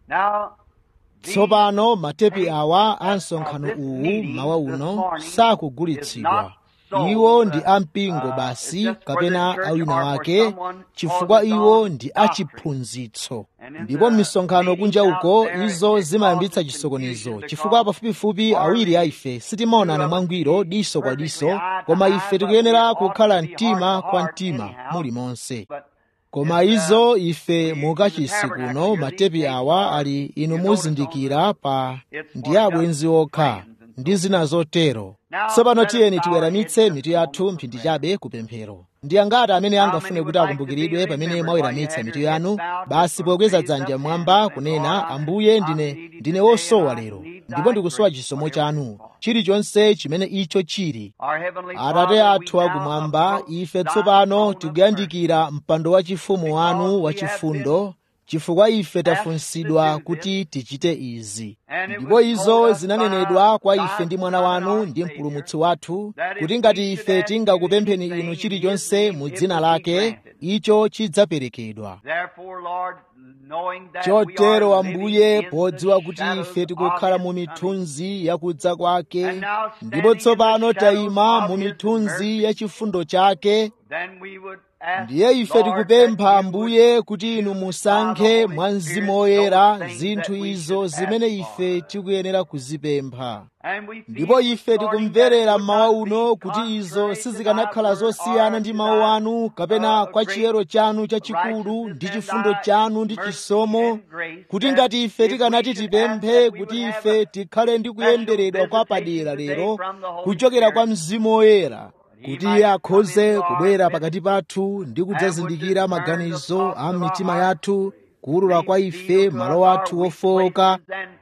Now, these tsopano matepi tapes awa a of msonkhano this uwu meeting mawa this uno morning is sakugulitsidwa not sold, iwo ndi uh, ampingo uh, basi it's just for kapena the church awina or for wake someone chifukwa focused iwo on ndi doctrine. achiphunzitso And in ndipo the m'misonkhano meetings kunja out uko there, izo it zimayambitsa causes chisokonezo confusion chifukwa because pafupifupi awiri a ife sitimaonana mwangwiro diso kwa diso koma ife tikuyenera kukhala mtima kwa mtima mulimonse But koma izo ife mukachisi kuno matepi awa ali inu muzindikira pa ndi abwenzi okha ndi zina zotero tsopano tiyeni tiweramitse mitu yathu mphindi chabe kupemphero ndi angati amene angafune kuti akumbukiridwe pamene mwaweramitsa mitu yanu basi pokweza dzanja mwamba kunena ambuye ndine ndine wosowa lero ndipo ndikusowa chisomo chanu chilichonse chimene icho chili our heavenly atate Father, athu we now akumwamba approach ife thy tsopano throne of mercy. tikuyandikira mpando wa chifumu wanu wa chifundo chifukwa ife tafunsidwa kuti tichite izi And it ndipo was izo told us zinanenedwa by kwa thy ife ndi Son mwana and wanu our ndi Savior, mpulumutsi wathu that if kuti we ngati should ife ask tingakupempheni anything inu in chilichonse His name, mu it dzina will be lake granted. icho chidzaperekedwa Therefore, Lord, knowing that we are chotero living ambuye in the podziwa kuti shadows ife of tikukhala His mu coming, mithunzi ya kudza kwake and now ndipo standing in tsopano the shadows tayima of mu His mithunzi mercy, ya chifundo chake then we would ask, ndiye ife Lord, tikupempha that you ambuye would kuti inu choose by the musankhe Holy mwa Spirit mzimu those woyera things zinthu that we izo should zimene ask ife for. tikuyenera kuzipempha And we feel ndipo this ife morning that it tikumverera would mmawa not be uno kuti izo contrary to thy sizikanakhala word zosiyana or ndi to mawu thy anu kapena uh, kwa great chiyero chanu chachikulu righteousness ndi and chifundo thy chanu ndi mercy chisomo and grace, kuti that ngati ife if we tikanati should ask tipemphe that we would kuti have ife a tikhale ndi special kuyenderedwa kwa visitation padera today lero from the Holy kuchokera kwa Spirit, mzimu woyera He kuti might iye come in, akhoze Lord, kubwera that pakati pathu ndi and would kudzazindikira discern the maganizo thoughts a of our mitima heart, yathu kuwulula kwa ife reveal to malo us our athu weak ofowoka places and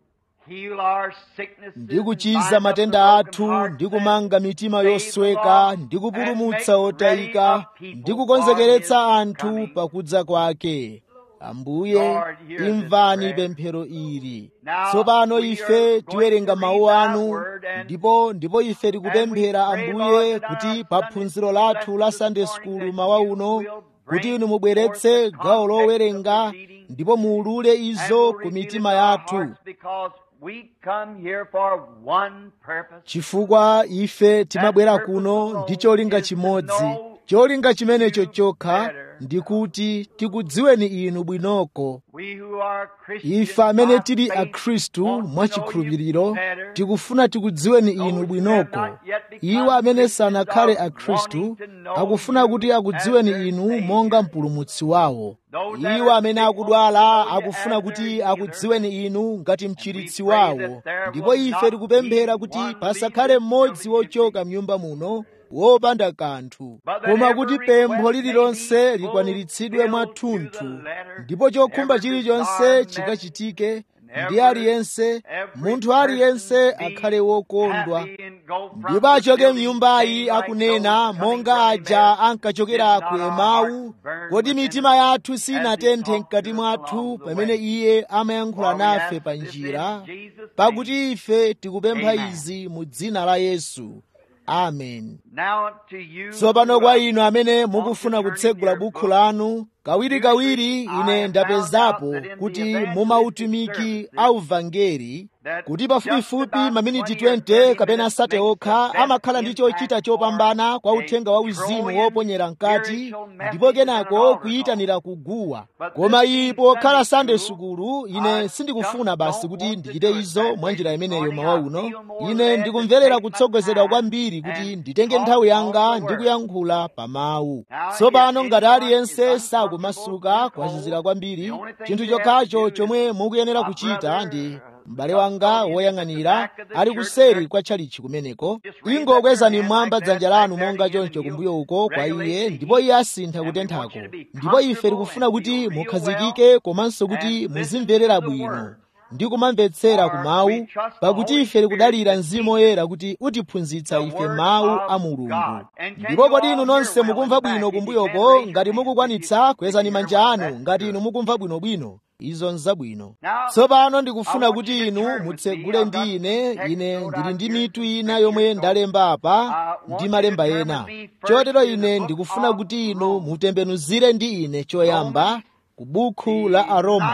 heal our sicknesses ndi and kuchiza bind up the matenda broken athu hearts ndi and kumanga mitima save the yosweka lost ndi and kupulumutsa make ready otayika a ndi people for His kukonzekeretsa anthu coming. pakudza kwake ambuye Lord, hear this imvani prayer. pemphero ili Now tsopano we ife are going tiwerenga to mawu read thy anu word and ndipo ndipo ife And we tikupemphera pray, ambuye Lord, that kuti our pa Sunday phunziro school lathu lesson la this sunday morning school that mawa you uno will kuti bring inu forth mubweretse the gawo context of lowerenga proceeding ndipo muulule and izo will ku reveal it mitima to our yathu hearts because we come here for one purpose. chifukwa ife timabwera purpose kuno alone ndi cholinga is to chimodzi know cholinga chimenecho you chokha better. ndi kuti tikudziweni inu bwinoko We who are Christians ife amene by tili faith akhristu want to know mwachikhulupiriro you better. tikufuna tikudziweni inu Those who have bwinoko not yet become iwo amene Christians sanakhale are akhristu wanting to know akufuna you kuti akudziweni as their inu Savior. monga mpulumutsi wawo Those that iwo are amene sick want to akudwala know you akufuna as kuti their healer. akudziweni inu ngati mchiritsi pray wawo that there ndipo will ife not tikupemphera be kuti one pasakhale leaving mmodzi building wochoka mnyumba muno wopanda kanthu But that koma every kuti request pempho may lililonse be likwaniritsidwe fulfilled mwathunthu to the letter, ndipo chokhumba every chilichonse desire met, chikachitike and ndi every- aliyense every munthu aliyense person be akhale wokondwa happy and go from ndipo the achoke building mnyumbayi saying like akunena those coming monga from aja Emmaus, ankachokera did ku not our emau hearts burn kodi within mitima us yathu as he sinatenthe talked mkati to us mwathu along the pamene way? iye amayankhula For we nafe ask pa this njira in Jesus' name. pakuti ife tikupempha Amen. izi mu dzina la yesu amen Now to you tsopano who kwa are- inu amene want to mukufuna turn in kutsegula your bukhu book, lanu kawirikawiri I ine have ndapezapo found out that in kuti the evangelistic mumautumiki services, auvangeli that kuti just pafupifupi about maminiti 20 or 20 30 kapena minutes sate makes okha the best amakhala ndi chochita impact chopambana kwa for uthenga a wa uzimu Trojan woponyera mkati spiritual message ndipo in an kenako altar kuyitanira kuguwa But koma this iyi being pokhala Sunday sande school, sukulu I ine sindikufuna just basi don't kuti want to ndichite do it izo that mwa way njira this imeneyo morning. mawa I uno feel more ine led to ndikumverera take my kutsogozedwa time kwambiri kuti and nditenge talk nthawi on yanga the ndi word. kuyankhula pa mawu Now, tsopano if ngati anyone aliyense is uncomfortable, sakumasuka too kwazizira cold, kwambiri the only thing chinthu you have chokhacho to do chomwe is mukuyenera my kuchita brother, ndi uh, m'bale wanga custodian at the woyang'anira back of the ali church kuseri there. kwa tchalichi kumeneko Just raise up ingokwezani your hand mmwamba like that, dzanja like lanu that monga to him, choncho and kumbuyo he'll uko kwa regulate iye the ndipo heat. iye asintha And we want kutenthako you to be ndipo ife comfortable tikufuna and kuti feel real mukhazikike well komanso and kuti listen muzimverera to the bwino word. ndi kumamvetsera ku For mawu we trust the pakuti Holy ife tikudalira Spirit to mzimu teach woyera kuti utiphunzitsa the ife word mawu of a mulungu God. And can ndipo you kodi all inu hear nonse well mukumva in the bwino back? If you can, kumbuyoko raise your ngati hand. mukukwanitsa If you- kwezani if you manja hear well, anu that's ngati good. inu mukumva bwinobwino izo nzabwino Now, tsopano I ndikufuna want kuti you to inu turn with me. mutsegule I've ndi got ine text ine wrote ndili out ndi here, mitu ina scripture, yomwe so ndalemba apa I want ndi you to malemba turn ena with me first chotero to the ine book ndikufuna of kuti inu Romans. mutembenuzire ndi ine choyamba Romans, ku bukhu the la aroma ninth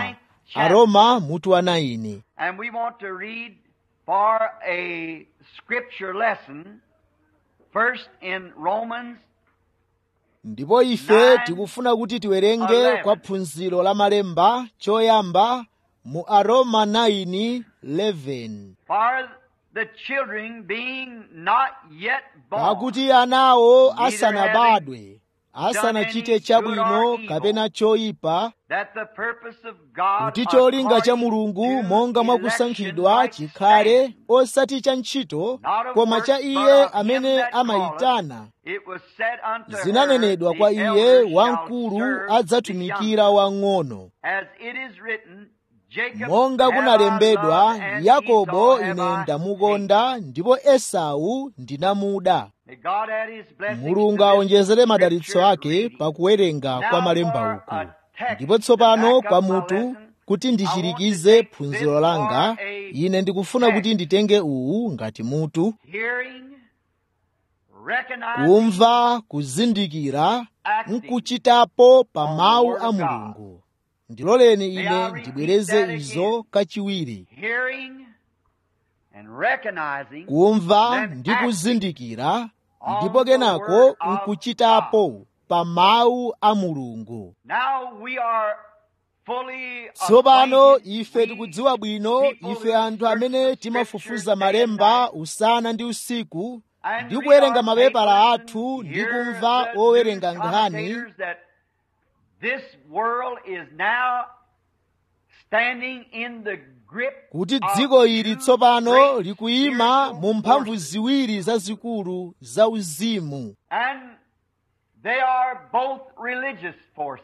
aroma mutu wa 9 And we want to read for a scripture lesson first in Romans ndipo ife tikufuna kuti tiwerenge kwa phunziro la malemba choyamba mu aroma 9:11 for the children being not yet born. pakuti anawo asanabadwe asanachite chabwino kapena choyipa that the purpose of God kuti cholinga cha according mulungu to monga mwa election kusankhidwa might chikhale stand. osati cha ntchito koma cha iye amene amayitana It was said unto her, zinanenedwa the kwa iye elder shall wamkulu serve the adzatumikira younger. wang'ono As it is written, Jacob monga have I kunalembedwa loved, and yakobo Esau have ine I hated. ndamukonda ndipo esau ndinamuda May God add his blessings mulungu to this awonjezere madalitso scripture ake reading. pakuwerenga kwa Now malemba for uku a text ndipo to tsopano back kwa up my mutu lesson, kuti I want to ndichirikize take phunziro this langa for a ine ndikufuna text. kuti nditenge uwu ngati mutu Hearing, recognizing, kumva kuzindikira acting nkuchitapo pa on the mawu word a of God. mulungu ndiloleni May I ine repeat ndibwereze that izo again? kachiwiri hearing and recognizing kumva then ndi acting kuzindikira on ndipo the kenako word of nkuchitapo pa mawu a mulungu Now we are fully tsopano acquainted, ife we tikudziwa bwino people ife who anthu search amene the timafufuza scriptures day and malemba night, usana ndi usiku and ndi read kuwerenga our mapepala papers athu and ndi hear kumva the owerenga news nkhani commentators that this world is now standing in the grip kuti of dziko ili two tsopano great likuyima spiritual mu mphamvu forces. ziwiri zazikulu za uzimu And they are both religious forces.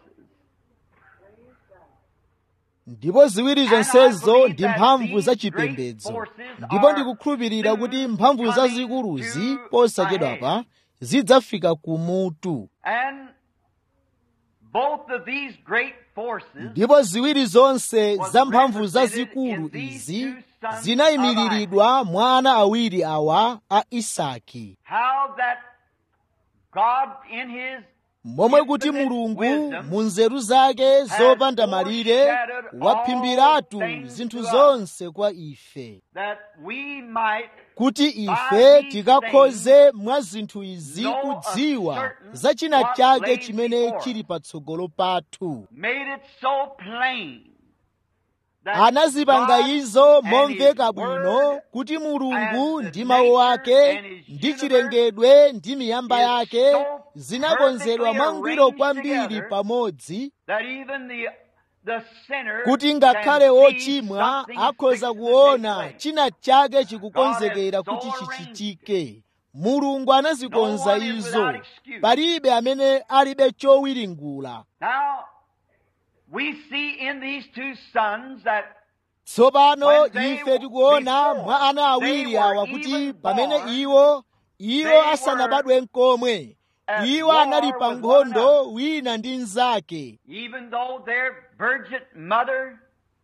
ndipo ziwiri And I zonsezo believe ndi that mphamvu these za great chipembedzo forces ndipo are ndikukhulupirira soon kuti mphamvu coming zazikuluzi to posachedwapa zidzafika kumutu And both of these great forces ndipo ziwiri zonse was za mphamvu represented zazikulu in these izi two sons zinayimiriridwa mwa ana awiri awa a isaki how that God in his momwe kuti infinite mulungu wisdom mu nzeru zake zopanda malire foreshadowed waphimbiratu all things zinthu to us. zonse kwa ife that we might kuti by ife these tikakhoze mwa zinthu izi know kudziwa of certain za china what chake lays chimene before us. chili patsogolo pathu made it so plain that anazipanga God izo and momveka his bwino word kuti mulungu and ndi the mawu nature ake and his ndi universe chilengedwe ndi miyamba is yake so zinakonzedwa perfectly mwangwiro arranged kwambiri together pamodzi that even the the sinner kuti ngakhale can see ochimwa something akhoza fixed to take kuona place. china chake chikukonzekera God has kuti so arranged chichitike mulungu anazikonza No one is izo without excuse. palibe amene alibe chowiringula Now, we see in these two sons that tsopano When they ife tikuona before mwa ana awiri they were awa kuti even pamene born, iwo iwo they asanabadwe nkomwe at iwo war anali with pa one nkhondo wina ndi mnzake even though their virgin mother,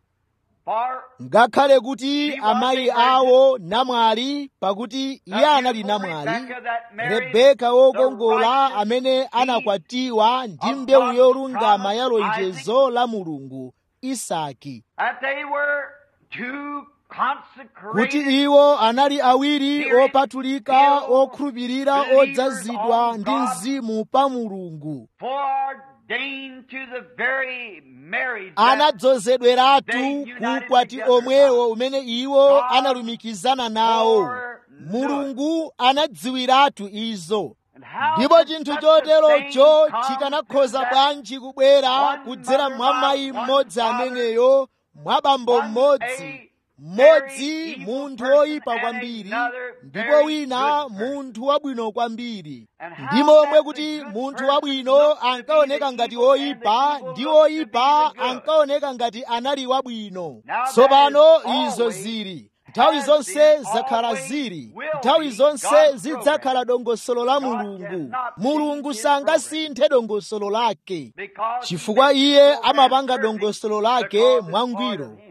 far ngakhale kuti She was amayi a virgin. awo namwali pakuti iye anali namwali rebeka wokongola amene anakwatiwa ndi mbewu yolungama ya lonjezo la mulungu isaki that they were two kuti consecrated iwo anali awiri opatulika okhulupirira odzazidwa ndi mzimu pa mulungu foreordained to the very marriage that anadzozedweratu kukwati omwewo umene iwo analumikizana nawo mulungu anadziwiratu izo and how ndipo could chinthu such a choterocho thing come chikanakhoza to that bwanji kubwera one kudzera mother mwa by mayi one mmodzi father, ameneyo mwa bambo one mmodzi a mmodzi very evil munthu person woyipa and kwambiri another ndipo very wina good person. munthu wabwino kwambiri And how ndi momwe that kuti the good munthu person wabwino looked to be ankaoneka the ngati evil and the woyipa evil ndi looked to be woyipa the good. ankaoneka ngati anali wabwino Now that tsopano is izo always zili nthawi has zonse been, zakhala always zili will nthawi be zonse God's zidzakhala dongosolo la God mulungu cannot mulungu change his sangasinthe dongosolo lake because chifukwa he iye makes it so amapanga perfect dongosolo lake because it's part mwangwiro of him.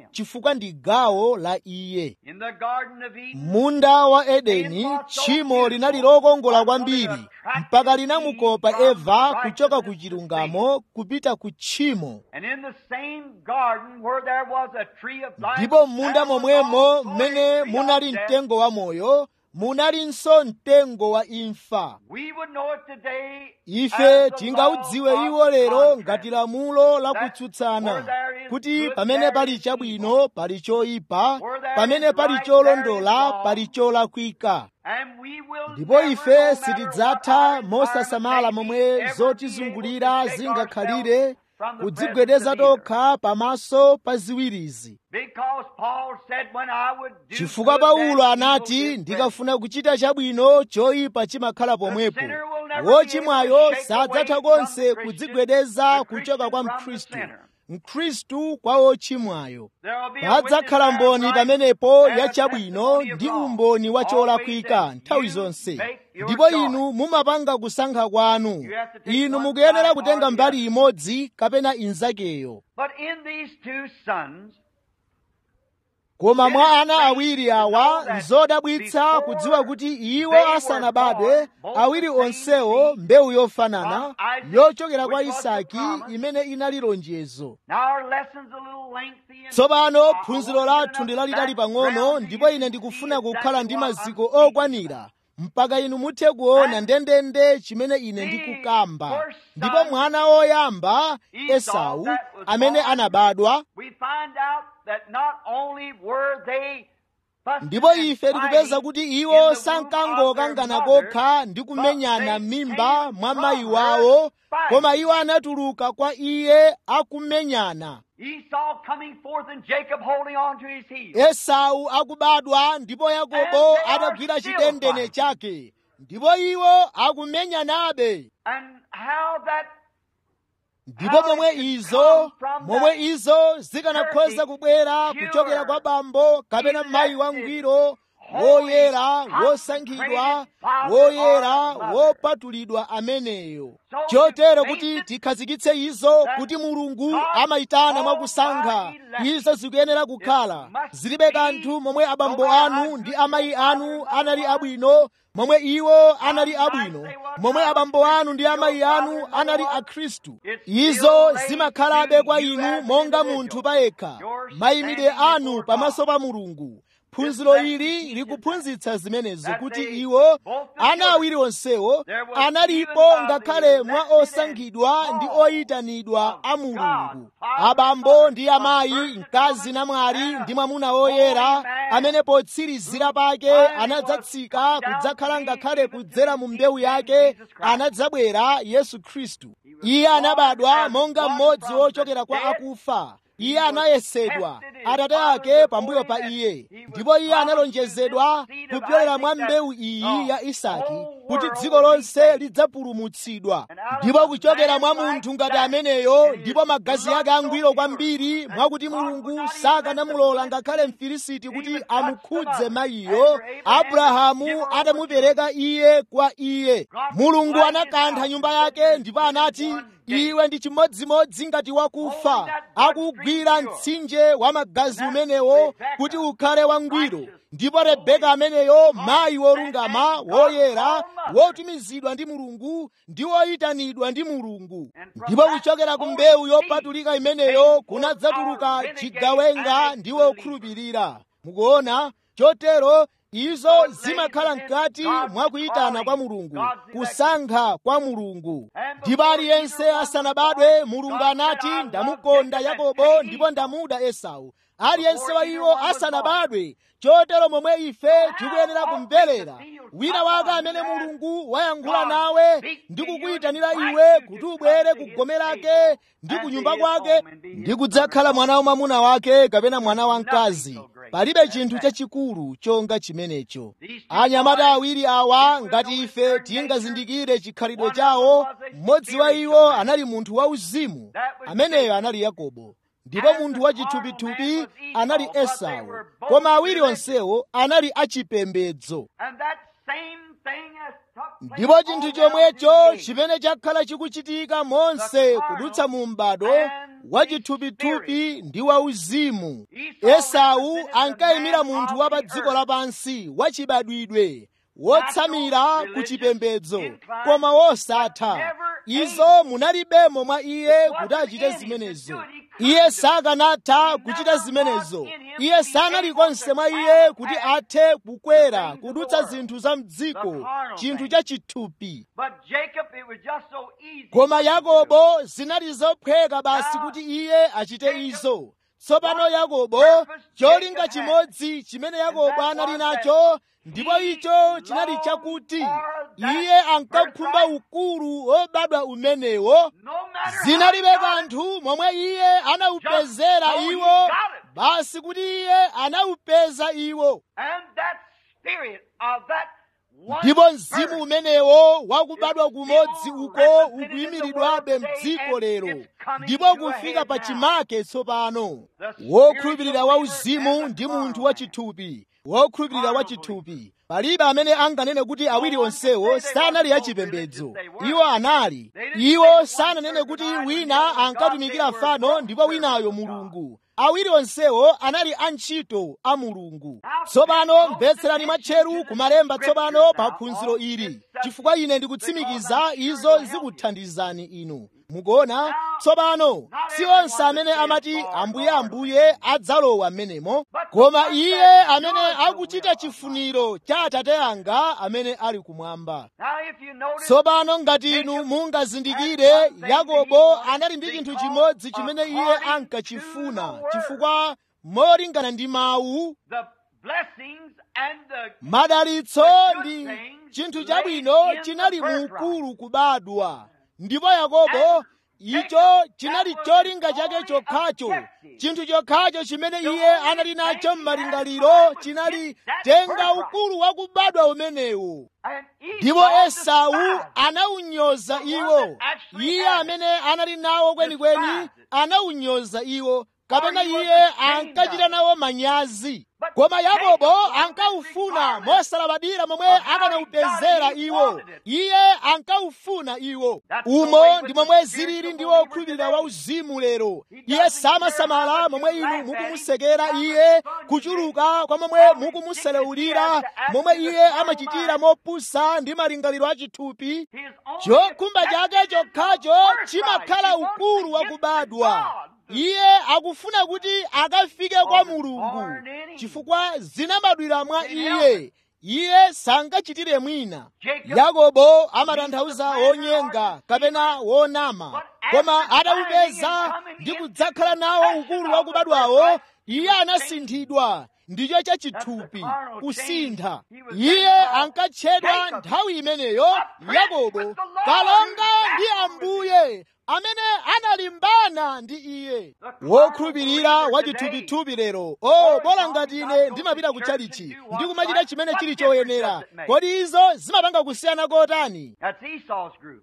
chifukwa ndi gawo la iye In the Garden of Eden, munda wa edeni tchimo linali lokongola kwambiri mpaka linamukopa eva kuchoka ku chilungamo kupita ku tchimo and in the same garden where there was a tree of life, ndipo m'munda there was momwemo also a mmene tree munali of death. mtengo wa moyo munalinso mtengo wa imfa We would know it today ife as the tingaudziwe law iwo of lero contrast. ngati lamulo lakutsutsana kuti pamene pali chabwino pali choyipa pamene pali cholondola pali cholakwika And we will ndipo never, no ife matter sitidzatha what our mosasamala environment may momwe be, ever be able to zotizungulira shake zingakhalire ourselves from the kudzigwedeza presence of either. tokha pamaso pa ziwirizi Because Paul said, when I would do chifukwa good, then paulo evil anati is present. ndikafuna kuchita chabwino choyipa chimakhala pomwepo sinner will never be wochimwayo able to shake sadzatha away konse from the Christian, kudzigwedeza the kuchoka kwa Christian from the mkhristu sinner. mkhristu kwa wochimwayo There will be a witness padzakhala there of mboni right pamenepo and a ya chabwino testimony of ndi wrong. umboni wa Always cholakwika that nthawi you zonse make your ndipo choice. inu mumapanga kusankha kwanu You have to take inu one mukuyenera side kutenga or the mbali other. imodzi kapena inzakeyo But in these two sons, koma mwa ana awiri awa nzodabwitsa kudziwa kuti iwo asanabadwe awiri onsewo mbewu yofanana yochokera kwa isaki imene inali lonjezo now our lesson's a little lengthy. and tsopano I phunziro want to lathu get ndi enough lalitali pang'ono background ndipo for you ine to ndikufuna see kukhala ndi exactly what maziko I'm speaking okwanira mpaka inu muthe kuona ndendende chimene ine ndikukamba ndipo mwana woyamba esau amene anabadwa We find out that not only were they fussing ndipo and ife tikupeza fighting kuti in iwo the womb sankangokangana of their kokha mother, ndi kumenyana but they m'mimba came mwa from mayi her wawo fighting. koma iwo anatuluka kwa iye akumenyana Esau coming forth and Jacob holding on to his heel. esau akubadwa ndipo yakobo And they are atagwira still chidendene fighting. chake ndipo iwo akumenyanabe And how that ndipo momwe izo momwe izo zikanakhoza kubwera kuchokera kwa bambo kapena mayi wangwiro woyera wosankhidwa woyera wopatulidwa ameneyo chotero kuti tikhazikitse izo kuti mulungu amayitana mwakusankha izo zikuyenera kukhala zilibe kanthu momwe abambo anu ndi amayi anu anali abwino momwe iwo anali abwino momwe abambo anu ndi amayi anu anali akhristu izo zimakhalabe kwa inu monga munthu payekha mayimidwe anu pamaso pa mulungu phunziro ili likuphunzitsa zimenezo kuti iwo ana awiri onsewo analipo ngakhale mwa osankhidwa ndi oyitanidwa a mulungu abambo ndi amayi mkazi namwali ndi mwamuna woyera amene potsirizira pake anadzatsika kudzakhala ngakhale kudzera mu mbewu yake anadzabwera yesu khristu iye anabadwa monga mmodzi wochokera kwa akufa iye anayesedwa atate ake pambuyo pa iye ndipo iye analonjezedwa kupyolera mwa mbewu iyi ya isaki kuti dziko lonse lidzapulumutsidwa ndipo kuchokera mwa munthu ngati ameneyo ndipo magazi ake angwiro kwambiri mwakuti mulungu sakanamulola ngakhale mfilisiti kuti amukhudze mayiyo abrahamu atamupereka iye kwa iye mulungu anakantha nyumba yake ndipo anati iwe ndi chimodzimodzi ngati wakufa akugwira mtsinje wa magazi umenewo kuti ukhale wangwiro ndipo rebeka ameneyo mayi wolungama woyera wotumizidwa ndi mulungu ndi woyitanidwa ndi mulungu ndipo kuchokera ku mbewu yopatulika imeneyo kunadzatuluka chigawenga ndi wokhulupirira mukuona chotero izo zimakhala mkati mwa kuyitana kwa mulungu kusankha kwa mulungu ndipo aliyense asanabadwe mulungu anati ndamukonda yakobo ndipo ndamuda esau aliyense wa iwo asanabadwe chotero momwe ife tikuyenera kumverera wina wake amene mulungu wayankhula nawe ndi kukuyitanira iwe kuti ubwere ku gome lake ndi ku nyumba kwake ndi kudzakhala mwana wamwamuna wake kapena mwana wamkazi palibe chinthu chachikulu chonga chimenecho anyamata awiri awa ngati ife tingazindikire chikhalidwe chawo mmodzi wa iwo anali munthu wauzimu ameneyo anali yakobo ndipo munthu wachithupithupi anali esau koma awiri onsewo anali achipembedzo And that same thing has took place ndipo chinthu all chomwecho down to chimene chakhala chikuchitika monse kudutsa mu m'bado wachithupithupi ndi wauzimu esau ankayimira munthu wa pa dziko lapansi wachibadwidwe wotsamira ku chipembedzo koma wosatha izo munalibemo mwa iye kuti achite zimenezo iye sakanatha kuchita zimenezo iye sanali konse mwa iye kuti athe kukwera kudutsa zinthu za mdziko chinthu cha chithupi But Jacob, it was just so easy. koma yakobo zinali zophweka basi kuti iye achite izo tsopano yakobo cholinga chimodzi chimene yakobo anali nacho ndipo icho chinali chakuti iye ankakhumba ukulu wobadwa umenewo No matter zinalibe how God- kanthu momwe iye anawupezera iwo basi kuti iye anawupeza iwo And that spirit of that one ndipo mzimu birth umenewo wakubadwa kumodzi uko ukuyimiridwabe mdziko lero ndipo kufika pa chimake tsopano wokhulupirira wauzimu ndi munthu wachithupi wokhulupirira wachithupi palibe amene anganene kuti awiri onsewo sanali achipembedzo iwo anali iwo sananene kuti wina ankatumikira fano ndipo winayo mulungu awiri onsewo anali antchito a mulungu tsopano mvetserani mwatcheru kumalemba tsopano pa phunziro ili chifukwa ine ndikutsimikiza izo zikuthandizani inu mukuona tsopano si onse amene amati ambuye ambuye adzalowa m'menemo koma iye amene akuchita chifuniro cha atate anga amene ali kumwamba Now, if you notice, tsopano ngati inu mungazindikire yakobo anali ndi chinthu chimodzi chimene iye ankachifuna chifukwa molingana ndi mawu the blessings and the madalitso ndi chinthu chabwino chinali mu ukulu kubadwa ndipo yakobo icho chinali cholinga chake chokhacho chinthu chokhacho chimene iye anali nacho m'malingaliro chinali tenga ukulu wakubadwa umenewo and Esau ndipo esau despised anawunyoza iwo iye amene anali nawo kwenikweni anawunyoza iwo kapena iye ankachita nawo manyazi koma yakobo ankawufuna mosalabadira momwe akanawupezera iwo iye ankawufuna iwo umo ndi momwe zilili ndi wokhulupirira wauzimu lero iye samasamala momwe inu mukumusekera iye kuchuluka kwa momwe mukumuselewulira momwe iye amachitira mopusa ndi malingaliro achithupi his own chokhumba chake chokhacho chimakhala ukulu wakubadwa iye akufuna kuti akafike kwa mulungu chifukwa zinabadwira mwa iye iye sangachitire mwina yakobo amatanthauza wonyenga kapena wonama koma atawupeza ndi kudzakhala nawo ukulu wakubadwawo iye anasinthidwa ndicho chachithupi kusintha iye ankatchedwa nthawi imeneyo yakobo kalonga ndi ambuye amene analimbana ndi iye wokhulupirira wachithupithupi lero o bola ngati ine ndimapita ku chalichi ndikumachita chimene chili choyenera kodi izo zimapanga kusiyana kotani That's Esau's group.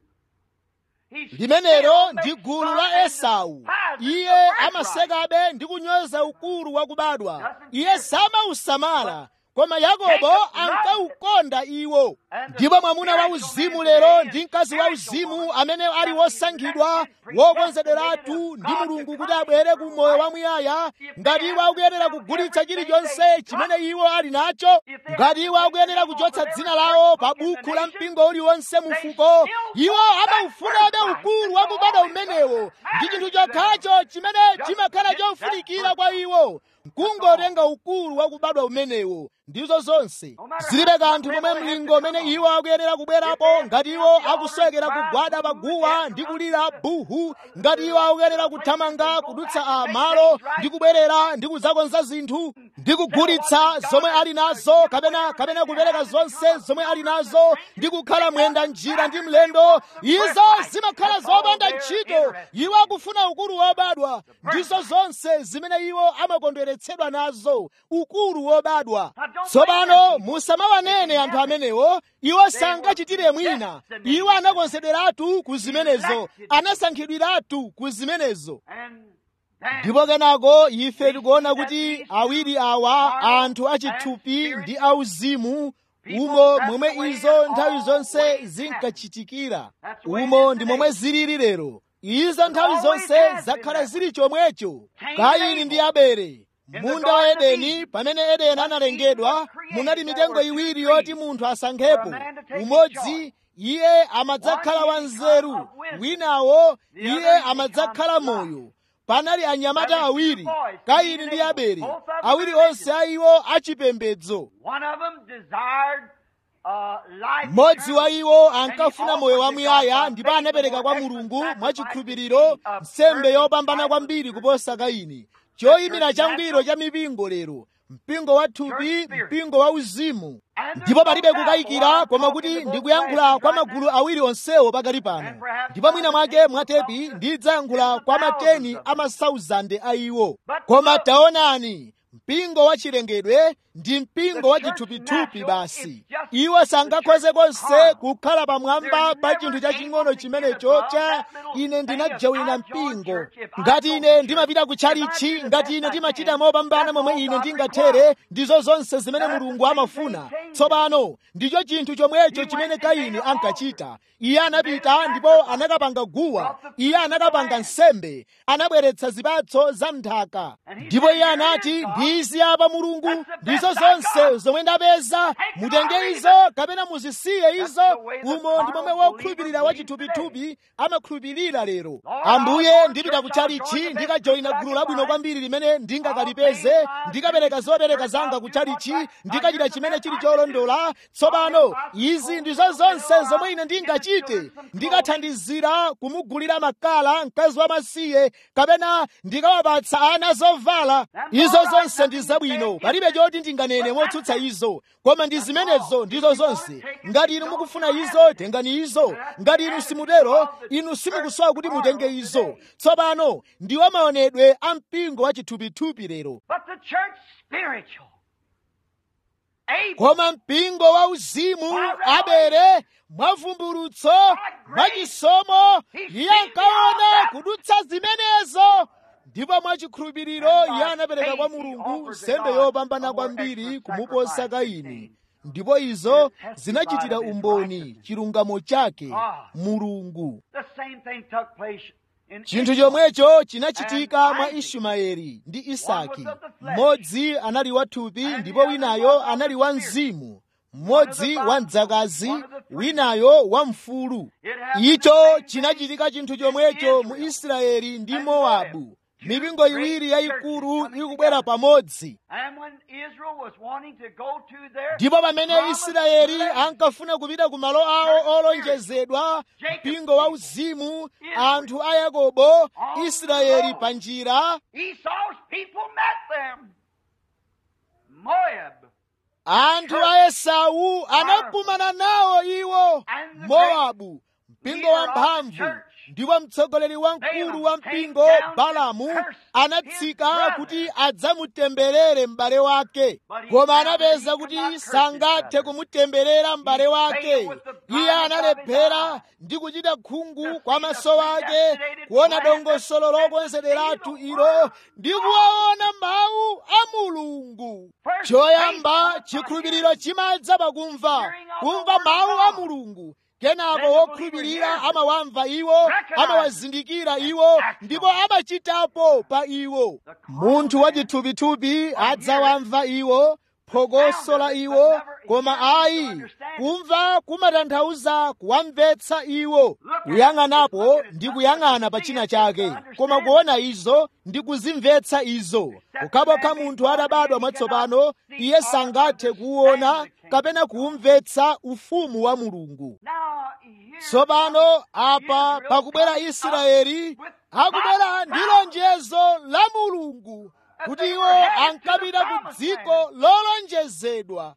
He's limenelo still ndi makes gulu fun la and esau despises iye the birthright. amasekabe ndi kunyoza ukulu wakubadwa iye samausamala koma yakobo ankaukonda iwo ndipo mwamuna wa uzimu lero ndi mkazi wa uzimu amene ali wosankhidwa wokonzederatu ndi mulungu kuti abwere ku moyo wamuyaya ngati iwo akuyenera kugulitsa chilichonse chimene iwo ali nacho ngati iwo akuyenera kuchotsa dzina lawo pa bukhu la mpingo uliwonse mufuko iwo amaufunabe ukulu wakubadwa umenewo ndi chinthu chokhacho chimene chimakhala chofunikira kwa iwo kungotenga ukulu wakubadwa umenewo ndizo zonse zilibe kanthu momwe mlingo umene iwo akuyenera kubwerapo ngati iwo akuswekera kugwada paguwa ndi kulira buhu ngati iwo akuyenera kuthamanga kudutsa a malo ndi kubwerera ndi kudzakonza zinthu ndi kugulitsa zomwe ali nazo kapena kapena kupereka zonse zomwe ali nazo ndi kukhala mwenda njira ndi mlendo izo zimakhala zopanda ntchito iwo akufuna ukulu wobadwa ndizo zonse zimene iwo amakondweretsedwa nazo ukulu wobadwa tsopano musamawanene anthu amenewo iwo sangachitire mwina iwo anakonzederatu ku zimenezo anasankhidwiratu ku zimenezo And then ndipo kenako ife tikuona kuti awiri awa anthu achithupi ndi auzimu umo momwe izo nthawi zonse zinkachitikira umo ndi momwe zilili lero izo nthawi zonse zakhala zili chomwecho kaini ndi abele munda wa edeni pamene edeni analengedwa munali mitengo iwiri yoti munthu asankhepo umodzi iye amadzakhala wanzeru winawo iye amadzakhala moyo panali anyamata awiri kaini ndi abele awiri onse a iwo achipembedzo mmodzi wa iwo ankafuna moyo wamuyaya ndipo anapereka kwa mulungu mwachikhulupiriro nsembe yopambana kwambiri kuposa kaini choyimira changwiro cha mipingo lero mpingo wa thupi mpingo wa uzimu ndipo palibe kukayikira koma kuti ndikuyankhula kwa magulu awiri onsewo pakali pano ndipo mwina mwake mwatepi ndidzayankhula kwa mateni a masauzande a iwo koma taonani mpingo wa chilengedwe ndi mpingo wa chithupithupi basi iwo sangakhoze konse kukhala pamwamba pa chinthu chaching'ono chimenecho cha ine ndinajawina mpingo ngati ine ndimapita kutchalichi ngati ine ndimachita mopambana momwe ine ndingathere ndizo zonse zimene mulungu amafuna tsopano ndicho chinthu chomwecho chimene kaini ankachita iye anapita ndipo anakapanga guwa iye anakapanga nsembe anabweretsa zipatso za mnthaka ndipo iye anati ndizi apa mulungu ndizo zonse zomwe ndapeza mutenge izo kapena muzisiye izo umo ndi momwe wokhulupirira wa chithupithupi amakhulupirira lero ambuye ndipita kutchalichi ndikajoyina gulu labwino kwambiri limene ndingakalipeze ndikapereka zopereka zanga kutchalichi ndikachita chimene chili cholondola tsopano izi ndizo zonse zomwe ine ndingachite ndikathandizira kumugulira makala mkazi wamasiye kapena ndikawapatsa ana zovala izo zonse ndi zabwino palibe choti ndinganene motsutsa izo koma ndi zimenezo ndizo zonse ngati inu mukufuna izo tengani izo ngati inu simutero inu simukusowa kuti mutenge izo tsopano ndiwo maonedwe a mpingo wa chithupithupi lero koma mpingo wa uzimu abele mwavumbulutso mwachisomo iye ankaona kudutsa zimenezo ndipo mwachikhulupiriro iye anapereka kwa mulungu nsembe yopambana kwambiri kumuposa kaini ndipo izo zinachitira umboni chilungamo chake mulungu chinthu chomwecho chinachitika mwa ishumaeli ndi isaki mmodzi anali wathupi ndipo winayo anali wa mzimu mmodzi wa mdzakazi winayo wa mfulu icho chinachitika chinthu chomwecho mu israeli ndi mowabu mipingo iwiri yayikulu ikubwera pamodzi ndipo pamene israeli ankafuna kupita ku malo awo olonjezedwa mpingo wa uzimu anthu a yakobo israeli pa njira anthu a esau anakumana nawo iwo mowabu mpingo wamphamvu ndipo mtsogoleri wamkulu wa mpingo balamu anatsika kuti adzamutemberere m'bale wake koma anapeza kuti sangathe kumutemberera m'bale wake iye analephera ndi kuchita khungu kwa maso ake kuona dongosolo lokonzederatu ilo ndi kuwaona mawu a mulungu choyamba chikhulupiriro chimadza pakumva kumva mawu a mulungu kenako wokhulupirira amawamva iwo amawazindikira iwo ndipo amachitapo pa iwo munthu wachithupithupi adzawamva iwo phokoso la iwo koma ayi kumva kumatanthauza kuwamvetsa iwo kuyang'anapo ndi kuyang'ana pa china chake koma kuona izo ndi kuzimvetsa izo pokhapokha munthu atabadwa mwatsopano iye sangathe kuona kapena kuumvetsa ufumu wa mulungu tsopano apa pakubwera israeli akubwera ndi lonjezo la mulungu kuti iwo ankapita ku dziko lolonjezedwa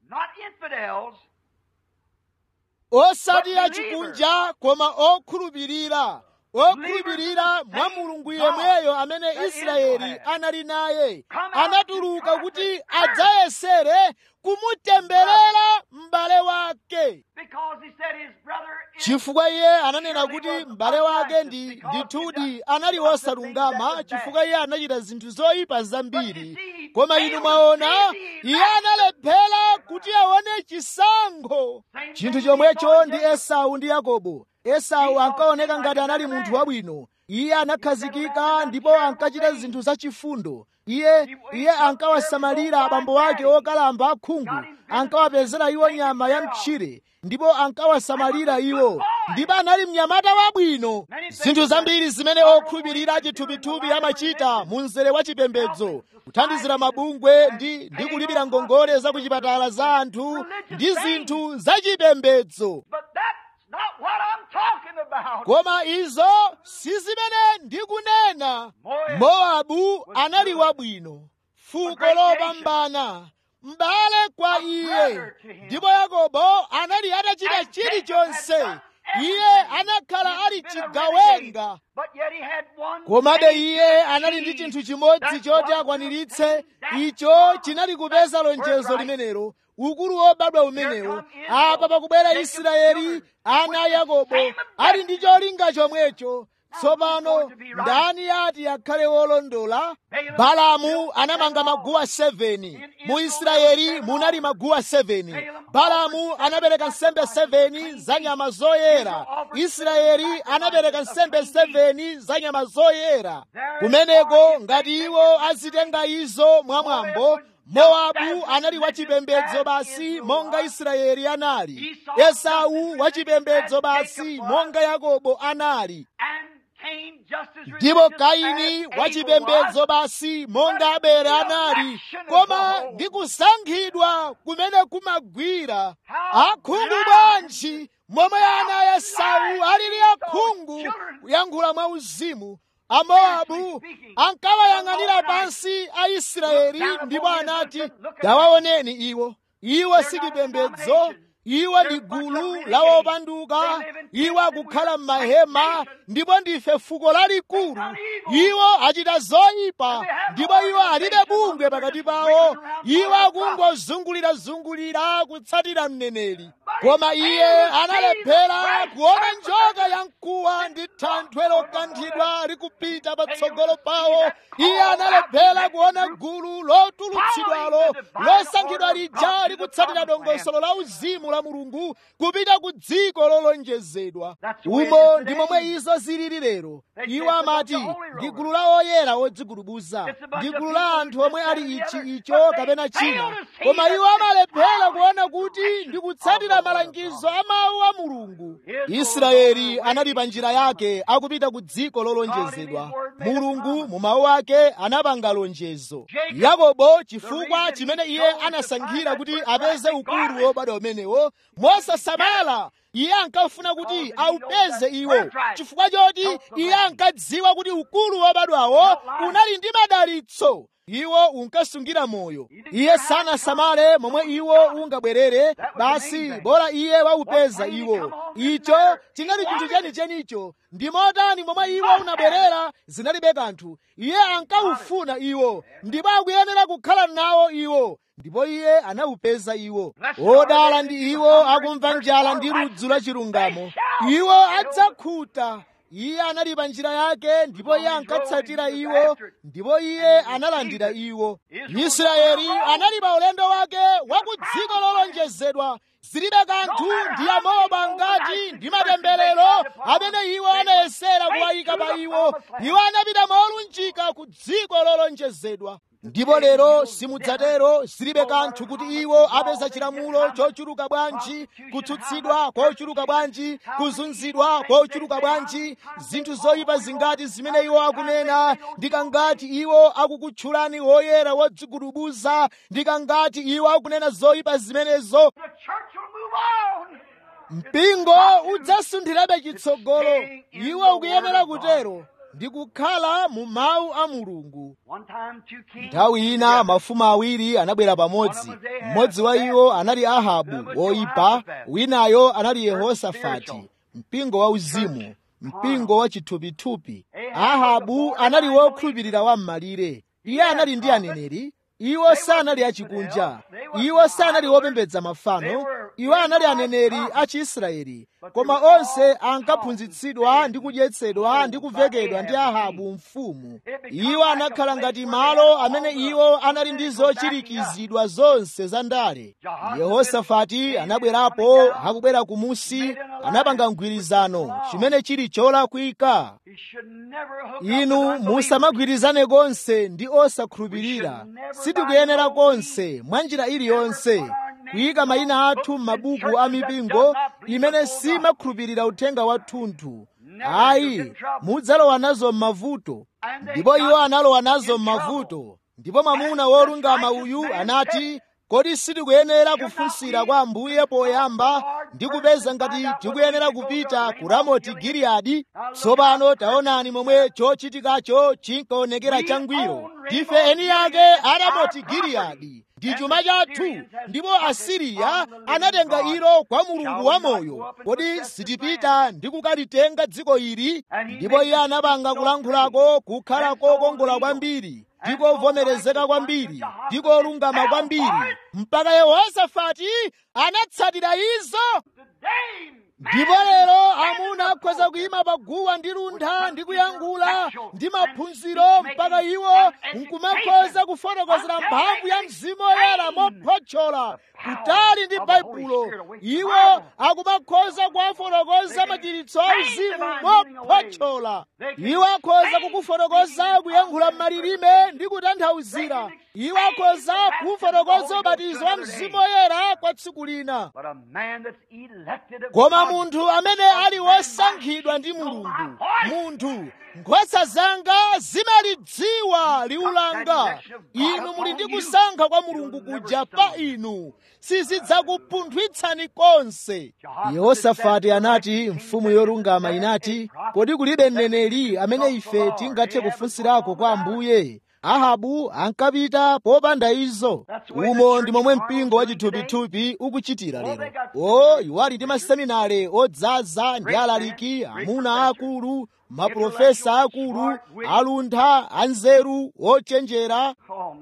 osati achikunja koma okhulupirira okhulupirira mwa mulungu yemweyo amene israeli anali naye anatuluka kuti adzayesere kumutemberera m'bale wake chifukwa iye ananena kuti m'bale wake ndi ndithudi anali wosalungama chifukwa iye anachita zinthu zoyipa zambiri koma inu mwaona iye analephera kuti aone chisankho chinthu chomwecho ndi esau ndi yakobo esau ankaoneka ngati anali munthu wabwino iye anakhazikika ndipo ankachita zinthu zachifundo iye iye ankawasamalira abambo ake okalamba akhungu ankawapezera iwo nyama ya mtchire ndipo ankawasamalira iwo ndipo anali mnyamata wabwino zinthu zambiri zimene okhulupirira chithupithupi amachita mu mzere wa chipembedzo kuthandizira mabungwe ndi ndi kulipira ngongole za kuchipatala za anthu ndi zinthu zachipembedzo koma izo si zimene ndikunena mowabu anali wabwino fuko lopambana m'bale kwa iye ndipo yakobo anali atachita chilichonse iye anakhala ali chigawenga komabe iye anali ndi chinthu chimodzi choti akwaniritse icho chinali kupeza lonjezo limenelo ukulu wobadwa umenewo apa pakubwera israeli ana a yakobo ali ndi cholinga chomwecho tsopano ndani ati akhale wolondola balamu anamanga maguwa 7 mu israeli munali maguwa 7 balamu anapereka nsembe 7 za nyama zoyera israeli anapereka nsembe 7 za nyama zoyera kumeneko ngati iwo azitenga izo mwamwambo mowabu anali wachipembedzo basi monga israeli anali esau wachipembedzo basi monga yakobo anali ndipo kaini wachipembedzo basi monga abele anali koma ndi kusankhidwa kumene kumagwira akhungu bwanji momwe ana a esau alili akhungu kuyankhula mwa uzimu amowabu ankawayang'anira pansi aisraeli ndipo anati tawaoneni iwo iwo sichipembedzo iwo ndi gulu la opanduka iwo akukhala m'mahema ndipo ndife fuko lalikulu iwo achita zoyipa ndipo iwo alibe bungwe pakati pawo iwo akungozungulirazungulira kutsatira mneneri koma iye analephera kuona njoka ya mkuwa ndi thanthwe lokanthidwa likupita patsogolo pawo iye analephera kuona gulu lotulutsidwalo losankhidwa lija likutsatira dongosolo la uzimu la mulungu kupita ku dziko lolonjezedwa umo ndi momwe izo zilili lero iwo amati ndi gulu la oyera odzigulubuza ndi gulu la anthu omwe ali ichi icho kapena china koma iwo amalephera kuona kuti ndi kutsatira malangizo a mawu a mulungu israeli anali pa njira yake akupita ku dziko lolonjezedwa mulungu mu mawu ake anapanga lonjezo yakobo chifukwa chimene iye anasankhira kuti apeze ukulu wobadwa umenewo mosasamala iye ankafuna kuti aupeze iwo chifukwa choti iye ankadziwa kuti ukulu wobadwawo unali ndi madalitso iwo unkasungira moyo iye sanasamale momwe iwo ungabwerere basi bora iye waupeza iwo icho chinali chinthu chenichenicho ndi motani momwe iwo unabwerera zinalibe kanthu iye ankawufuna iwo ndipo akuyenera kukhala nawo iwo ndipo iye anawupeza iwo odala ndi iwo akumva njala ndi ludzu la chilungamo iwo adzakhuta iye anali pa njira yake ndipo iye ankatsatira iwo ndipo iye analandira iwo israeli anali pa ulendo wake wa ku dziko lolonjezedwa zilibe kanthu ndi amoba ngati ndi matemberero amene iwo anayesera kuwayika pa iwo iwo anapita molunjika ku dziko lolonjezedwa ndipo lero simudzatero zilibe kanthu kuti iwo apeza chilamulo chochuluka bwanji kutsutsidwa kochuluka bwanji kuzunzidwa kochuluka bwanji zinthu zoyipa zingati zimene iwo akunena ndikangati iwo akukutchulani woyera wodzigudubuza ndikangati iwo akunena zoyipa zimenezo mpingo udzasunthirabe chitsogolo iwo ukuyenera kutero ndi kukhala mu mawu a mulungu nthawi ina mafumu awiri anabwera pamodzi mmodzi wa iwo anali ahabu woyipa winayo anali yehosafati mpingo wa uzimu mpingo wa chithupithupi ahabu anali wokhulupirira wam'malire iye anali ndi aneneri iwo sanali achikunja iwo sanali wopembedza mafano iwo anali aneneri a chiisraeli koma onse ankaphunzitsidwa ndi kudyetsedwa ndi kuvekedwa ndi ahabu mfumu iwo anakhala ngati malo amene iwo anali ndi zochirikizidwa zonse za ndale yehosafati anabwerapo akubwera kumusi anapanga mgwirizano chimene chili cholakwika inu musamagwirizane konse ndi osakhulupirira sitikuyenera konse mwa njira iliyonse kuyika mayina athu m'mabuku a mipingo imene simakhulupirira uthenga wathunthu ayi mudzalowa nazo m'mavuto ndipo iwo analowa nazo m'mavuto ndipo mwamuna wolungama uyu anati kodi sitikuyenera kufunsira kwa ambuye poyamba ndi kupeza ngati tikuyenera kupita ku ramoti giliyadi tsopano taonani momwe chochitikacho chinkaonekera changwiro ndife eni yake a ramoti giliyadi ndi chuma chathu ndipo asiriya anatenga ilo kwa mulungu wamoyo kodi sitipita ndi kukalitenga dziko ili ndipo iye anapanga kulankhulako kukhala kokongola kwambiri ndikovomerezeka kwambiri ndikolungama kwambiri mpaka yehosafati anatsatira izo ndipo lero amuna akhoza kuyima paguwa ndi luntha ndi kuyankhula ndi maphunziro mpaka iwo nkumakhoza kufotokozera mphamvu ya mzimu woyera mophotchola kutali ndi baibulo iwo akumakhoza kuwafotokoza machiritso a uzimu mophotchola iwo akhoza kukufotokoza kuyankhula m'malilime ndi kutanthauzira iwo akhoza kufotokoza ubatizo wa mzimu woyera kwa tsiku lina koma munthu amene ali wosankhidwa ndi mulungu munthu nkhosa zanga zimalidziwa liwu langa inu muli ndi kusankha kwa mulungu kuja pa inu sizidzakupunthwitsani konse yehosafati anati mfumu yorungama inati kodi kulibe mneneri amene ife tingathe kufunsirako kwa ambuye ahabu ankapita popanda izo umo ndi momwe mpingo wa chithupithupi ukuchitira lero o iwo ali ndi maseminare odzaza ndi alaliki amuna akulu maprofesa akulu aluntha anzeru ochenjera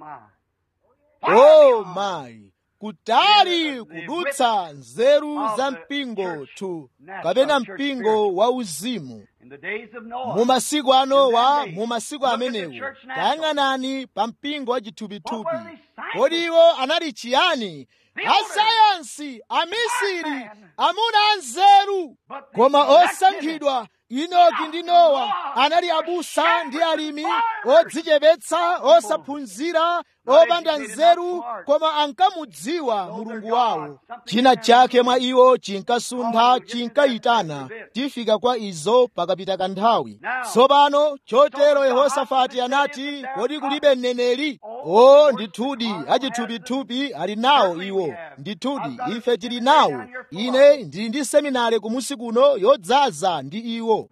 o mayi kutali kudutsa nzeru za mpingo tu kapena mpingo wa uzimu mu masiku a nowa mu masiku amenewo tayang'anani pa mpingo wa chithupithupi kodi iwo anali chiyani asayansi amisiri amuna anzeru koma osankhidwa inoki ndi nowa anali abusa ndi alimi odzichepetsa osaphunzira opanda nzeru koma ankamudziwa mulungu wawo china chake mwa iwo chinkasuntha chinkayitana tifika kwa izo pakapita kanthawi tsopano chotero yehosafati anati kodi kulibe mneneri o ndithudi achithupithupi ali nawo iwo ndithudi ife tili nawo ine ndili ndi seminare kumusi kuno yodzaza ndi iwo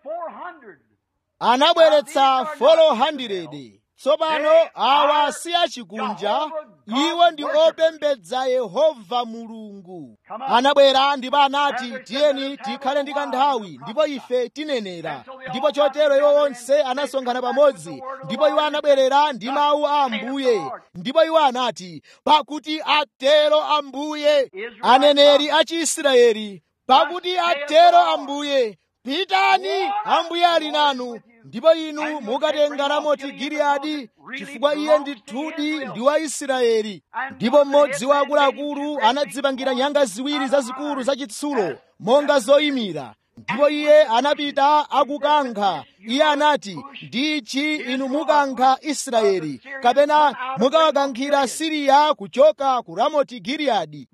anabweretsa 400 tsopano awa si achikunja iwo ndi opembedza yehova mulungu anabwera ndipo anati tiyeni tikhale ndi kanthawi ndipo ife tinenera ndipo chotero iwo onse anasonkhana pamodzi ndipo iwo anabwerera ndi mawu a ambuye ndipo iwo anati pakuti atero ambuye aneneri a chiisraeli pakuti atero ambuye pitani ambuye ali nanu ndipo inu mukatenga ramoti giliyadi chifukwa iye ndithudi ndi wa israeli ndipo mmodzi wa akuluakulu anadzipangira nyanga ziwiri zazikulu zachitsulo monga zoyimira ndipo iye anapita akukankha iye anati ndichi inu mukankha israeli kapena mukawakankhira siriya kuchoka ku ramoti giliyadi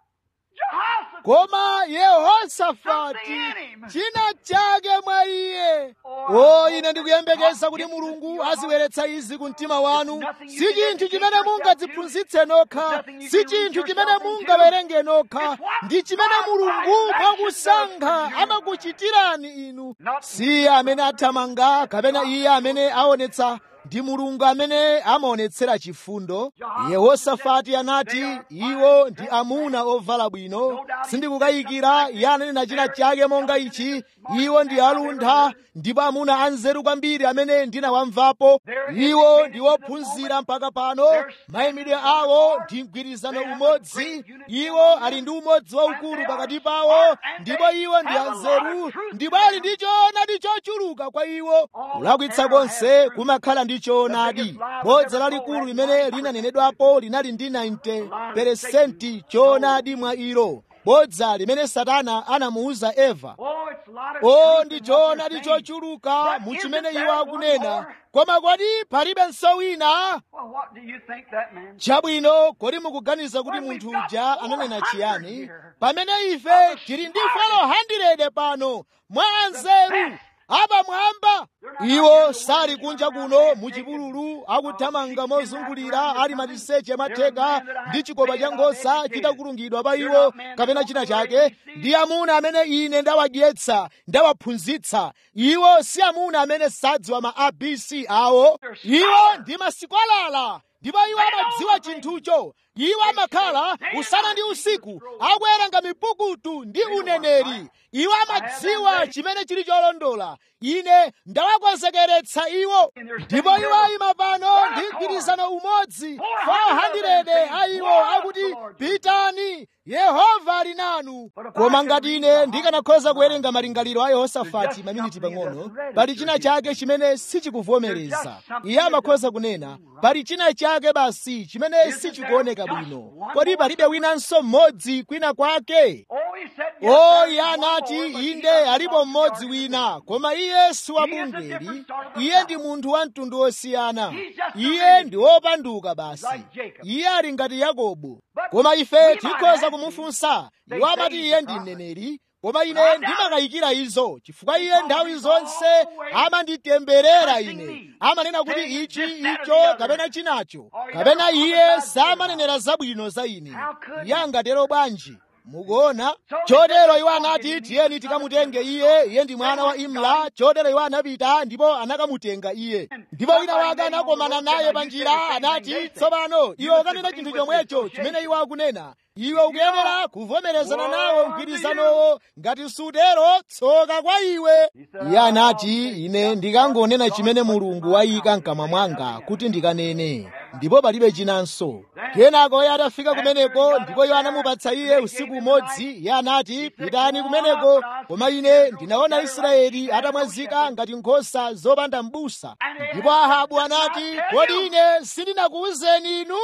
koma yehosafati china chake mwa iye o ine ndikuyembekeza kuti mulungu azibweretsa izi ku mtima wanu si chinthu chimene mungadziphunzitse nokha si chinthu chimene mungawerenge nokha ndi chimene mulungu mwakusankha amakuchitirani inu si iye amene athamanga kapena iye amene aonetsa ndi mulungu amene amaonetsera chifundo yehosafati anati iwo ndi amuna ovala bwino sindikukayikira iye ananena china chake monga ichi iwo ndi aluntha ndipo amuna anzeru kwambiri amene ndinawamvapo iwo ndi ophunzira mpaka pano mayimidwe awo ndi mgwirizano umodzi iwo ali ndi umodzi waukulu pakati pawo ndipo iwo ndi anzeru ndipo ali ndi choonadi chochuluka kwa iwo kulakwitsa konse kumakhala ndi choonadi bodza lalikulu limene linanenedwapo linali ndi 90 choonadi mwa ilo bodza limene satana anamuwuza eva o ndi choonadi chochuluka mu chimene iwo akunena koma kodi palibenso wina chabwino kodi mukuganiza kuti munthu uja ananena chiyani pamene ife tili ndi folo 100 pano mwa anzeru apa mwamba iwo sali kunja kuno muchipululu akuthamanga mozungulira ali maliseche amatheka ndi chikopa cha nkhosa chitakulungidwa pa iwo kapena china chake ndi amuna amene ine ndawadyetsa ndawaphunzitsa iwo si amuna amene sadziwa ma abc awo iwo ndi masikwalala ndipo iwo amadziwa chinthucho iwo amakhala usana ndi usiku akuwerenga mipukutu ndi uneneri iwo amadziwa chimene chili cholondola ine ndawakonzekeretsa iwo ndipo iwo ayima pano ndi mgwirizano umodzi 400 a iwo akuti pitani yehova ali nanu koma ngati ine ndikanakhoza kuwerenga malingaliro a yehosafati maminiti pang'ono pali china chake chimene sichikuvomereza iye amakhoza kunena pali china chake basi chimene sichikuoneka bwino kodi palibe winanso mmodzi kwina kwake o iye anati inde alipo mmodzi wina koma iye si wabungeri iye ndi munthu wa mtundu wosiyana iye ndi wopanduka basi iye ali ngati yakobo koma ife tikhoza kumufunsa iwo amati iye ndi mneneri koma ine ndimakayikira izo chifukwa iye nthawi zonse amanditemberera ine amanena kuti ichi icho kapena chinacho kapena iye samanenera zabwino za ine iye angatero bwanji mukuona chotero iwo anati tiyeni tikamutenge iye iye ndi mwana wa imla chotero iwo anapita ndipo anakamutenga iye ndipo wina wake anakomana naye pa njira anati tsopano iwe ukanena chinthu chomwecho chimene iwo akunena iwe ukuyenera kuvomerezana nawo mgwirizanowo ngati sutero tsoka kwa iwe iye anati ine ndikangonena chimene mulungu wayika mkamwa mwanga kuti ndikanene ndipo palibe chinanso kenako iye atafika kumeneko ndipo iwo anamupatsa iye usiku umodzi iye anati pitani kumeneko koma ine ndinaona israeli atamwazika ngati nkhosa zopanda m'busa ndipo ahabu anati kodi ine sindinakuwuzeni inu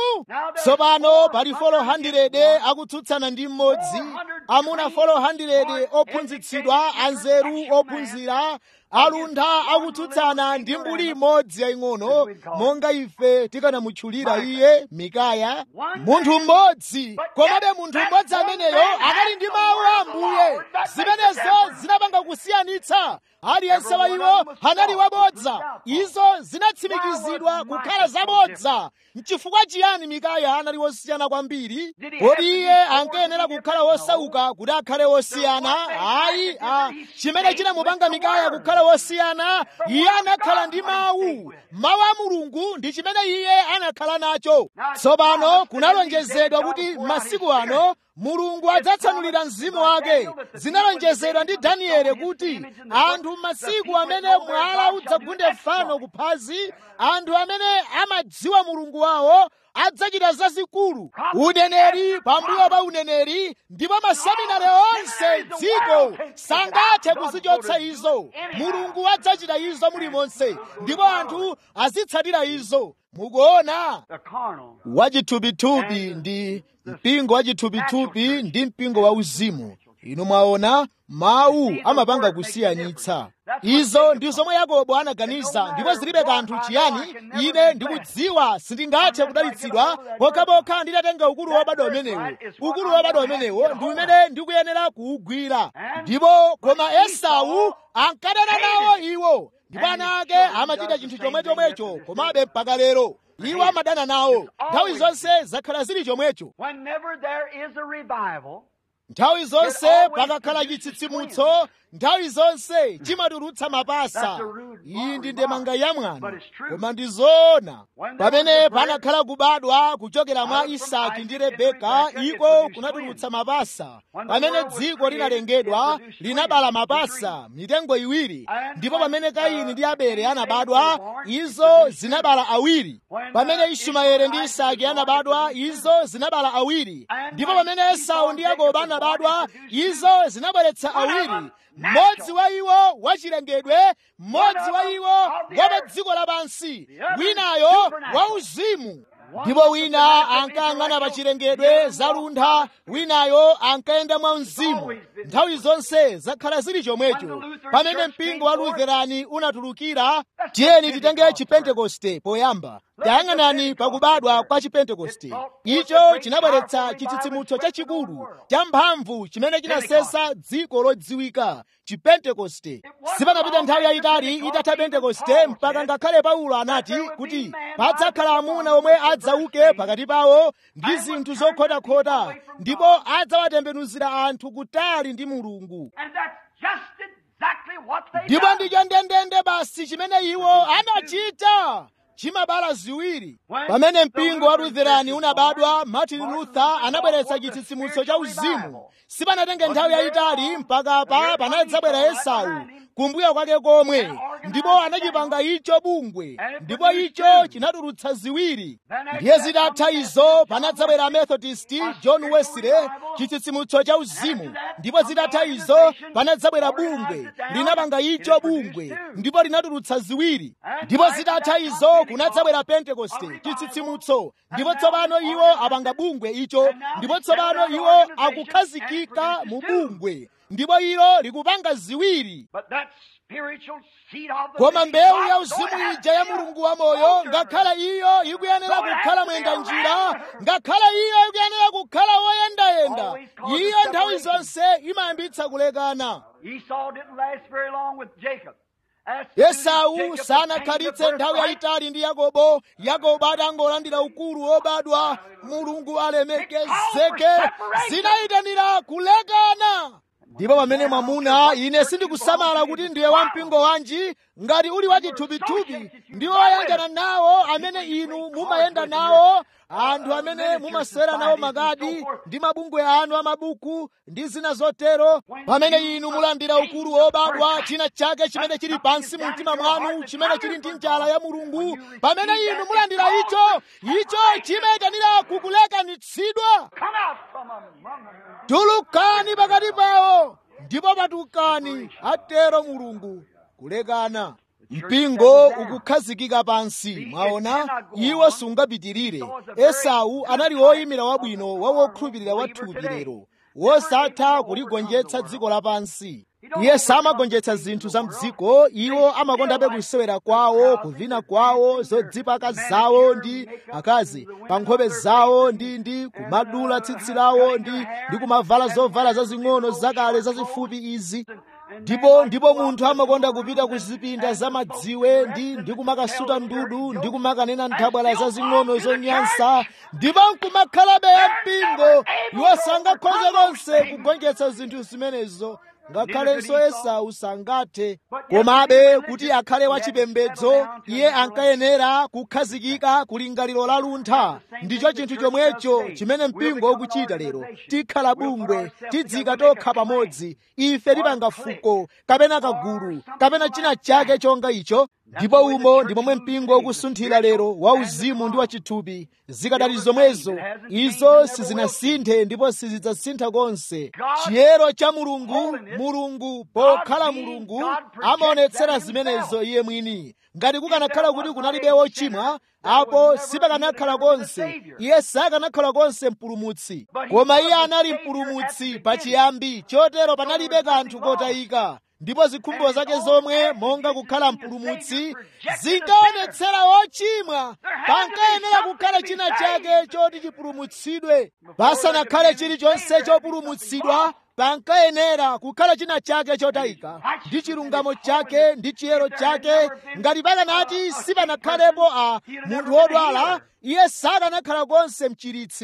tsopano pali folo 100 akutsutsana ndi mmodzi amuna folo 100 ophunzitsidwa anzeru ophunzira aluntha akutsutsana ndi mbuli imodzi yaying'ono monga ife tikanamutchulira iye mikaya munthu mmodzi komabe munthu mmodzi ameneyo anali ndi mawu a ambuye zimenezo zinapanga kusiyanitsa aliyense wa iwo anali wabodza izo zinatsimikizidwa kukhala zabodza nchifukwa chiyani mikaya anali wosiyana kwambiri kodi iye ankayenera kukhala wosauka kuti akhale wosiyana ayi a chimene chinamupanga mikaya kukhala wosiyana iye anakhala ndi mawu mawu a mulungu ndi chimene iye anakhala nacho tsopano kunalonjezedwa kuti masiku ano mulungu adzatsanulira mzimu wake zinalonjezedwa ndi danieli kuti anthu m'masiku amene mwala udzagunde fano kuphazi anthu amene amadziwa mulungu wawo adzachita zazikulu uneneri pambuyo pa uneneri ndipo maseminari onse dziko sangathe kuzichotsa izo mulungu adzachita izo mulimonse ndipo anthu azitsatira izo mukuona wachithupithupi ndi mpingo wachithupithupi ndi mpingo wauzimu inu mwaona mawu amapanga kusiyanitsa izo ndi zomwe yakobo anaganiza ndipo zilibe kanthu chiyani ine ndikudziwa sindingathe kudalitsidwa pokhapokha nditatenga ukulu wobadwa umenewo ukulu wobadwa umenewo ndi umene ndikuyenera kuwugwira ndipo koma esau ankadana nawo iwo ndipo ana ake amachita chinthu chomwe chomwecho komabe mpaka lero iwo amadana nawo nthawi zonse zakhala zili chomwecho Whenever there is a revival, nthawi zonse pakakhala chitsitsimutso nthawi zonse chimatulutsa mapasa iyi ndi ndemanga ya mwana koma ndi zoona pamene panakhala kubadwa kuchokera mwa isaki ndi rebeka iko kunatulutsa mapasa pamene dziko linalengedwa linabala mapasa mitengo iwiri ndipo pamene kaini ndi abele anabadwa izo zinabala awiri pamene ishumaeli ndi isaki anabadwa izo zinabala awiri ndipo pamene esau ndi yakobo anabadwa izo zinabweretsa awiri mmodzi wa iwo wachilengedwe mmodzi wa iwo wa pa dziko lapansi winayo wa uzimu ndipo wina ankayang'ana pa chilengedwe zaluntha winayo ankayenda mwa mzimu nthawi zonse zakhala zili chomwecho pamene mpingo wa lutherani unatulukira tiyeni titenge chipentekoste poyamba tayang'anani pakubadwa kwa chipentekoste icho chinabweretsa chitsitsimutso chachikulu cha mphamvu chimene chinasesa dziko lodziwika chipentekoste sipanapita nthawi yayitali itatha pentekoste mpaka ngakhale paulo anati kuti padzakhala amuna omwe adzauke pakati pawo ndi zinthu zokhotakhota ndipo adzawatembenuzira anthu kutali ndi mulungu ndipo ndicho ndendende basi chimene iwo anachita chimabala ziwiri pamene mpingo wa lutherani unabadwa martin luther anabweretsa chitsitsimutso cha uzimu sipanatenge nthawi yayitali mpaka pa panadzabwera esau kumbuyo kwake komwe ndipo anachipanga icho bungwe ndipo icho chinatulutsa ziwiri ndiye zitatha izo panadzabwera amethodist john wesley chitsitsimutso cha uzimu ndipo zitatha izo panadzabwera bungwe linapanga icho bungwe ndipo linatulutsa ziwiri ndipo zitatha izo kunadzabwera pentekoste chitsitsimutso ndipo tsopano iwo apanga bungwe icho ndipo tsopano iwo akukhazikika mu bungwe ndipo ilo likupanga ziwiri koma mbewu ya uzimu ija ya mulungu wa moyo ngakhala iyo ikuyenera kukhala mwenda njira ngakhala iyo ikuyenera kukhala woyendayenda iyo nthawi zonse imayambitsa kulekana esau sanakhalitse nthawi yayitali ndi yakobo yakobo atangolandira ukulu wobadwa mulungu alemekezeke zinayitanira kulekana ndipo pamene mwamuna ine sindikusamala kuti ndiye wampingo wanji ngati uli wachithupithupi ndiwo oyanjana nawo amene inu mumayenda nawo anthu amene mumasera nawo makadi ndi mabungwe anu amabuku ndi zina zotero pamene inu mulandira ukulu wobadwa china chake chimene chili pansi mu mtima mwanu chimene chili ndi njala ya mulungu pamene inu mulandira icho icho chimayitanira kukulekanitsidwa tulukani pakati pawo ndipo patukani atero mulungu kulekana mpingo ukukhazikika pansi mwaona iwo sungapitirire esau anali woyimira wabwino wa wokhulupirira wathupi lero wosatha kuligonjetsa dziko lapansi iye samagonjetsa zinthu za mdziko iwo amakondabe kusewera kwawo kuvina kwawo zodzipaka zawo ndi akazi pa nkhope zawo ndi ndi kumadula tsitsi lawo ndi ndi kumavala zovala zazing'ono zakale zazifupi izi ndipo ndipo munthu amakonda kupita ku zipinda za madziwe ndi ndi kumakasuta ndudu ndi kumakanena nthabwala zazing'ono zonyansa ndipo nkumakhalabe ya mpingo iwo sangakhoze konse kugonjetsa zinthu zimenezo ngakhalenso esau sangathe komabe kuti akhale wachipembedzo iye ankayenera kukhazikika kulingaliro la luntha ndicho chinthu chomwecho chimene mpingo ukuchita lero tikhala bungwe tidzika tokha pamodzi ife tipanga fuko kapena kagulu kapena china chake chonga icho ndipo umo ndi momwe mpingo ukusunthira lero wauzimu ndi wachithupi zikadali zomwezo izo sizinasinthe ndipo sizidzasintha konse chiyero cha mulungu mulungu pokhala mulungu amaonetsera zimenezo iye mwini ngati kukanakhala kuti kunalibe wochimwa apo sipakanakhala konse iye sakanakhala konse mpulumutsi koma iye anali mpulumutsi pachiyambi chotero panalibe kanthu kotayika ndipo zikhumbo zake zomwe monga kukhala mpulumutsi zinkaonetsera wochimwa pankayenera kukhala china chake choti chipulumutsidwe pasanakhale chilichonse chopulumutsidwa pankayenera kukhala china chake chotayika ndi chilungamo chake ndi chiyero chake ngati pakanati sipanakhalepo a munthu wodwala iye sakanakhala konse mchiritsi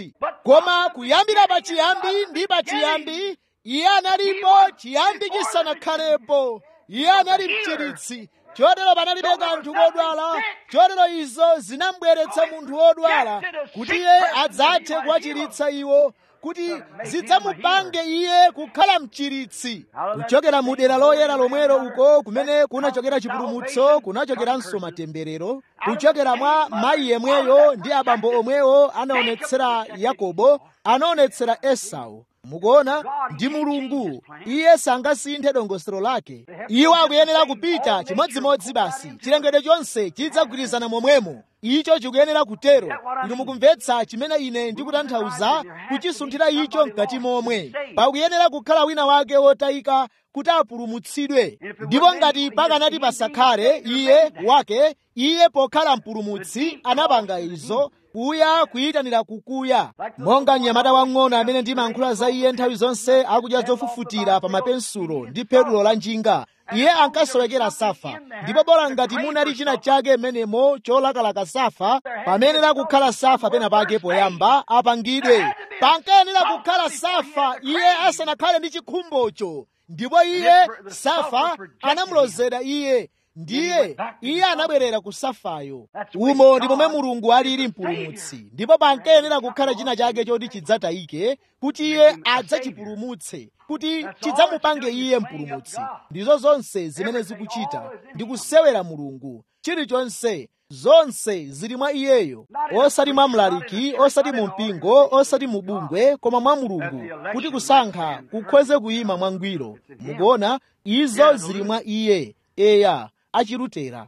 koma kuyambira pachiyambi ndi pachiyambi iye analipo chiyambi chisanakhalepo iye anali mchiritsi chotero panalibe kanthu kodwala chotero izo zinambweretsa munthu wodwala kuti iye adzathe kuwachiritsa iwo kuti zidzamupange iye kukhala mchiritsi kuchokera mu dera loyera lomwero uko kumene kunachokera chipulumutso kunachokeranso matemberero kuchokera mwa mayi yemweyo ndi abambo omwewo anaonetsera yakobo anaonetsera esau mukuona ndi mulungu iye sangasinthe dongosolo lake iwo akuyenera kupita chimodzimodzi basi chilengedwe chonse chidzagwirizana momwemo icho chikuyenera kutero inu mukumvetsa chimene ine ndikutanthauza kuchisunthira icho mkati momwe pakuyenera kukhala wina wake wotayika kuti apulumutsidwe ndipo ngati pakanati pasakhale iye wake iye pokhala mpulumutsi anapanga izo kuya kuyitanira kukuya monga mnyamata wang'ono amene ndimayankhula za iye nthawi zonse akudya zofufutira pa mapensulo ndi petulo la njinga iye ankasowekera safa ndipo bola ngati munali china chake mmenemo cholakalaka safa pamenera kukhala safa pena pake poyamba apangidwe pankayenera kukhala safa iye asanakhale ndi chikhumbocho ndipo iye safa anamulozera iye ndiye iye anabwerera ku safayo umo ndi momwe mulungu alili mpulumutsi ndipo pankayenera kukhala china chake choti chidzatayike kuti iye adzachipulumutse kuti chidzamupange iye mpulumutsi ndizo zonse zimene zikuchita ndi kusewera mulungu chilichonse zonse zili mwa iyeyo osati mwa mlaliki osati mu mpingo osati mu bungwe koma mwa mulungu kuti kusankha kukhoze kuyima mwangwiro mukuona izo zili mwa iye eya achilutera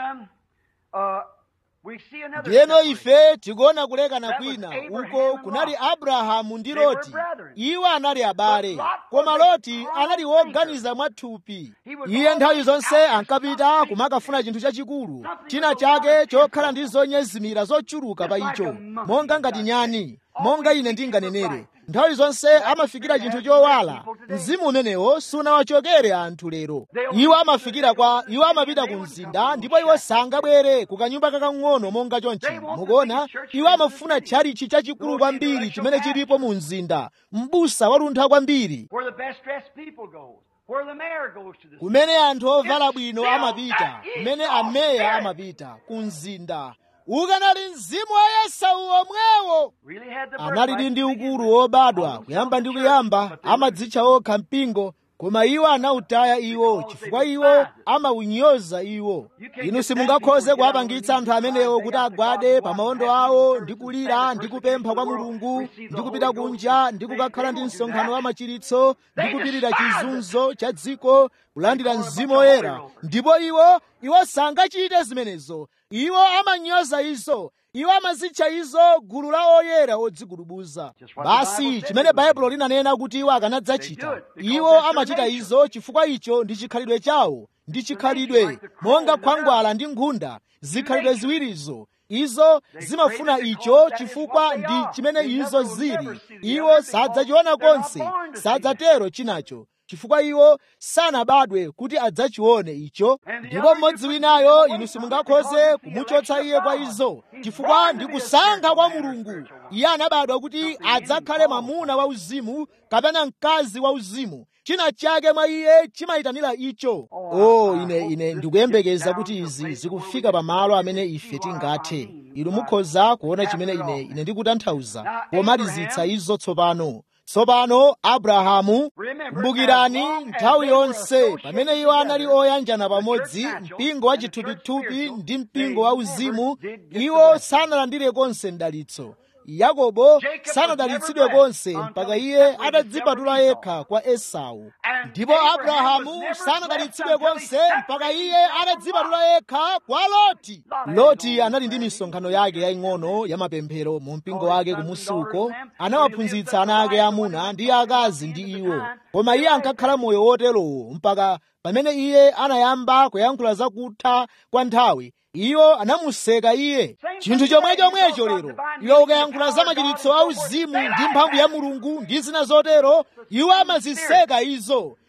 ndiyeno ife tikuona kulekana kwina uko kunali abrahamu ndi loti iwo anali abale koma loti anali woganiza mwathupi iye nthawi zonse ankapita kumakafuna chinthu chachikulu china chake chokhala ndi zonyezimira zochuluka pa icho monga ngati nyani monga ine ndinganenere nthawi zonse amafikira chinthu chowala mzimu umenewo sunawachokere anthu lero iwo amafikira kwa iwo amapita ku mzinda ndipo iwo sangabwere ku kanyumba kakang'ono monga chonchi mukuona iwo amafuna tchalichi chachikulu kwambiri chimene chilipo mu mzinda m'busa waluntha kwambiri kumene anthu ovala bwino amapita kumene ameya amapita ku mzinda ukanali mzimu wa esau omwewo analidi ndi ukulu wobadwa kuyamba ndi kuyamba amadzitcha okha mpingo koma iwo anautaya iwo chifukwa iwo amawunyoza iwo inu simungakhoze kuwapangitsa anthu amenewo kuti agwade pa maondo awo ndi kulira ndi kupempha kwa mulungu ndi kupita kunja ndi kukakhala ndi msonkhano wa machiritso ndi kupirira chizunzo cha dziko kulandira mzimu woyera ndipo iwo iwo sangachite zimenezo iwo amanyoza izo iwo amazitcha izo gulu la oyera odzigulubuza basi chimene baibulo linanena kuti iwo akanadzachita iwo amachita izo chifukwa icho ndi chikhalidwe chawo ndi chikhalidwe monga khwangwala ndi nkhunda zikhalidwe ziwirizo izo zimafuna icho chifukwa ndi chimene izo zili iwo sadzachiona konse sadzatero chinacho chifukwa iwo sanabadwe kuti adzachione icho ndipo mmodzi winayo inu simungakhoze kumuchotsa iye kwa izo chifukwa ndi kusankha kwa mulungu iye anabadwa kuti adzakhale mwamuna wauzimu kapena mkazi wauzimu china chake mwa iye chimayitanira icho oh ine ine ndikuyembekeza kuti izi zikufika pamalo amene ife tingathe inu mukhoza kuona chimene ine ine ndikutanthauza pomalizitsa izo tsopano tsopano abrahamu kumbukirani nthawi yonse pamene iwo anali oyanjana pamodzi mpingo wa chithupithupi ndi mpingo wa uzimu iwo sanalandire konse mdalitso yakobo sanadalitsidwe konse mpaka iye atadzipatula yekha kwa esau ndipo abrahamu sanadalitsidwe konse mpaka iye atadzipatula yekha kwa loti loti anali ndi misonkhano yake yaying'ono ya mapemphero mu mpingo wake kumusi uko anawaphunzitsa ana ake amuna ndi akazi ndi iwo koma iye ankakhala moyo woterowo mpaka pamene iye anayamba kuyankhula zakutha kwa nthawi iwo anamuseka iye chinthu chomwe chomwecho lero iwe ukayankhula za machiritso a uzimu ndi mphamvu ya mulungu ndi zina zotero iwo amaziseka izo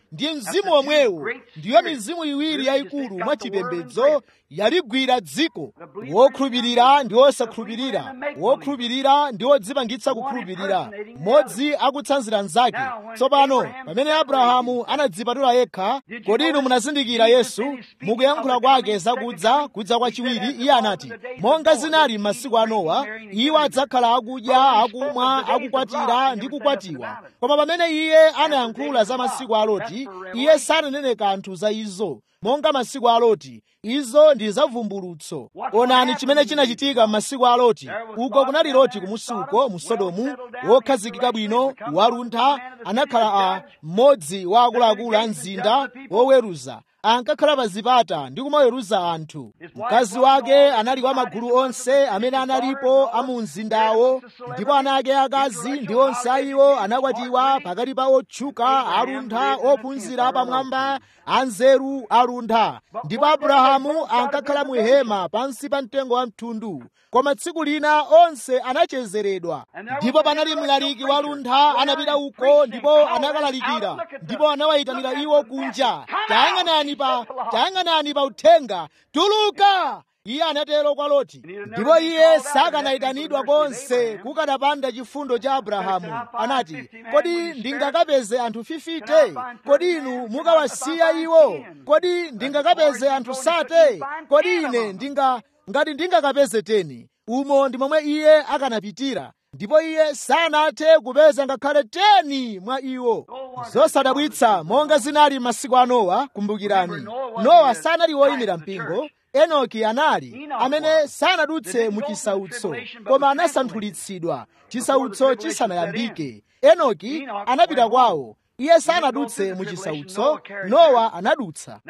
ndi mzimu omwewo ndiyo mizimu iwiri yayikulu mwachipembedzo yaligwira dziko wokhulupirira ndi wosakhulupirira wokhulupirira ndi wodzipangitsa kukhulupirira mmodzi akutsanzira mnzake tsopano pamene abrahamu anadzipatula yekha kodi inu munazindikira yesu mukuyankhula kwake zakudza kudza kwachiwiri iye anati monga zinali m'masiku a nowa iwo adzakhala akudya akumwa akukwatira ndi kukwatiwa koma pamene iye anayankhula za masiku a loti iye sananene kanthu za izo monga masiku a loti izo ndi zavumbulutso onani chimene chinachitika m'masiku a loti uko kunali loti kumusi uko mu sodomu wokhazikika bwino waluntha anakhala a mmodzi wa akuluakulu a mzinda woweruza ankakhala pa zipata ndi kumaweruza anthu mkazi wake anali wa magulu onse amene analipo a mu mzindawo ndipo ana ake akazi ndi onse a iwo anakwatiwa pakati pa otchuka aluntha ophunzira pamwamba anzeru aluntha ndipo abrahamu ankakhala mu hema pansi pa mtengo wa mthundu koma tsiku lina onse anachezeredwa ndipo panali mlaliki waluntha anapita uko ndipo anakalalikira ndipo anawayitanira iwo kunja tayang'anani pa tayang'anani pa uthenga tuluka iye anatero kwa loti ndipo iye sakanayitanidwa konse kukanapanda chifundo cha abrahamu anati kodi ndingakapeze anthu 50 kodi inu mukawasiya iwo kodi ndingakapeze anthu sate kodi ine ndinga ngati ndingakapeze teni umo ndi momwe iye akanapitira ndipo iye sanathe kupeza ngakhale teni mwa iwo zosadabwitsa monga zinali masiku a nowa kumbukirani nowa sanali woyimira mpingo enoki anali amene sanadutse mu chisautso koma anasanthulitsidwa chisautso chisanayambike enoki anapita kwawo iye sanadutse mu chisautso nowa anadutsa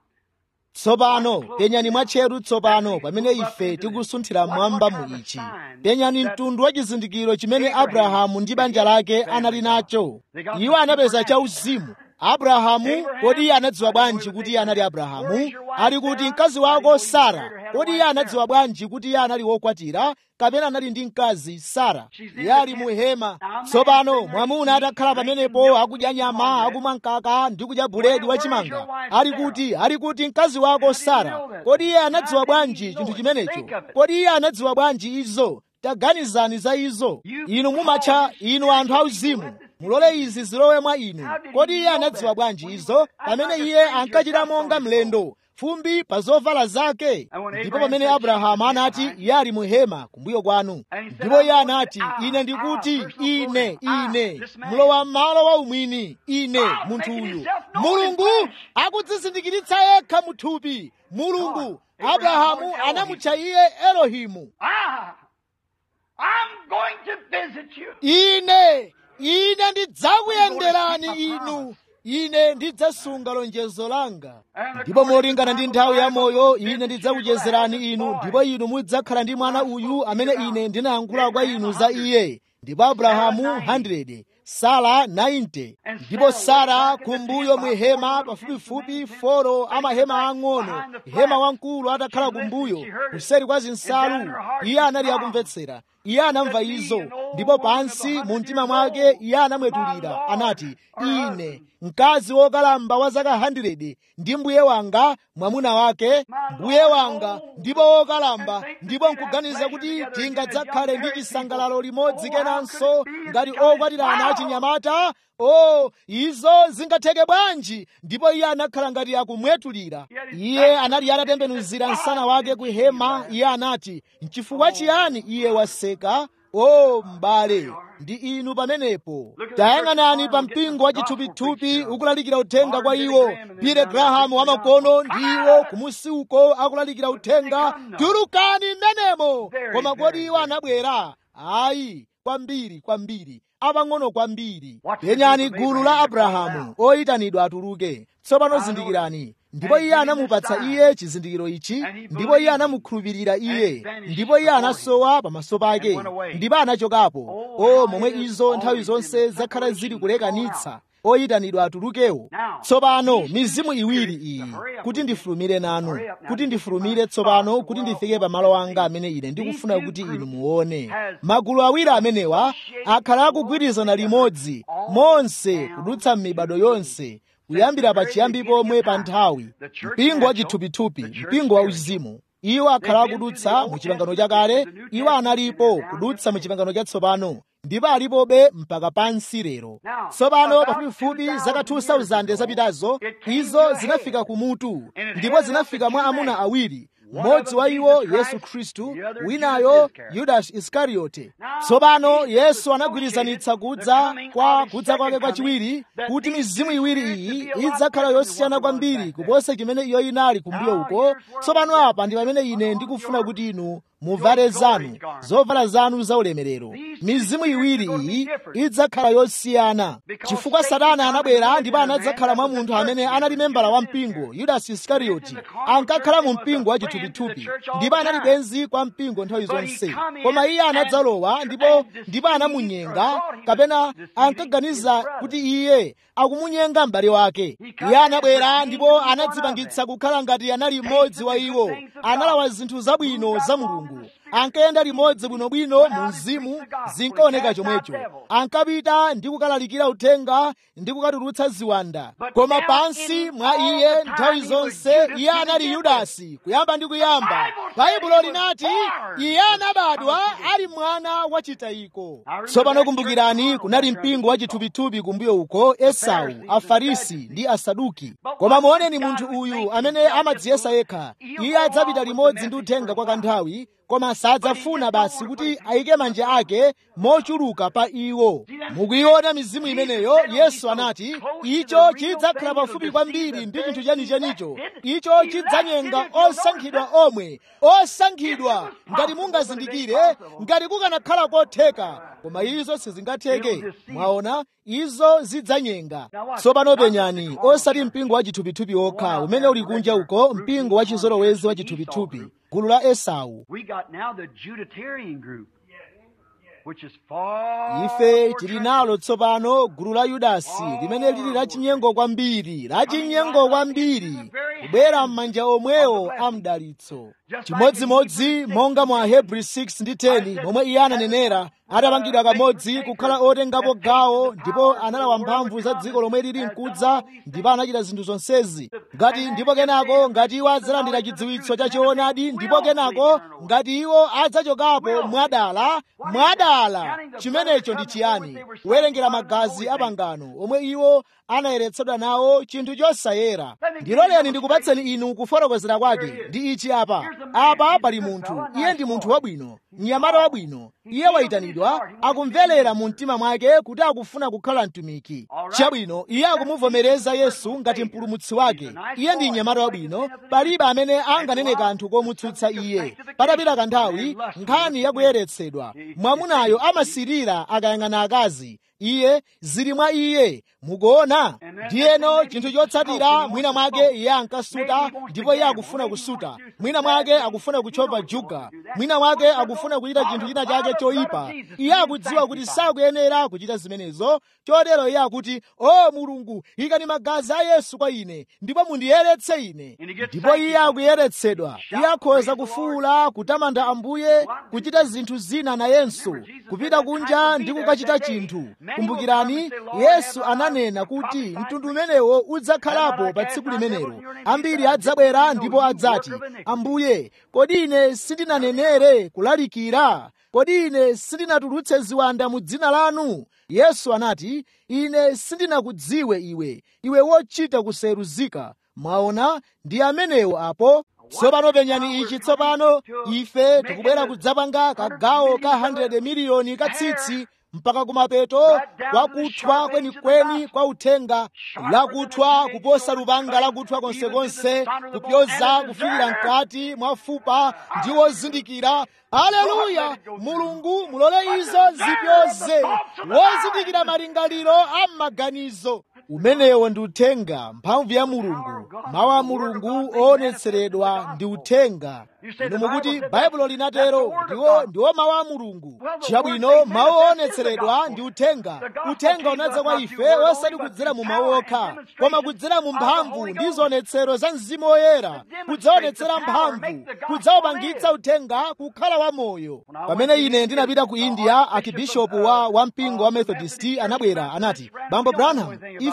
tsopano penyani mwatcheru tsopano pamene ife tikusunthira mmwamba mu ichi penyani mtundu wa chizindikiro chimene abrahamu ndi banja lake anali nacho iwo anapeza chauzimu abrahamu kodi iye anadziwa bwanji kuti iye anali abrahamu ali kuti mkazi wako sara kodi iye anadziwa bwanji kuti iye anali wokwatira kapena anali ndi mkazi sara iye ali mu hema tsopano mwamuna atakhala pamenepo akudya nyama akumwa mkaka ndi kudya buledi wachimanga ali kuti ali kuti mkazi wako sara kodi iye anadziwa bwanji chinthu chimenecho kodi iye anadziwa bwanji izo taganizani za izo inu mumatcha inu anthu auzimu mulole izi zilowe mwa inu kodi iye anadziwa bwanji izo pamene iye ankachita monga mlendo fumbi pa zovala zake ndipo pamene abrahamu anati iye ali mu hema kumbuyo kwanu ndipo iye anati ine ndikuti ine ine mlowa m'malo wa umwini ine munthu uyu mulungu akudzizindikiritsa yekha muthupi mulungu abrahamu anamutcha iye elohimu I'm going to visit you. ine ine ndidzakuyenderani inu ine ndidzasunga lonjezo langa ndipo molingana ndi nthawi ya moyo ine ndidzakuchezerani inu ndipo inu mudzakhala ndi mwana uyu amene ine ndinayankhula kwa inu za iye ndipo abrahamu 100 sara 90 ndipo sara kumbuyo mwihema pafupifupi folo amahema ang'ono hema wamkulu atakhala kumbuyo kuseri kwa zinsalu iye anali akumvetsera iye anamva izo ndipo pansi mu mtima mwake iye anamwetulira anati ine mkazi wokalamba wa zaka 100 ndi mbuye wanga mwamuna wake mbuye wanga ndipo wokalamba ndipo nkuganiza kuti tingadzakhale ndi chisangalalo limodzi kenanso ngati okwatirana achinyamata o izo zingatheke bwanji ndipo iye anakhala ngati akumwetulira iye anali atatembenuzira msana wake ku hema iye anati nchifukwa chiyani iye waseka o m'bale ndi inu pamenepo tayang'anani pa mpingo wa chithupithupi ukulalikira uthenga kwa iwo pire grahamu wamakono ndi iwo kumusi uko akulalikira uthenga tulukani m'menemo koma kodi iwo anabwera ayi kwambiri kwambiri apang'ono kwambiri penyani gulu la abrahamu oyitanidwa atuluke tsopano zindikirani ndipo iye anamupatsa iye chizindikiro ichi ndipo iye anamukhulupirira iye ndipo iye anasowa pamaso pake ndipo anachokapo o momwe izo nthawi zonse zakhala zili kulekanitsa oyitanidwa atulukewo tsopano mizimu iwiri iyi kuti ndifulumire nanu kuti ndifulumire tsopano kuti ndifike pamalo anga amene ine ndikufuna kuti inu muone magulu awiri amenewa akhala akugwirizana limodzi monse kudutsa m'mibado yonse kuyambira pachiyambi pomwe pa nthawi mpingo wa chithupithupi mpingo wa uzimu iwo akhala akudutsa mu chipangano chakale iwo analipo kudutsa mu chipangano chatsopano ndipo alipobe mpaka pansi lero tsopano pafupifupi zaka 2000 zapitazo izo zinafika kumutu ndipo zinafika mwa amuna awiri mmodzi wa iwo yesu khristu winayo yudasi iskariyote tsopano yesu anagwirizanitsa kudza kwa kudza kwake kwachiwiri kuti mizimu iwiri iyi idzakhala yosiyana kwambiri kuposa chimene iyo inali kumbuyo uko tsopano apa ndi pamene ine ndikufuna kuti inu muvale zanu zovala zanu zaulemerero mizimu iwiri iyi idzakhala yosiyana chifukwa satana anabwera ndipo anadzakhala mwa munthu amene anali membala wa mpingo yudasi iskarioti ankakhala mu mpingo wa chithupithupi ndipo anali bwenzi kwa mpingo nthawi zonse koma iye anadzalowa ndipo ndipo anamunyenga kapena ankaganiza kuti iye akumunyenga m'bale wake iye anabwera ndipo anadzipangitsa kukhala ngati anali mmodzi wa iwo analawa zinthu zabwino za mulungu ankayenda limodzi bwinobwino mu mzimu zinkaoneka chomwecho ankapita ndi kukalalikira uthenga ndi kukatulutsa ziwanda koma pansi mwa iye nthawi zonse iye anali yudasi kuyamba ndi kuyamba baibulo linati iye anabadwa ali mwana wachitayiko tsopano kumbukirani kunali mpingo wa chithupithupi kumbuyo uko esau afarisi ndi asaduki koma muoneni munthu uyu amene amadziyesa yekha iye adzapita limodzi ndi uthenga kwa kanthawi koma sadzafuna basi kuti ayike manja ake mochuluka pa iwo mukuiona mizimu imeneyo yesu anati icho chidzakhala pafupi kwambiri ndi chinthu chenichenicho icho chidzanyenga osankhidwa omwe osankhidwa ngati mungazindikire ngati kukanakhala kotheka koma izo sizingatheke mwaona izo zidzanyenga tsopano penyani osati mpingo wa chithupithupi okha umene uli kunja uko mpingo wa chizolowezi wa chithupithupi gulu la esau We got now the Judatarian group, which is far ife more tili nalo tsopano gulu la yudasi limene lili lachinyengo kwambiri lachinyengo kwambiri kubwera m'manja omwewo a mdalitso chimodzimodzi monga mwa hebrew 6 ndi 10 momwe iye ananenera atapangidwa kamodzi kukhala otengapo gawo ndipo analawa mphamvu za dziko lomwe lili mkudza ndipo anachita zinthu zonsezi ngati ndipo kenako ngati iwo adzalandira chidziwitso cha choonadi ndipo kenako ngati iwo adzachokapo mwadala mwadala chimenecho ndi chiyani kuwerengera magazi a pangano omwe iwo anayeretsedwa nawo chinthu chosayera ndiloleni ndikupatseni inu kufotokozera kwake ndi ichi apa apa pali munthu iye ndi munthu wabwino mnyamata wabwino iye wayitanidwa akumverera mu mtima mwake kuti akufuna kukhala mtumiki chabwino iye akumuvomereza yesu ngati mpulumutsi wake iye ndi mnyamata wabwino palibe amene anganene kanthu komutsutsa iye patapita kanthawi nkhani yakuyeretsedwa mwamunayo amasirira akayang'ana akazi iye zili mwa iye mukuona ndiyeno chinthu chotsatira mwina mwake iye ankasuta ndipo iye akufuna kusuta mwina mwake akufuna kuchova juga mwina mwake akufuna kuchita chinthu china chake choyipa iye akudziwa kuti sakuyenera kuchita zimenezo chotero iye akuti o mulungu ikani magazi a yesu kwa ine ndipo mundiyeretse ine ndipo iye akuyeretsedwa iye akhoza kufuwula kutamanda ambuye kuchita zinthu zina nayenso kupita kunja ndi kukachita chinthu kumbukirani yesu ananena kuti mtundu umenewo udzakhalapo pa tsiku limenelo ambiri adzabwera ndipo adzati ambuye kodi ine sindinanenere kulalikira kodi ine sindinatulutse ziwanda mu dzina lanu yesu anati ine sindinakudziwe iwe iwe wochita kuseruzika mwaona ndi amenewo apo tsopano penyani ichi tsopano ife tikubwera kudzapanga kagawo ka 100 miliyoni katsitsi mpaka kumapeto kwakuthwa kwenikweni kwa uthenga lakuthwa kuposa lupanga lakuthwa konsekonse kupyoza kufikira mkati mwa fupa ndi wozindikira aleluya mulungu mulole izo zipyoze wozindikira malingaliro a m'maganizo umenewo ndi uthenga mphamvu ya mulungu mawu a mulungu oonetseredwa ndi uthenga inu mukuti baibulo linatero ndiwo ndiwo mawu a mulungu chabwino mawu oonetseredwa ndi uthenga uthenga unadza kwa ife osati kudzera mu mawu okha koma kudzera mu mphamvu ndi zionetsero za mzimu woyera kudzaonetsera mphamvu kudzawupangitsa uthenga kukhala wamoyo pamene ine ndinapita ku india akibishopu wa wampingo wa methodist anabwera anati bambo branham ife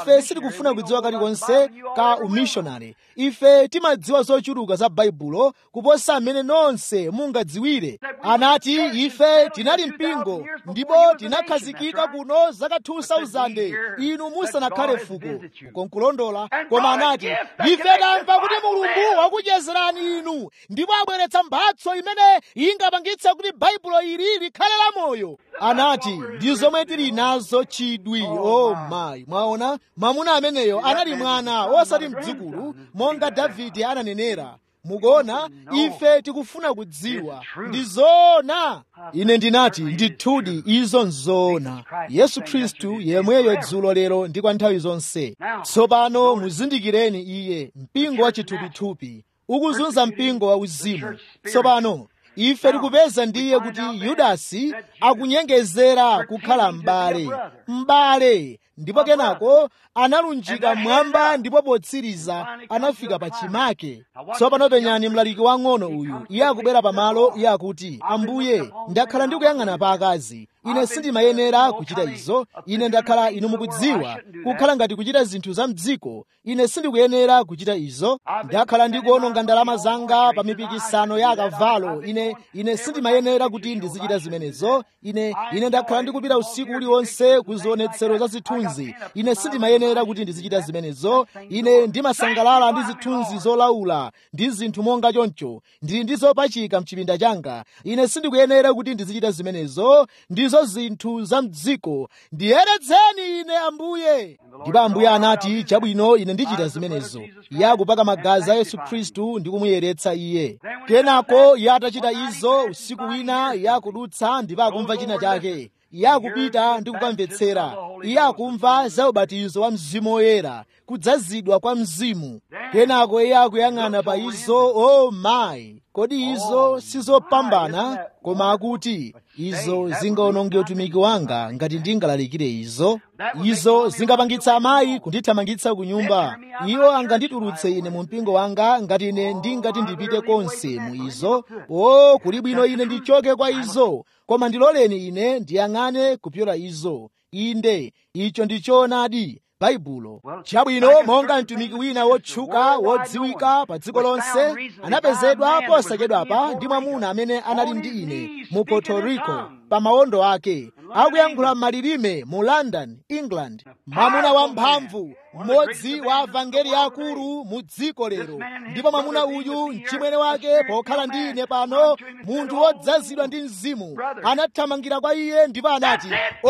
ife sitikufuna kudziwa kalikonse ka umishonari ife timadziwa zochuluka za baibulo kuposa amene nonse mungadziwire anati ife tinali mpingo ndipo tinakhazikika kuno zaka 2000 inu musanakhale fuko ukonkulondola koma anati ife tamva kuti mulungu wakuchezerani inu ndipo abweretsa mphatso imene ingapangitse kuti baibulo ili likhale la moyo anati ndi zomwe tili nazo chidwi oh mayi mwaona mwamuna ameneyo anali mwana osati mdzukulu monga davide ananenera mukuona ife tikufuna kudziwa ndi zoona ine ndinati ndithudi izo nzoona yesu khristu yemweyo dzulo lero ndi kwa nthawi zonse tsopano muzindikireni iye mpingo wa chithupithupi ukuzunza mpingo wa uzimu tsopano ife tikupeza ndiye kuti yudasi akunyengezera kukhala m'bale m'bale ndipo kenako analunjika mmwamba ndipo potsiriza anafika pa chimake tsopano penyani mlaliki wang'ono uyu iye akubwera pamalo iye akuti ambuye ndakhala ndikuyang'ana pa akazi ine sindimayenera kuchita izo ine ndakhala inu mukudziwa kukhala ngati kuchita zinthu za mdziko ine sindikuyenera kuchita izo ndakhala ndikuononga ndalama zanga pa mipikisano ya akavalo ine ine sindimayenera kuti ndizichita zimenezo ine ine ndakhala ndikupita usiku uliwonse ku zionetsero za zithunzi ine sindimayenera kuti ndizichita zimenezo ine ndimasangalala ndi zithunzi zolaula ndi zinthu monga choncho ndili ndi zopachika mchipinda changa ine sindikuyenera kuti ndizichita zimenezo ndizo zinthu za mdziko ndiyeretseni ine ambuye ndipo ambuye anati chabwino ine ndichita zimenezo iye akupaka magazi a yesu khristu ndi kumuyeretsa iye kenako iye atachita izo usiku wina iye akudutsa ndipo akumva china chake iye akupita ndi kukamvetsera iye akumva za ubatizo wa mzimu woyera kudzazidwa kwa mzimu kenako iye akuyang'ana pa izo o oh mayi kodi izo sizopambana koma akuti izo zingaononge utumiki wanga ngati ndingalalikire izo izo zingapangitsa amayi kundithamangitsa ku nyumba iwo anganditulutse ine mu mpingo wanga ngati ine ndingati ndipite konse mu izo o kuli bwino ine ndichoke kwa izo koma ndiloleni ine ndiyang'ane kupyola izo inde icho ndichoonadi baibulo chabwino monga mtumiki wina wotchuka wodziwika pa dziko lonse anapezedwa posachedwapa ndi mwamuna amene anali ndi ine mu puerto rico pa mawondo ake akuyankhula malilime mu london england mwamuna wamphamvu mmodzi wa avangeli akulu mu dziko lero ndipo mwamuna uyu mchimwene wake pokhala ndi ine pano munthu wodzazidwa ndi mzimu anathamangira kwa iye ndipo anati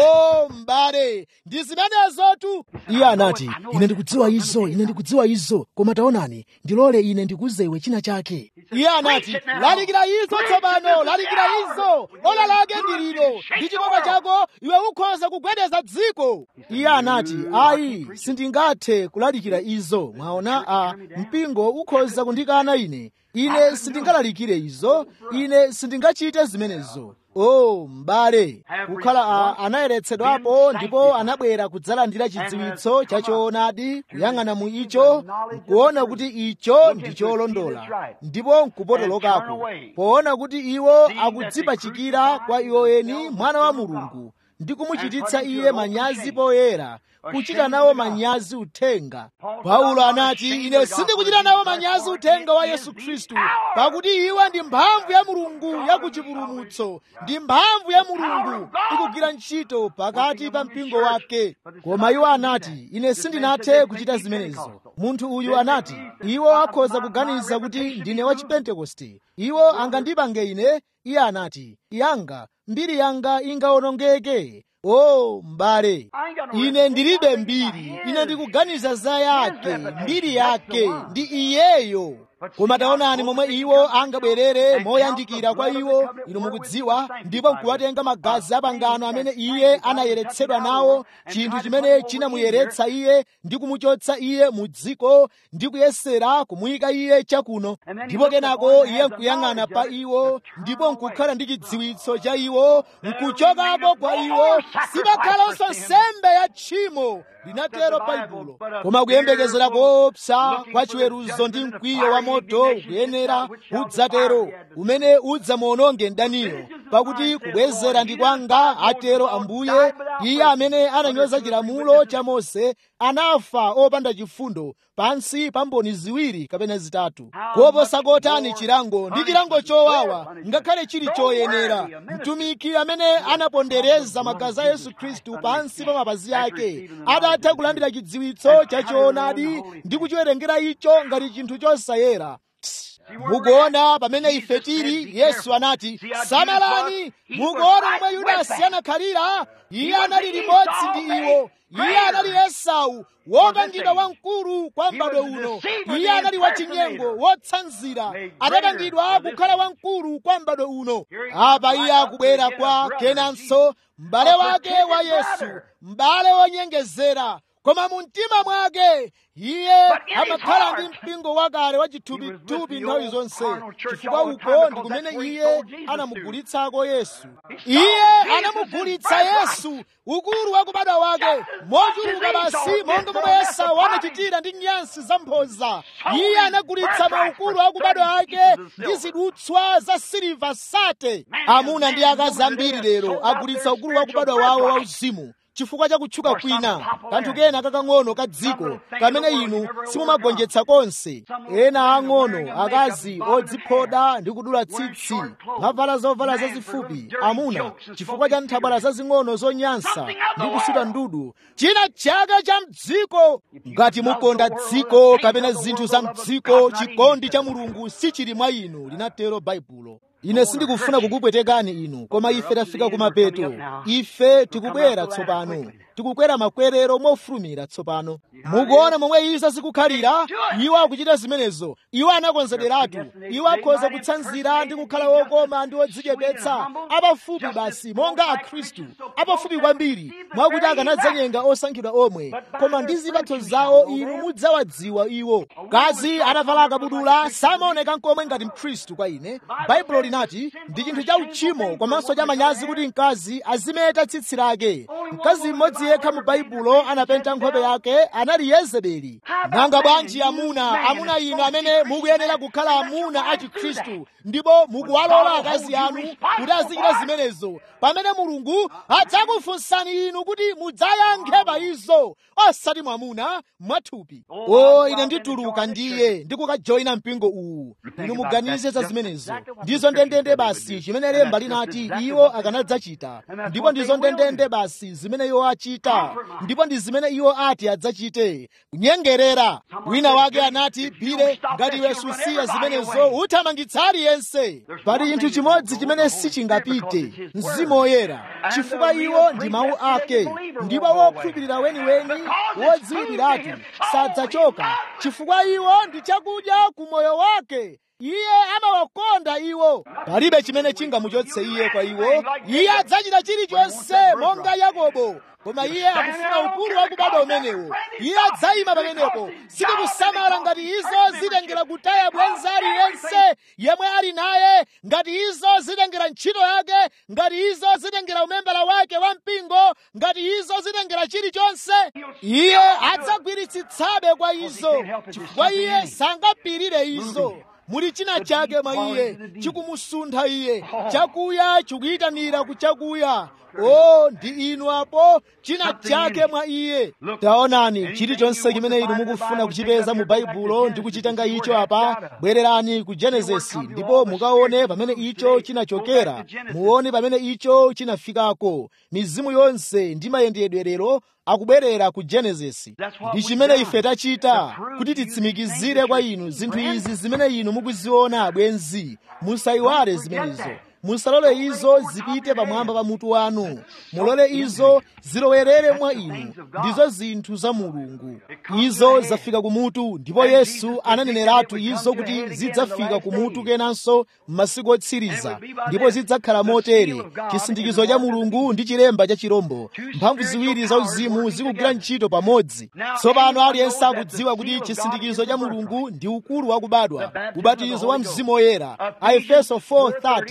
o m'bale ndi zimenezotu iye anati ine ndikudziwa izo ine ndikudziwa izo koma taonani ndilole ine ndikuze iwe china chake iye anati lalikira izo tsopano lalikira izo ola lake ndi lino ndi chikopa chako iwe ukhoza kugwedeza dziko iye anati ayi sindingathe kulalikira izo mwaona a mpingo ukhoza kundikana ine ine sindingalalikire izo ine sindingachite zimenezo o m'bale kukhala a anayeretsedwapo ndipo anabwera kudzalandira chidziwitso cha choonadi kuyang'ana mu icho nkuona kuti icho ndi cholondola ndipo nkupotolokako poona kuti iwo akudzipachikira kwa iwo eni mwana wa mulungu ndi kumuchititsa iye manyazi poyera kuchita nawo manyazi uthenga paulo anati ine sindikuchita nawo manyazi uthenga wa yesu khristu pakuti iwo ndi mphamvu ya mulungu ya kuchipulumutso ndi mphamvu ya mulungu ikugwira ntchito pakati pa mpingo wake koma iwo anati ine sindinathe kuchita zimenezo munthu uyu anati iwo akhoza kuganiza kuti ndine wa chipentekoste iwo angandipange ine iye anati yanga mbiri yanga ingaonongeke o oh, m'bale ine ndilibe mbiri ine ndikuganiza za yake mbiri yake ndi iyeyo koma taonani momwe iwo angabwerere moyandikira kwa iwo inu mukudziwa ndipo nkuwatenga magazi apangano amene iye anayeretsedwa nawo chinthu chimene chinamuyeretsa iye ndi kumuchotsa iye mu dziko ndi kuyesera kumuyika iye chakuno ndipo kenako iye nkuyang'ana pa iwo ndipo nkukhala ndi chidziwitso cha iwo nkuchokapo kwa iwo sipakhalanso nsembe ya tchimo linatero baibulo koma kuyembekezera koopsa kwa chiweruzo ndi mkwiyo wa moto ukuyenera udzatero umene udzamuononge mdaniyo pakuti kubwezera ndi kwanga atero ambuye iye amene ananyoza chilamulo cha mose anafa opanda chifundo pansi pa mboni ziwiri kapena zitatu koposa kotani chilango ndi chilango chowawa ngakhale chili choyenera mtumiki amene anapondereza magazi a yesu khristu pansi pa mapazi ake adatha kulandira chidziwitso cha choonadi ndi kuchiwerengera icho ngati chinthu chosayera mukuona pamene ife tili yesu anati samalani mukuona momwe yudasi anakhalira iye anali limodzi ndi iwo iye anali esau wopangidwa wamkulu kwa m'bado uno iye anali wachinyengo wotsanzira adapangidwa kukhala wamkulu kwa m'bado uno apa iye akubwera kwa kenanso m'bale wake wa yesu m'bale wonyengezera koma mu mtima mwake iye amakhala ndi mpingo wakale wa chithupithupi nthawi zonse chifukwa uko ndi kumene iye anamugulitsako yesu iye anamugulitsa yesu ukulu wa kubadwa wake mochuluka basi monga momwe esau anachitira ndi nyansi zamphoza iye anagulitsa maukulu a kubadwa ake ndi zidutswa za siliva sate amuna ndi akazi ambiri lero agulitsa ukulu wa kubadwa wawo wauzimu chifukwa cha kutchuka kwina kanthu kena kakang'ono ka dziko kamene inu simumagonjetsa konse ena ang'ono akazi odziphoda ndi kudula tsitsi mavala zovala zazifupi amuna chifukwa cha nthabwala zazing'ono zonyansa ndi kusuta ndudu china chake cha mdziko ngati mukonda dziko kapena zinthu za mdziko chikondi cha mulungu sichili mwa inu linatero baibulo ine sindikufuna kukupwetekani inu koma ife tafika kumapeto ife tikubwera tsopano tikukwera makwerero mofulumira tsopano mukuona momwe izo zikukhalira iwo akuchita zimenezo iwo anakonzederatu iwo akhoza kutsanzira ndi kukhala wokoma ndi odzichepetsa apafupi basi monga akhristu apafupi kwambiri mwakuti akanadzanyenga osankhidwa omwe koma ndi zipatso zawo inu mudzawadziwa iwo kazi anavala akabudula samaoneka nkomwe ngati mkhristu kwa ine baibulo linati ndi chinthu cha uchimo komanso cha manyazi kuti mkazi azimeta tsitsi lake mkazi mmodzi yekha mu baibulo anapenta nkhope yake anali yezebeli nanga bwanji amuna amuna inu amene mukuyenera kukhala amuna a chikhristu ndipo mukuwalola akazi anu kuti azichita zimenezo pamene mulungu adzakufunsani inu kuti mudzayankhe pa izo osati mwamuna mwathupi o ine ndituluka ndiye ndikukajoyina mpingo uwu inu muganize za zimenezo ndizo ndendende basi chimene lemba linati iwo akanadzachita ndipo ndizo ndendende basi zimene iwo achita ndipo ndi zimene iwo ati adzachite kunyengerera wina wake anati bile ngati iwe susiya zimenezo uthamangitsa aliyense pali chinthu chimodzi chimene sichingapite mzimu woyera chifukwa iwo ndi mawu ake ndipo wokhulupirira weniweni wodziwiratu sadzachoka chifukwa iwo ndi chakudya ku moyo wake iye amawakonda iwo palibe chimene chingamuchotse iye kwa iwo iye adzachita chilichonse monga yakobo koma iye akufuna ukulu wakubadwa umenewo iye adzayima pamenepo sitikusamala ngati izo zitengera kutaya bwenza aliyense yemwe ali naye ngati izo zitengera ntchito yake ngati izo zitengera umembala wake wa mpingo ngati izo zitengera chilichonse iye adzagwiritsitsabe kwa izo chifukwa iye sangapirire izo muli china chake mwa iye chikumusuntha iye chakuya chikuyitanira kuchakuya o ndi inu apo china chake mwa iye taonani chilichonse chimene inu mukufuna kuchipeza mu baibulo ndi kuchitenga icho apa bwererani ku genesisi ndipo mukaone pamene icho chinachokera muone pamene icho chinafikako mizimu yonse ndi mayendedwerero akubwerera ku genesisi ndi chimene ife tachita kuti titsimikizire kwa inu zinthu izi zimene inu mukuziona abwenzi musayiwale zimenezo musalole izo zipite pamwamba pa mutu wanu mulole izo zilowerere mwa inu ndizo zinthu za mulungu izo zafika kumutu ndipo yesu ananeneratu izo kuti zidzafika kumutu kenanso m'masiku otsiriza ndipo zidzakhala motere chisindikizo cha mulungu ndi chilemba cha chirombo mphamvu ziwiri za uzimu zikugwira ntchito pamodzi tsopano aliyense akudziwa kuti chisindikizo cha mulungu ndi ukulu wakubadwa ubatizo wa mzimu woyera a efeso 4:30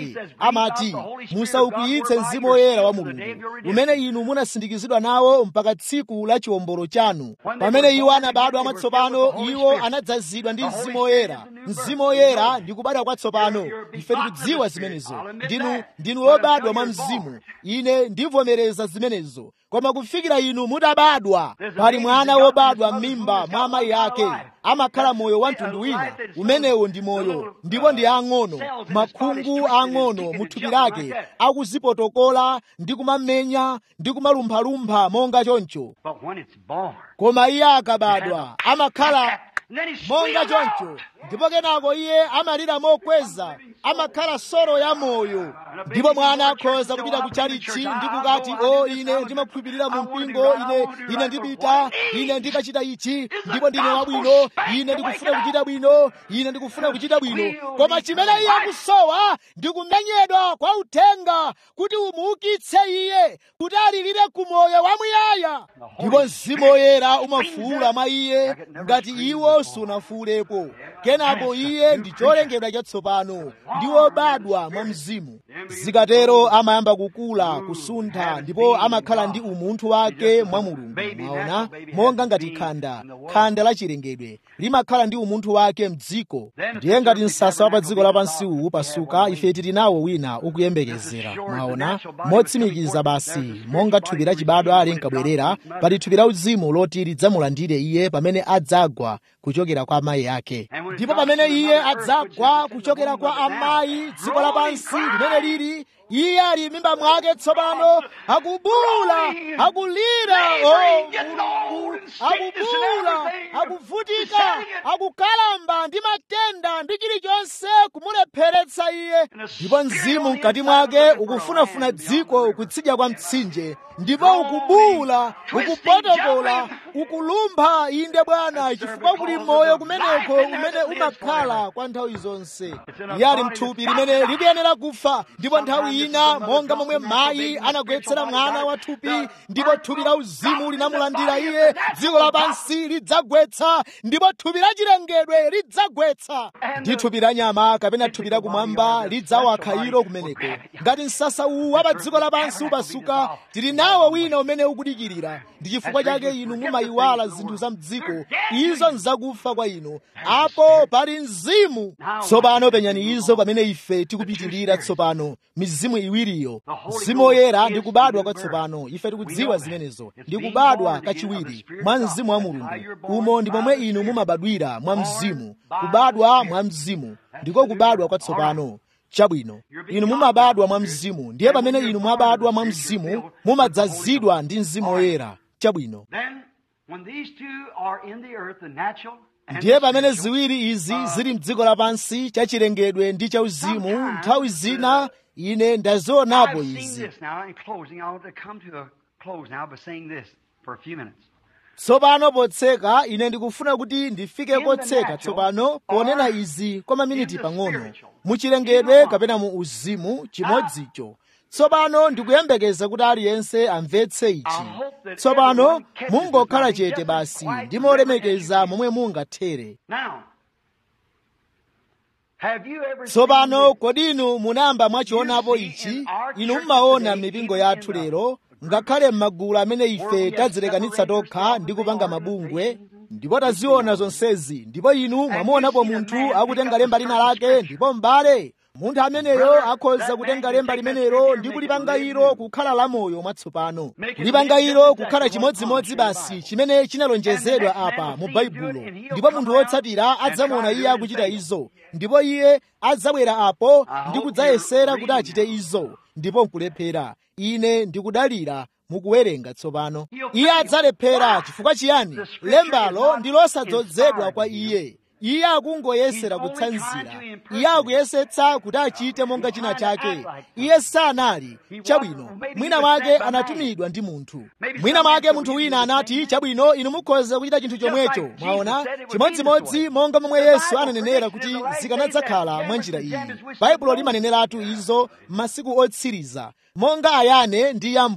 amati musaukwiyitse mzimu woyera wa mulungu umene inu munasindikizidwa nawo mpaka tsiku la chiwombolo chanu pamene iwo anabadwa mwatsopano iwo anadzazidwa ndi mzimu woyera mzimu woyera ndi kubadwa kwatsopano ife tikudziwa zimenezo ndinu ndinu wobadwa mwa mzimu ine ndivomereza zimenezo koma kufikira inu mutabadwa pali mwana wobadwa m'mimba mwa amayi ake amakhala moyo wa mtundu wina umenewo ndi moyo ndipo ndi ang'ono makhungu ang'ono mu thupi lake akuzipotokola ndi kumamenya ndi kumalumphalumpha monga choncho But when it's born, koma iye akabadwa amakhala and then he's monga squealed out. choncho ndipo kenako iye amalira mokweza amakhala soro ya moyo ndipo mwana akhoza kupita ku chalichi ndi kukati o ine ndimakhulupirira mu mpingo ine ine ndipita ine ndikachita ichi ndipo ndine wabwino ine ndikufuna kuchita bwino ine ndikufuna kuchita bwino koma chimene iye akusowa ndi kumenyedwa kwa uthenga kuti umuukitse iye kuti alirire ku moyo wamuyaya ndipo mzimu woyera umafuula mwa iye ngati iwo sunafuulepo kenako iye ndi cholengedwa chatsopano ndi wobadwa mwa mzimu zikatero amayamba kukula kusuntha ndipo amakhala ndi umunthu wake mwa mulungu mwaona monga ngati khanda khanda la chilengedwe limakhala ndi umunthu wake mdziko ndiye ngati msasa wa pa dziko lapansi uwu pasuka ife tili nawo wina ukuyembekezera mwaona motsimikiza basi monga thupi lachibadwa linkabwerera pali thupi la uzimu loti lidzamulandire iye pamene adzagwa kuchokera kwa amayi ake ndipo pamene iye adzagwa kuchokera kwa amayi dziko lapansi limene lili iye ali m'mimba mwake tsopano akubula akulira oh, mulungu akubula akuvutika akukalamba ndi matenda ndi chilichonse kumulepheretsa iye ndipo mzimu mkati mwake ukufunafuna dziko kutsidya kwa mtsinje ndipo ukubula ukupotokola ukulumpha inde bwana chifukwa kuli moyo kumeneko umene umakhala kwa nthawi zonse iye ali mthupi limene likuyenera kufa ndipo nthawi ina monga momwe mayi anagwetsera mwana wa thupi ndipo thupi la uzimu linamulandira iye dziko lapansi lidzagwetsa ndipo thupi la chilengedwe lidzagwetsa ndi thupi la nyama kapena thupi la kumwamba lidzawakha ilo kumeneko ngati msasa uwu wa pa dziko lapansi upasuka tili nawo wina umene ukudikirira ndi chifukwa chake inu mumayiwala zinthu za mdziko izo nzakufa kwa inu apo pali mzimu tsopano penyani izo pamene ife tikupitirira tsopano mizimu iwiriyo mzimu woyera ndi kubadwa kwatsopano ife tikudziwa zimenezo ndi kubadwa kachiwiri mwa mzimu wa mulungu umo ndi momwe inu mumabadwira mwa mzimu kubadwa mwa mzimu ndiko kubadwa kwatsopano chabwino inu mumabadwa mwa mzimu ndiye pamene inu mwabadwa mwa mzimu mumadzazidwa ndi mzimu woyera chabwino Then, when these two are in the earth, the natural and ndiye the pamene spiritual, ziwiri izi zili mdziko lapansi chachilengedwe ndi chauzimu nthawi zina ine ndazionapo I've seen izi this now in closing. I want to come to a close now by saying this for a few minutes. tsopano potseka ine ndikufuna kuti ndifike kotseka tsopano ponena izi kwa maminiti pang'ono muchilengedwe kapena mu uzimu chimodzicho tsopano ndikuyembekeza kuti aliyense amvetse ichi tsopano mungokhala chete basi ndimolemekeza momwe mungathere Now, have you ever tsopano seen kodi inu munayamba mwachionapo ichi inu mmaona mipingo yathu lero ngakhale m'magulu amene ife tadzilekanitsa tokha ndi kupanga mabungwe ndipo taziona zonsezi ndipo inu mwamuonapo munthu akutenga lemba lina lake ndipo m'bale munthu ameneyo akhoza kutenga lemba limenelo ndi kulipanga ilo kukhala lamoyo mwatsopano kulipanga ilo kukhala chimodzimodzi basi chimene chinalonjezedwa apa mu baibulo ndipo munthu wotsatira adzamuona iye akuchita izo ndipo iye adzabwera apo ndi kudzayesera kuti achite izo ndipo nkulephera ine ndikudalira mukuwerenga tsopano iye adzalephera chifukwa chiyani lembalo ndi losadzozedwa kwa iye iye akungoyesera kutsanzira iye akuyesetsa kuti achite monga china chake iye sanali chabwino mwina mwake anatumidwa ndi munthu mwina mwake munthu wina anati chabwino inu mukhoza kuchita chinthu chomwecho mwaona chimodzimodzi monga momwe yesu ananenera kuti zikanadzakhala mwa njira iyi baibulo limaneneratu izo m'masiku otsiriza monga ayane ndi yambure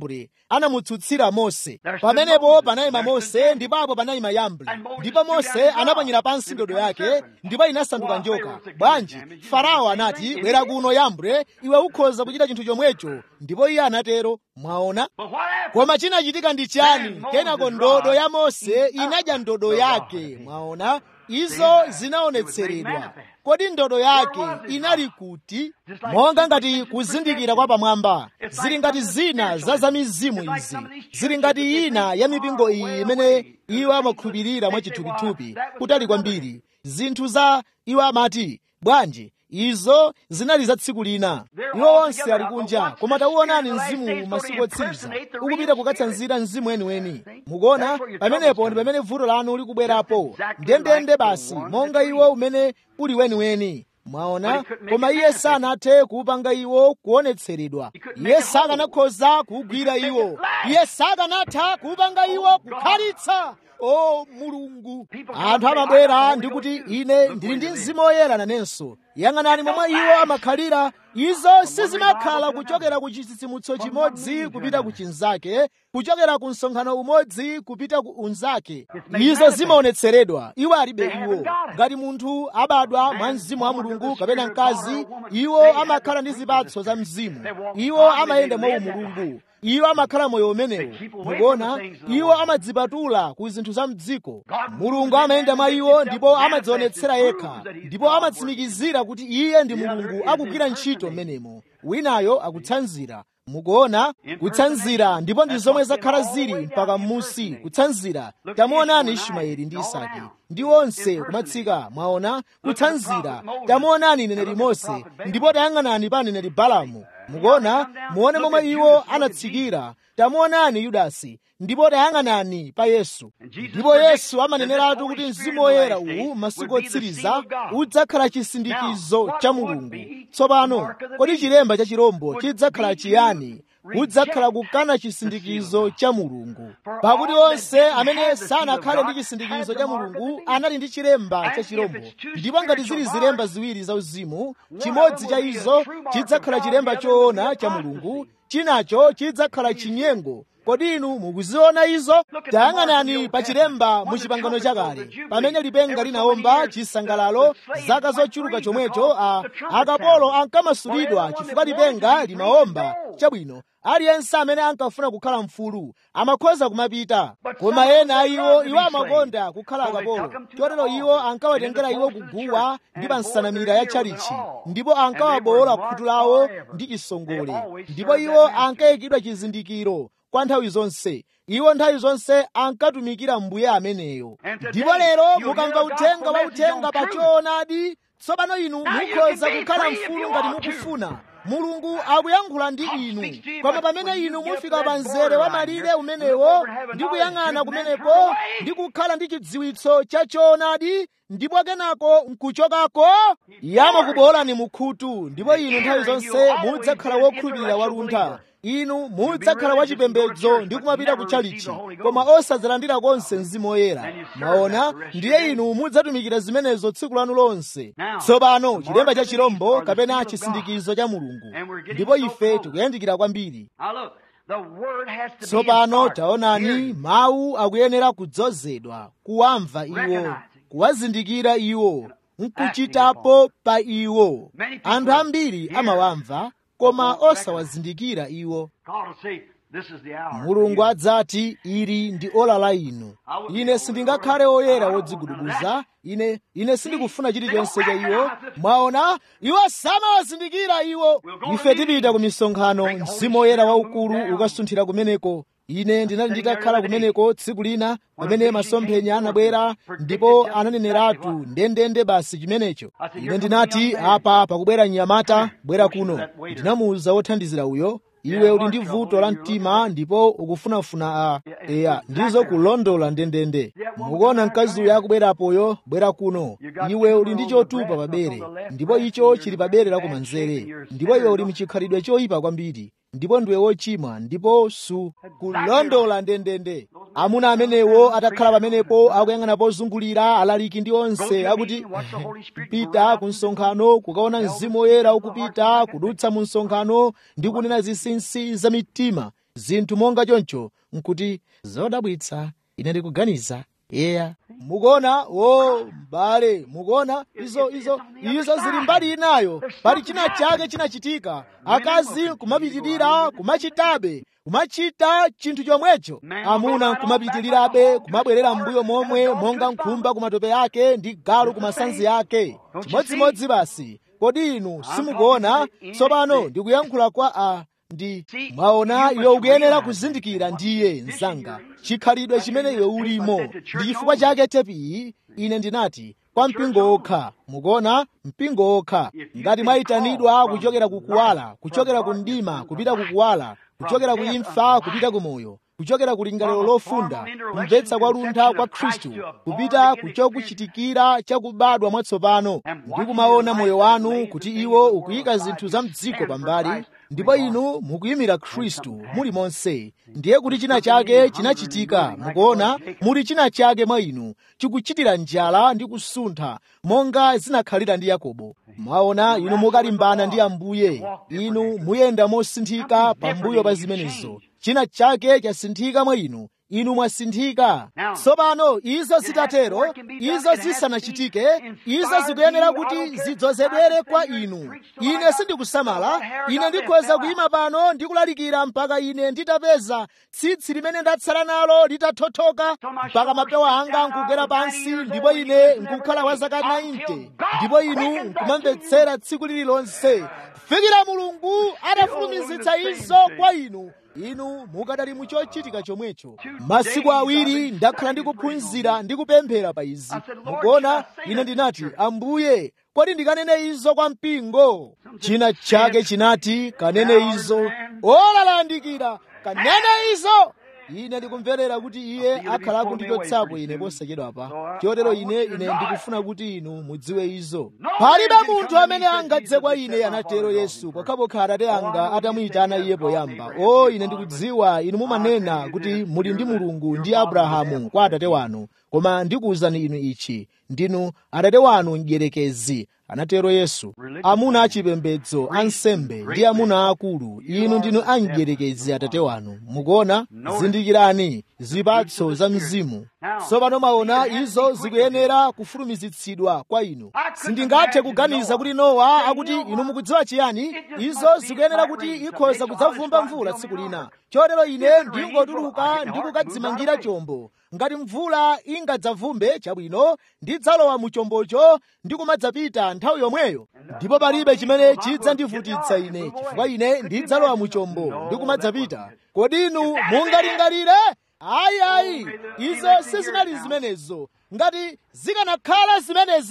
anamutsutsira mose pamenepo panayima mose ndipapo panayima yambre ndipo mose anaponyera pansi ndodo yake ndipo inasanduka njoka bwanji farao anati bwera kuno yambure iwe ukhoza kuchita chinthu chomwecho ndipo iye anatero mwaona koma chinachitika ndi chani kenako ndodo ya mose inadya ndodo yake mwaona izo zinaonetseredwa kodi ndodo yake inali kuti monga ngati kuzindikira kwa pamwamba zili ngati zina za zamizimu izi zili ngati ina ya mipingo iyi imene iwo amakhulupirira mwachithupithupi kutali kwambiri zinthu za iwo amati bwanji izo zinali za tsiku lina iwo onse ali kunja koma tauonani mzimu masiku otsiriza ukupita kukatsanzira mzimu weniweni mukuona pamenepo ndi pamene vuto lanu likubwerapo ndendende basi monga iwo umene uli weniweni mwaona koma iye sanathe kuupanga iwo kuonetseredwa iye sakanakhoza kuugwira iwo iye sakanatha kuupanga iwo kukhalitsa o mulungu anthu amabwera ndi kuti ine ndili ndi mzimu woyera nanenso yang'anani momwe iwo amakhalira izo sizimakhala kuchokera ku chitsitsimutso chimodzi kupita ku chinzake kuchokera ku msonkhano umodzi kupita ku unzake izo zimaonetseredwa iwo alibe iwo ngati munthu abadwa mwa mzimu wa mulungu kapena mkazi iwo amakhala ndi zipatso za mzimu iwo amayenda mwa umulungu iwo amakhala moyo umenewo mukuona iwo amadzipatula ku zinthu za mdziko mulungu amayenda mwa iwo ndipo amadzionetsera yekha ndipo amatsimikizira kuti iye ndi mulungu akugwira ntchito mmenemo winayo akutsanzira mukuona kutsanzira ndipo ndi zomwe zakhala zili mpaka m'musi kutsanzira tamuonani ismaeli ndi isaki ndi onse kumatsika mwaona kutsanzira tamuonani neneri mose ndipo tayang'anani pa neneri balamu mukuona muone momwe iwo anatsikira tamuonani yudasi ndipo tayang'anani pa yesu ndipo yesu amaneneratu kuti mzimu woyera uwu masiku otsiriza udzakhala chisindikizo cha mulungu tsopano kodi chilemba cha chirombo chidzakhala chiyani kudzakhala kukana chisindikizo cha mulungu pakuti onse amene sanakhale ndi chisindikizo cha mulungu anali ndi chilemba cha chirombo ndipo ngati zili zilemba ziwiri zauzimu chimodzi cha izo chidzakhala chilemba choona cha mulungu chinacho chidzakhala chinyengo kodi inu mukuziona izo tayang'anani pa chilemba mu chipangano chakale pamene lipenga linawomba chisangalalo zaka zochuluka chomwecho a akapolo ankamasulidwa chifukwa lipenga limawomba chabwino aliyense amene ankafuna kukhala mfulu amakhoza kumapita koma ena iwo iwo amakonda kukhala akapolo chotero iwo ankawatengera iwo kuguwa ndi pa nsanamira ya tchalichi ndipo ankawabowola khutu lawo ndi chisongole ndipo iwo ankayikidwa chizindikiro kwa nthawi zonse iwo nthawi zonse ankatumikira mbuye ameneyo ndipo lero mukamva uthenga wa uthenga pa choonadi tsopano inu mukhoza kukhala mfulu ngati mukufuna mulungu akuyankhula ndi inu koma pamene inu mufika pa mzere wa malire umenewo ndi kuyang'ana kumenepo ndi kukhala ndi chidziwitso cha choonadi ndipo kenako nkuchokako iye amakubowolani mukhutu ndipo inu nthawi zonse mudzakhala wokhulupirira waluntha inu mudzakhala wachipembedzo ndi kumapita kutchalichi koma osadzalandira konse mzimu woyera maona ndiye inu mudzatumikira zimenezo tsiku lanu lonse tsopano chilemba cha chirombo kapena chisindikizo cha mulungu ndipo ife tikuyandikira kwambiri tsopano taonani mawu akuyenera kudzozedwa kuwamva iwo kuwazindikira iwo nkuchitapo pa iwo anthu ambiri amawamva koma osawazindikira iwo mulungu adzati ili ndi ola la inu ine sindingakhale oyera wodzigudubuza ine ine sindikufuna chilichonse cha iwo mwaona iwo samawazindikira iwo ife tipita ku misonkhano mzimu woyera waukulu ukasunthira kumeneko ine ndinali nditakhala kumeneko tsiku lina pamene masomphenya anabwera ndipo ananeneratu ndendende basi chimenecho ine ndinati apa pakubwera mnyamata bwera kuno ndinamuwuza wothandizira uyo iwe uli ndi vuto la mtima ndipo ukufunafuna a eya ndizo kulondola ndendende mukuona mkazi uyo akubwerapoyo bwera kuno iwe uli ndi chotupa pabere ndipo icho chili pabere lakumanzere ndipo iwe uli mchikhalidwe choyipa kwambiri ndipo ndiwe wochimwa ndipo su kulondola ndendende amuna amenewo atakhala pamenepo akuyang'ana pozungulira alaliki ndi onse akuti pita ku msonkhano kukaona mzimu woyera ukupita kudutsa mu msonkhano ndi kunena zinsinsi za mitima zinthu monga choncho nkuti zodabwitsa ine ndikuganiza eya mukuona o m'bale mukuona izo izo izo zili mbali inayo pali china chake chinachitika akazi kumapitirira kumachitabe kumachita chinthu chomwecho amuna kumapitirirabe kumabwerera m'mbuyo momwe monga nkhumba kumatope yake ndi galu kumasanzi yake chimodzimodzi basi kodi inu simukuona tsopano ndikuyankhula kwa a ndi mwaona iwe ukuyenera kuzindikira ndiye mzanga chikhalidwe chimene iwe ulimo ndi chifukwa chake tepi iyi ine ndinati kwa mpingo okha mukuona mpingo okha ngati mwayitanidwa kuchokera kukuwala kuchokera ku mdima kupita kukuwala kuchokera ku imfa kupita ku moyo kuchokera ku lingaliro lofunda kumvetsa kwa luntha kwa khristu kupita kuchokuchitikira chakubadwa mwatsopano ndi kumaona moyo wanu kuti iwo ukuyika zinthu za mdziko pambali ndipo inu mukuyimira khristu muli monse ndiye kuti china chake chinachitika mukuona muli china chake mwa inu chikuchitira njala ndi kusuntha monga zinakhalira ndi yakobo mwaona inu mukalimbana ndi ambuye inu muyenda mosinthika pambuyo pa zimenezo china chake chasinthika mwa inu inu mwasinthika tsopano izo zitatero izo zisanachitike izo zikuyenera kuti zidzozedwere kwa inu ine sindikusamala ine ndikhoza kuyima pano ndikulalikira mpaka ine nditapeza tsitsi limene ndatsala nalo litathothoka mpaka mapewa anga nkugwera pansi ndipo ine nkukhala kwa zaka 90 ndipo inu nkumamvetsera tsiku lililonse kufikira mulungu atafulumizitsa izo kwa inu inu mukadali muchochitika chomwecho masiku awiri ndakhala ndikuphunzira ndi kupemphera pa izi mukuona ine ndinati ambuye kodi ndikanene izo kwa mpingo china chake chinati kanene izo olalandikira kanene izo ine ndikumverera kuti iye akhala akundichotsapo ine posachedwapa chotero ine ine ndikufuna kuti inu mudziwe izo palibe munthu amene angadze kwa ine anatero yesu pokhapokha atate anga atamuyitana iye poyamba o ine ndikudziwa inu mumanena kuti muli ndi mulungu ndi abrahamu kwa atate wanu koma ndikuwuzani inu ichi ndinu atate wanu mdierekezi anatero yesu amuna achipembedzo ansembe ndi amuna akulu inu ndinu amdierekezi atate wanu mukuona zindikirani zipatso za mzimu tsopano maona izo zikuyenera kufulumizitsidwa kwa inu sindingathe kuganiza kuti nowa akuti inu mukudziwa chiyani izo zikuyenera kuti ikhoza kudzavumba mvula tsiku lina chotero ine ndingotuluka ndi kukadzimangira chombo ngati mvula ingadzavumbe chabwino ndidzalowa mu chombocho ndi kumadzapita nthawi yomweyo ndipo palibe chimene chidzandivutitsa ine chifukwa ine ndidzalowa mu chombo ndi kumadzapita kodi inu mungalingalire ayi ayi izo sizinali zimenezo ngati zikanakhala zimenezo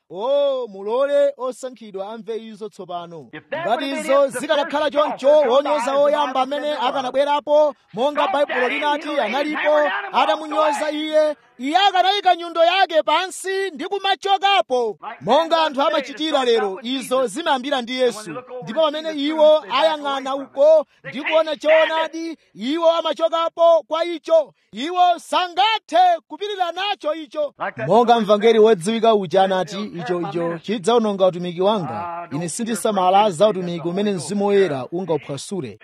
o mulole osankhidwa amve izo tsopano ngati izo zikanakhala choncho wonyoza woyamba amene akanabwerapo monga baibulo linati analipo atamunyoza iye iye akanayika nyundo yake pansi ndi kumachokapo monga anthu amachitira lero izo zimayambira ndi yesu ndipo pamene iwo ayang'ana uko ndi kuona choonadi iwo amachokapo kwa icho iwo sangathe kupirira nacho icho monga mvangeli wodziwika uja anati icho icho chidzawononga utumiki wanga ine sindisamala za utumiki umene mzimu woyera ungauphwasule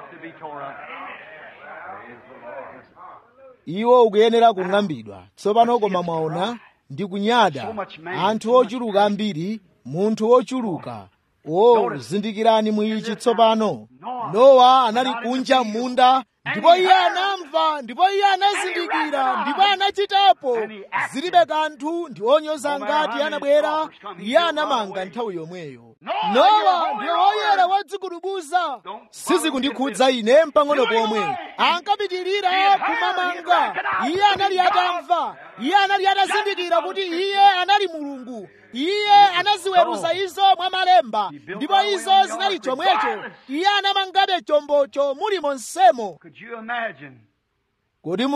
iwo ukuyenera kung'ambidwa tsopano koma mwaona ndi kunyada anthu ochuluka ambiri munthu wochuluka o zindikirani muichi tsopano nowa anali kunja m'munda ndipo iye anamva ndipo iye anazindikira ndipo anachitapo zilibe kanthu ndi onyoza ngati anabwera iye anamanga nthawi yomweyo nowa ndiye woyera wadzikudubuza sizikundikhudza ine mpang'ono pomwe ankapitirira kumamanga iye anali atamva iye anali atazindikira kuti iye anali mulungu iye anaziweruza izo mwa malemba ndipo izo zinali chomwecho iye anamangabe chombocho muli monsemo kodi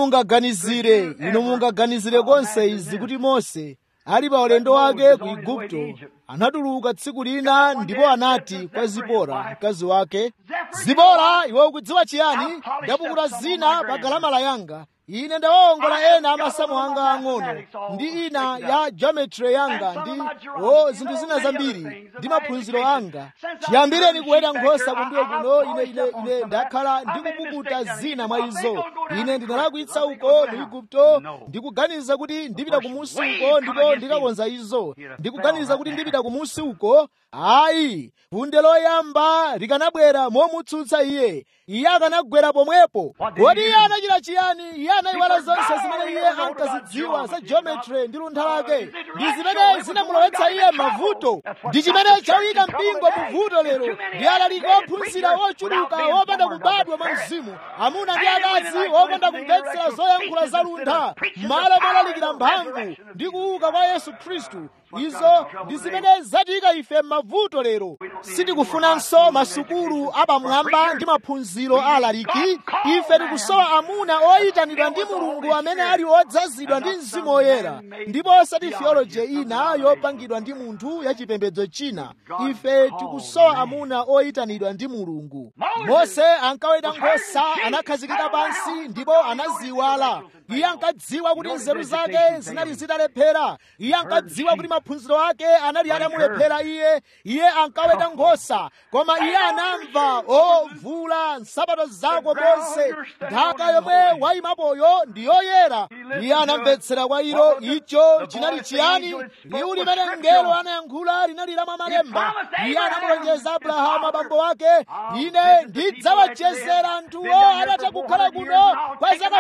mungaganizire inu mungaganizire konse izi kuti mose ali pa ulendo wake ku igupto anatuluka tsiku lina ndipo anati kwa zipora mkazi wake zipora iwe ukudziwa chiyani ndapukuta zina pa galamala yanga ine ndawawongola ena amasamu anga ang'ono ndi ina ya geometry yanga ndi o zinthu zina zambiri ndi maphunziro anga chiyambireni kuweta nkhosa kumbuyo kuno ine ine ine ndakhala ndikupukuta zina mwa izo ine ndinalakwitsa uko mu igupto ndikuganiza kuti ndipita kumusi uko ndipo ndikakonza izo ndikuganiza kuti ndipita kumusi uko ayi funde loyamba likanabwera momutsutsa iye iye akanagwera pomwepo kodi iye anachita chiyani iye anayiwala zonse zimene iye ankazidziwa za geometry ndi luntha lake ndi zimene zinamulowetsa iye mavuto ndi chimene chawika mpingo muvuto lero ndi alaliki ophunzira ochuluka wopanda kubadwa mwa mzimu amuna ndi akazi wopanda kumvetsera zoyankhula za luntha m'malo molalikira mphamvu ndi kuuka kwa yesu khristu izo ndi zimene zatiyika ife m'mavuto lero sitikufunanso masukulu apamwamba ndi maphunziro alaliki ife tikusowa amuna oyitanidwa ndi mulungu amene ali odzazidwa ndi mzimu woyera ndipo osati theology ina yopangidwa ndi munthu yachipembedzo china ife tikusowa amuna oyitanidwa ndi mulungu mose ankaweta nkhosa anakhazikika pansi ndipo anaziwala iye ankadziwa kuti nzeru zake zinali zitalephera iye ankadziwa kuti maphunziro ake anali atamulephera iye iye ankaweta nkhosa koma iye anamva ovula nsapato zako monse nthaka yomwe wayimapoyo ndi yoyera iye anamvetsera kwa ilo icho chinali chiyani liwu limene mngelo anayankhula linali la malemba iye anamulonjeza abrahamu abambo ake ine ndidzawachezera anthuwo adatha kukhala kuno kwa zaka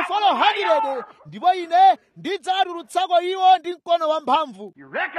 400 ndipo ine ndidzawatulutsako iwo ndi mkono wamphamvu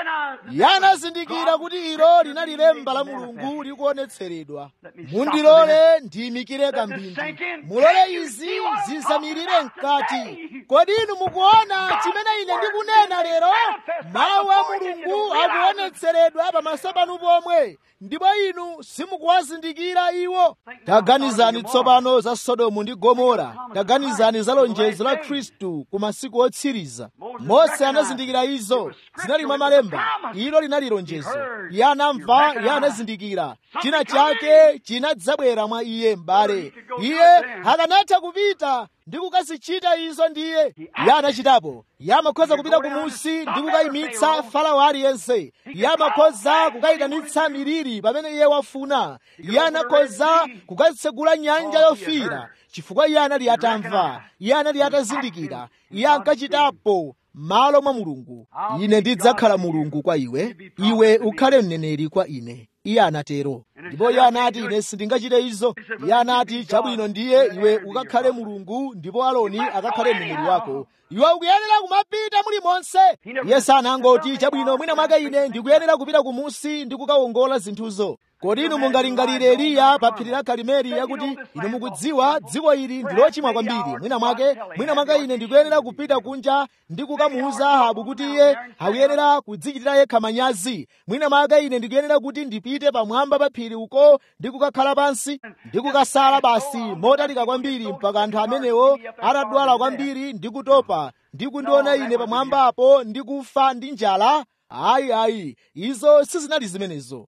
iye anazindikira kuti ilo linali lemba la mulungu likuonetseredwa mundilole ndiyimikire kambindi mulole izi zizamirire mkati kodi inu mukuona chimene ine ndikunena lero mawu a mulungu akuonetseredwa pamaso panu pomwe ndipo inu simukuwazindikira iwo taganizani tsopano za sodomu ndi gomora taganizani za lonjezo la khristu ku masiku otsiriza mose anazindikira izo zinali mwa malemba ilo linali lonjezo iye anamva iye anazindikira china chake chinadzabwera mwa iye m'bale iye akanatha kupita ndi kukazichita izo ndiye iye anachitapo iye amakhoza kupita kumusi ndi kukayimitsa farao aliyense iye amakhoza kukayitanitsa miliri pamene iye wafuna iye anakhoza kukayitsegula nyanja yofiira chifukwa iye anali atamva iye anali atazindikira iye ankachitapo malo mwa mulungu ine ndidzakhala mulungu kwa iwe iwe ukhale mneneri kwa ine iye anatero ndipo iye anati ine sindingachite izo iye anati chabwino ndiye iwe ukakhale mulungu ndipo aloni akakhale mneneri wako iwe ukuyenera kumapita mulimonse iye sanangoti chabwino mwina mwake ine ndikuyenera kupita kumusi ndi kukawongola zinthuzo kodi inu mungalingalire eliya pa phiri la karimeli yakuti inu mukudziwa dziko ili ndi lochimwa kwambiri mwina mwake mwina mwake ine ndikuyenera kupita kunja ndi kukamuuza ahabu kuti iye akuyenera kudzichitira yekha manyazi mwina mwake ine ndikuyenera kuti ndipite pamwamba pa phiri uko ndi kukakhala pansi ndi kukasala basi motalika kwambiri mpaka anthu amenewo atadwala kwambiri ndi kutopa ndi kundiona ine pamwamba apo ndi kufa ndi njala ayi ayi izo sizinali zimenezo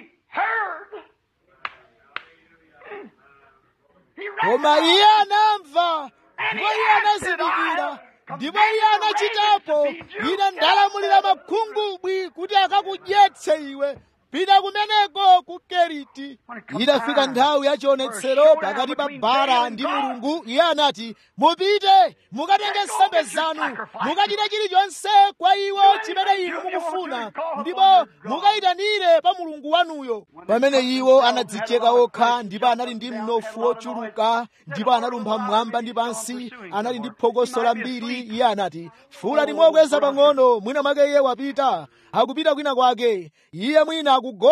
koma iye anamva ndipo iye anazindikira ndipo iye anachitapo ine ndalamulira makhungubwi kuti akakudyetse iwe pita kumeneko ku keriti idafika nthawi ya chionetsero pakati pa bara ndi mulungu iye anati mupite mukatenge nsembe zanu mukachite chilichonse kwa iwo chimene inu mukufuna ndipo mukayitanire pa mulungu wanuyo pamene iwo anadzicheka okha ndipo anali ndi mnofu wochuluka ndipo analumpha mmwamba ndi pansi anali ndi phokoso lambiri iye anati fula limokweza pang'ono mwina mwake iye wapita akupita kwina kwake iye mwina akugona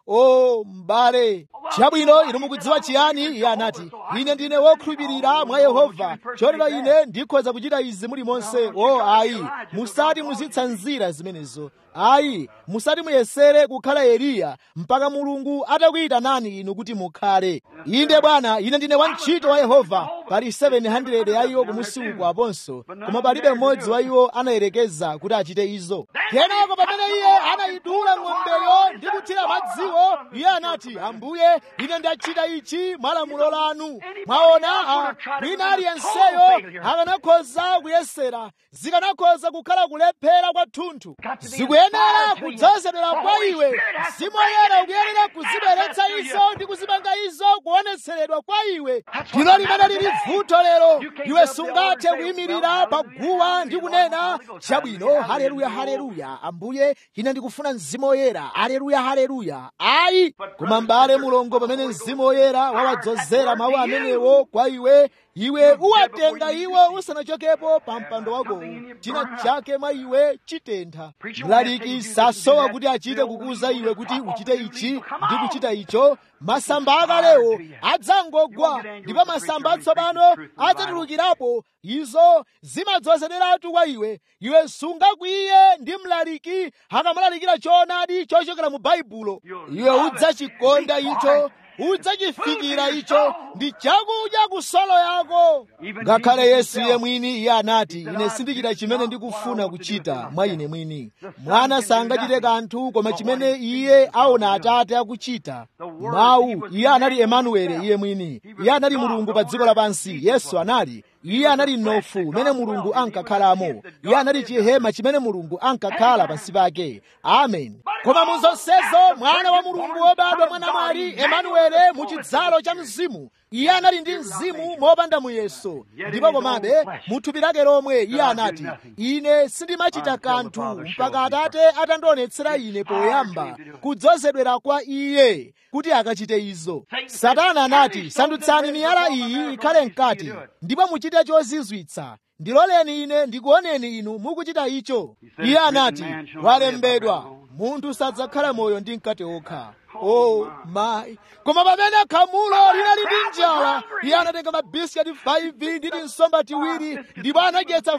o m'bale chabwino inu mukudziwa chiyani iye anati ine ndine wokhulupirira mwa yehova chotero ine ndikhoza kuchita izi muli monse o ayi musati muzitsanzira zimenezo ayi musati muyesere kukhala eliya mpaka mulungu atakuyitanani inu kuti mukhale inde bwana ine ndine wantchito wa yehova pali 700 ya iwo kumusi uko aponso koma palibe mmodzi wa iwo anayerekeza kuti achite izo kenako pamene iye anayidula ng'ombeyo ndi kuthira madziwo iye anati ambuye ine ndachita ichi mwa lamulo lanu mwaona wina aliyenseyo akanakhoza kuyesera zikanakhoza kukhala kulephera kwathunthu zikuyenera kudzozedwera kwa iwe mzimu woyera ukuyenera kuzibweretsa izo ndi kuzipanga izo kuonetseredwa kwa iwe ndilo limene lili vuto lero iwe sungathe kuyimirira pa guwa ndi kunena chabwino haleluya haleluya ambuye ine ndikufuna mzimu woyera haleluya haleluya ayi koma m'bale mulongo pamene mzimu woyera wawadzozera mawu amenewo kwa iwe iwe uwatenga iwo usanachokepo pa mpando wakowo china chake mwa iwe chitentha mlaliki sasowa kuti achite kukuza iwe kuti uchite ichi ndi kuchita icho masamba akalewo adzangogwa ndipo masamba atsopano adzatulukirapo izo zimadzozederatu kwa iwe iwe sungakwiye ndi mlaliki akamalalikira choonadi chochokera mu baibulo iwe udzachikonda icho udzachifikira icho ndi chakudya kusolo yako ngakhale yesu iye mwini iye anati ine sindichita chimene ndikufuna kuchita mwa ine mwini mwana sangachite kanthu koma chimene iye aona atate akuchita mawu iye anali emanuele iye mwini iye anali mulungu pa dziko lapansi yesu anali iye anali mnofu umene mulungu ankakhalamo iye anali chihema chimene mulungu ankakhala pansi pake amen koma mu zonsezo mwana wa mulungu wobadwa mwana mwali emanuele mu chidzalo cha mzimu iye anali ndi mzimu mopanda muyeso ndipo komabe mu thupi lake lomwe iye anati ine sindimachita kanthu mpaka atate atandionetsera ine poyamba kudzozedwera kwa iye kuti akachite izo satana anati sandutsani miyala iyi ikhale mkati ndipo muchite chozizwitsa ndiloleni ine ndikuoneni inu mukuchita icho iye anati walembedwa munthu sadzakhala moyo ndi mkate okha oh my koma pamene khamulo linali ndi njala iye anatenga mabisikati 5 ndi tinsomba tiwiri ndipo anadyetsa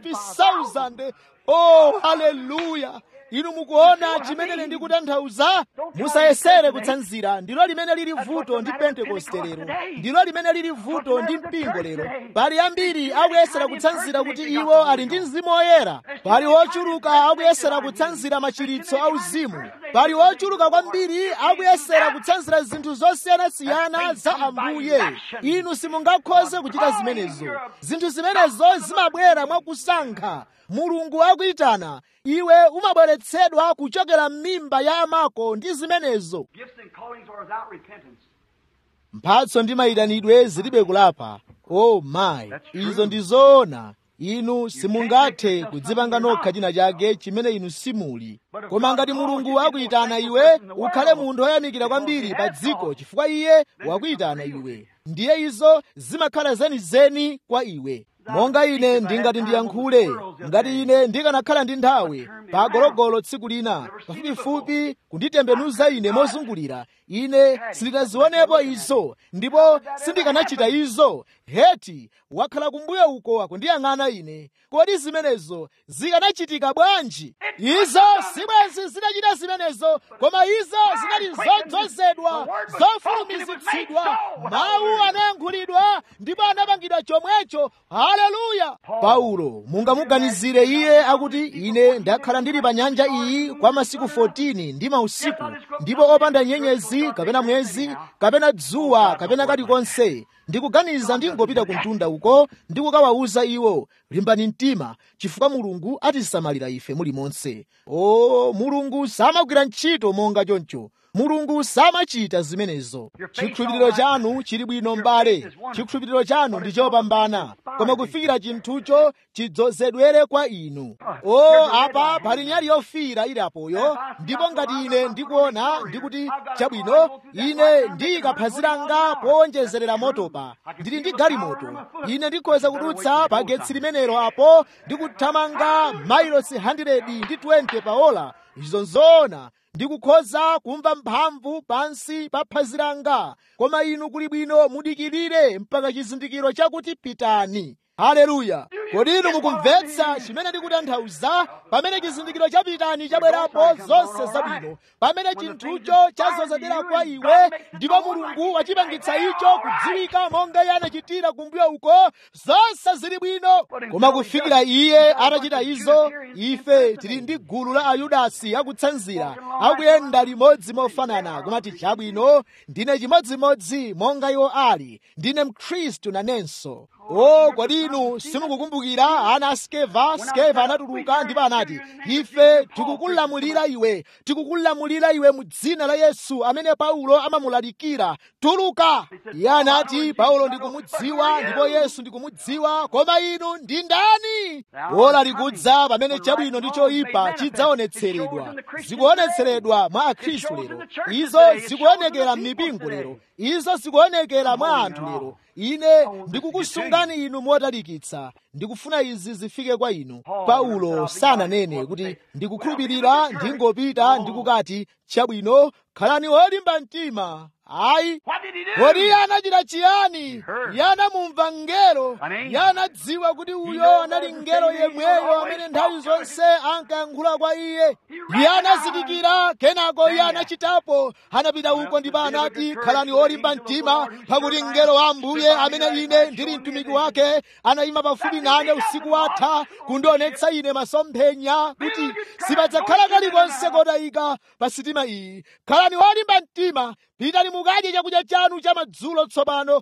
5000 oh haleluya inu mukuona chimene ndikutanthauza musayesere kutsanzira ndilo limene lili vuto ndi pentekoste lero ndilo limene lili vuto ndi mpingo lero pali ambiri akuyesera kutsanzira kuti iwo ali ndi mzimu woyera pali ochuluka akuyesera kutsanzira machiritso auzimu pali ochuluka kwambiri akuyesera kutsanzira zinthu zosiyanasiyana za ambuye inu simungakhoze kuchita zimenezo zinthu zimenezo zimabwera mwakusankha mulungu akuyitana iwe umabweretsedwa kuchokera m'mimba ya amako ndi zimenezo mphatso ndi mayitanidwe zilibe kulapa oh my izo ndi zoona inu simungathe kudzipanga nokha china chake chimene inu simuli koma ngati mulungu akuyitana iwe ukhale munthu woyamikira kwambiri pa dziko chifukwa iye wakuyitana iwe ndiye izo zimakhala zenizeni kwa iwe monga ine ndingati ndiyankhule ngati ine ndikanakhala ndi nthawi pa gologolo tsiku lina pafupifupi kunditembenuza ine mozungulira ine sindinazionepo izo ndipo sindikanachita izo heti wakhala kumbuyo uko akundiyang'ana ine kodi zimenezo zikanachitika bwanji izo sibwenzi zinachita zimenezo koma izo zinali zodzozedwa zofulumizitsidwa mawu anayankhulidwa ndipo anapangidwa chomwecho haleluya paulo mungamuganizire iye akuti ine ndakhala ndili pa nyanja iyi kwa masiku 14 ndi mausiku ndipo opanda nyenyezi kapena mwezi kapena dzuwa kapena kalikonse ndikuganiza ndingopita ku mtunda uko ndikukawawuza iwo limbani mtima chifukwa mulungu atisamalira ife mulimonse o mulungu samagwira ntchito monga choncho mulungu samachita zimenezo chikhulupiriro chanu chili bwino mbale chikhulupiriro chanu ndi chopambana koma kufikira chinthucho chidzozedwere kwa inu o apa pali nyali yofiira ili apoyo ndipo ngati ine ndikuona ndikuti chabwino ine ndiyikaphunzira langa powonjezerera motopa ndili ndi galimoto ine ndikhoza kudutsa pa getsi limenelo apo ndikuthamanga mailosi 100 ndi 20 pa ola izo nzoona ndikukhoza kumva mphamvu pansi pa phazi langa koma inu kuli bwino mudikirire mpaka chizindikiro chakuti pitani haleluya kodi inu mukumvetsa chimene ndikutanthauza pamene chizindikiro cha pitani chabwerapo zonse zabwino pamene chinthucho chazozedera kwa iwe ndipo mulungu wachipangitsa icho kudziwika monga iye anachitira kumbuyo uko zonse zili bwino koma kufikira iye atachita izo ife tili ndi gulu la ayudasi akutsanzira akuyenda limodzi mofanana kumati chabwino ndine chimodzimodzi monga iwo ali ndine mkhristu nanenso o kodi inu simukukumbukira ana a skeva skeva anatuluka ndipo anati ife tikukulamulira iwe tikukulamulira iwe mu dzina la yesu amene paulo amamulalikira tuluka iye anati paulo ndikumudziwa ndipo yesu ndikumudziwa koma inu ndi ndani ola likudza pamene chabwino ndi choyipa chidzaonetseredwa zikuonetseredwa mwa akhristu lero izo zikuonekera m'mipingo lero izo zikuonekera mwa anthu lero ine ndikukusungani inu motalikitsa ndikufuna izi zifike kwa inu paulo sananene kuti ndikukhulupirira ndingopita ndikukati chabwino khalani olimba mtima ayi kodi iye anachita chiyani iye anamumva mngelo iye anadziwa kuti uyo anali mngelo yemweyo amene nthawi zonse ankayankhula kwa iye iye anazindikira kenako iye anachitapo anapita uko ndipo anati khalani olimba mtima pakuti mngelo wa ambuye amene ine ndili mtumiki wake anayima pafupi nane usiku watha kundionetsa ine masomphenya kuti sipadzakhala kalikonse kotayika pa sitima iyi khalani olimba mtima pitani mukadye chakudya chanu cha madzulo tsopano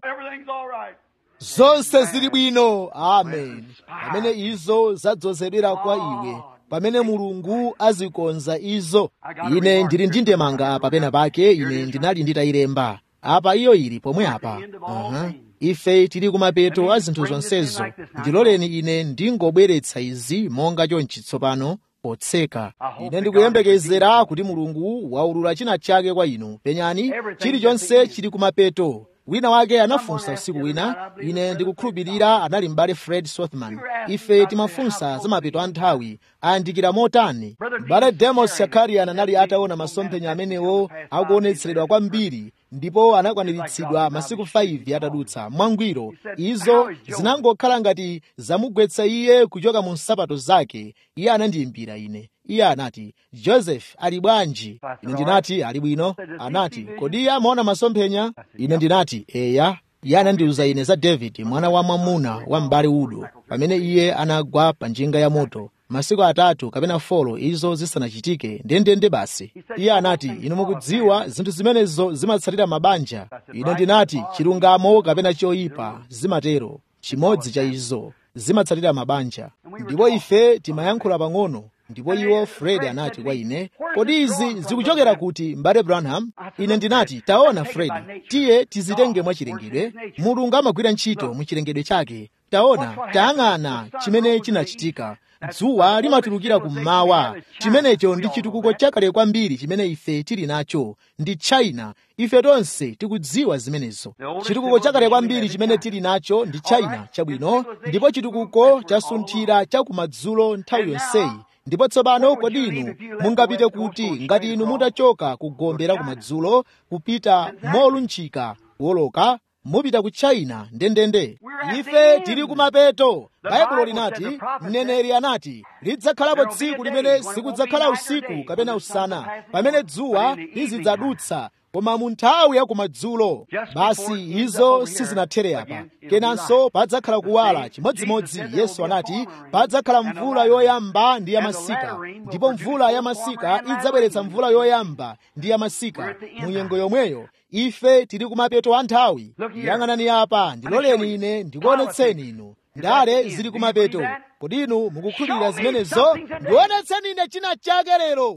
zonse zili bwino amen pamene izo zadzozedwera kwa iwe pamene mulungu azikonza izo ine ndili ndi ndemanga papena pake ine ndinali nditayilemba apa iyo ili pomwe apa uh-huh. ife tili kumapeto a zinthu zonsezo ndiloleni ine ndingobweretsa izi monga chonchi tsopano potseka ine ndikuyembekezera kuti mulungu waulula china chake kwa inu penyani chilichonse chili kumapeto wina wake anafunsa usiku wina ine ndikukhulupirira anali m'bale fred sothman ife timafunsa za mapeto a nthawi ayandikira motani m'bale demos shakarian anali ataona masomphenya amenewo akuonetseredwa kwambiri ndipo anakwaniritsidwa masiku 5 atadutsa mwangwiro izo zinangokhala ngati zamugwetsa iye kuchoka mu nsapato zake iye anandiyimbira ine iye anati joseph ali bwanji ine ndinati ali bwino anati kodi iye amaona masomphenya ine ndinati eya iye anandiuza ine za david mwana wa mwamuna wa m'bale udo pamene iye anagwa pa njinga ya moto masiku atatu kapena folo izo zisanachitike ndendende basi iye anati inu mukudziwa zinthu zimenezo zimatsatira mabanja ine ndinati chilungamo kapena choyipa zimatero chimodzi cha izo zimatsatira mabanja ndipo ife timayankhula pang'ono ndipo iwo fred anati kwa ine kodi izi zikuchokera kuti mbale branham ine ndinati taona fred tiye tizitenge mwachilengedwe mulungu amagwira ntchito muchilengedwe chake taona tayang'ana chimene chinachitika dzuwa limatulukira kummawa chimenecho ndi chitukuko chakale kwambiri chimene ife tili nacho ndi china ife tonse tikudziwa zimenezo chitukuko chakale kwambiri chimene tili nacho ndi china chabwino ndipo chitukuko chasunthira chakumadzulo nthawi yonseyi ndipo tsopano kodi inu mungapite kuti ngati inu mutachoka ku gombe la kumadzulo kupita molunjika woloka mupita ku china ndendende ife tili kumapeto baibulo linati mneneri anati lidzakhalapo tsiku limene sikudzakhala usiku kapena usana pamene dzuwa lizidzadutsa koma mu nthawi ya kumadzulo basi izo sizinathere apa kenanso padzakhala kuwala chimodzimodzi yesu anati padzakhala mvula yoyamba ndi yamasika ndipo mvula yamasika idzabweretsa mvula yoyamba ndi yamasika mu nyengo yomweyo ife tili kumapeto a nthawi yang'anani apa ndiloleni ine ndikuonetseni inu ndale zili kumapeto kodi inu mukukhulupirira zimenezo ndionetseni ine china chake lero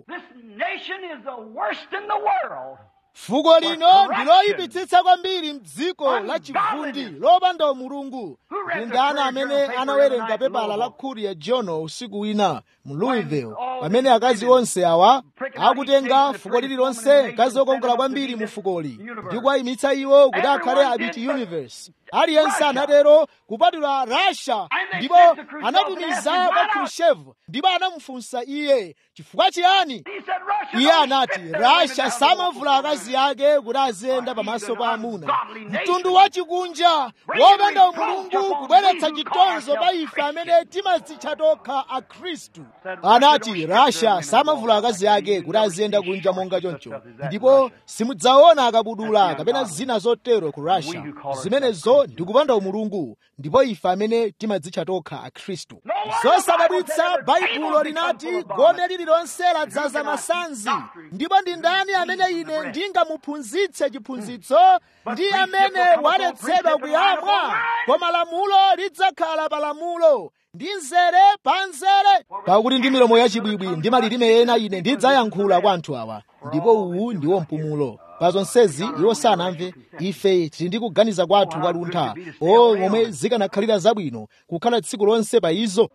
fuko lino ndiloyipitsitsa kwambiri mdziko la chivundi lopanda mulungu ndi ndani amene anawerenga pepala la courier journal usiku wina mu louisville pamene akazi onse awa akutenga fuko lililonse mkazi wokongola kwambiri mu fukoli ndi kuwayimitsa iwo kuti akhale abiti universe aliyense anatero kupatula russia ndipo anatumiza kwa khrushchev ndipo anamufunsa iye chifukwa chiyani iye anati russia samavula akazi ake kuti aziyenda pamaso pa amuna mtundu wachikunja wopanda umulungu kubweretsa chitonzo pa ife amene timadzitcha tokha akhristu anati russia samavula akazi ake kuti aziyenda kunja monga choncho ndipo simudzaona akabudula kapena zina zotero ku russia zimenezo ndikupanda umulungu ndipo ife amene timadzitcha tokha akhristu zosadabwitsa baibulo linati gome lililonse ladzaza masanzi ndipo ndi ndani amene ine ndingamuphunzitse chiphunzitso ndi amene waletsedwa kuyamwa koma lamulo lidzakhala pa lamulo ndi nzere pa nzere pakuti ndi milomo yachibwibwi ndi malilime ena ine ndidzayankhula kwa anthu awa ndipo uwu ndiwo mpumulo pa zonsezi iwo sanamve ife tili ndi kuganiza kwathu kwa luntha o momwe zikanakhalira zabwino kukhala tsiku lonse pa izo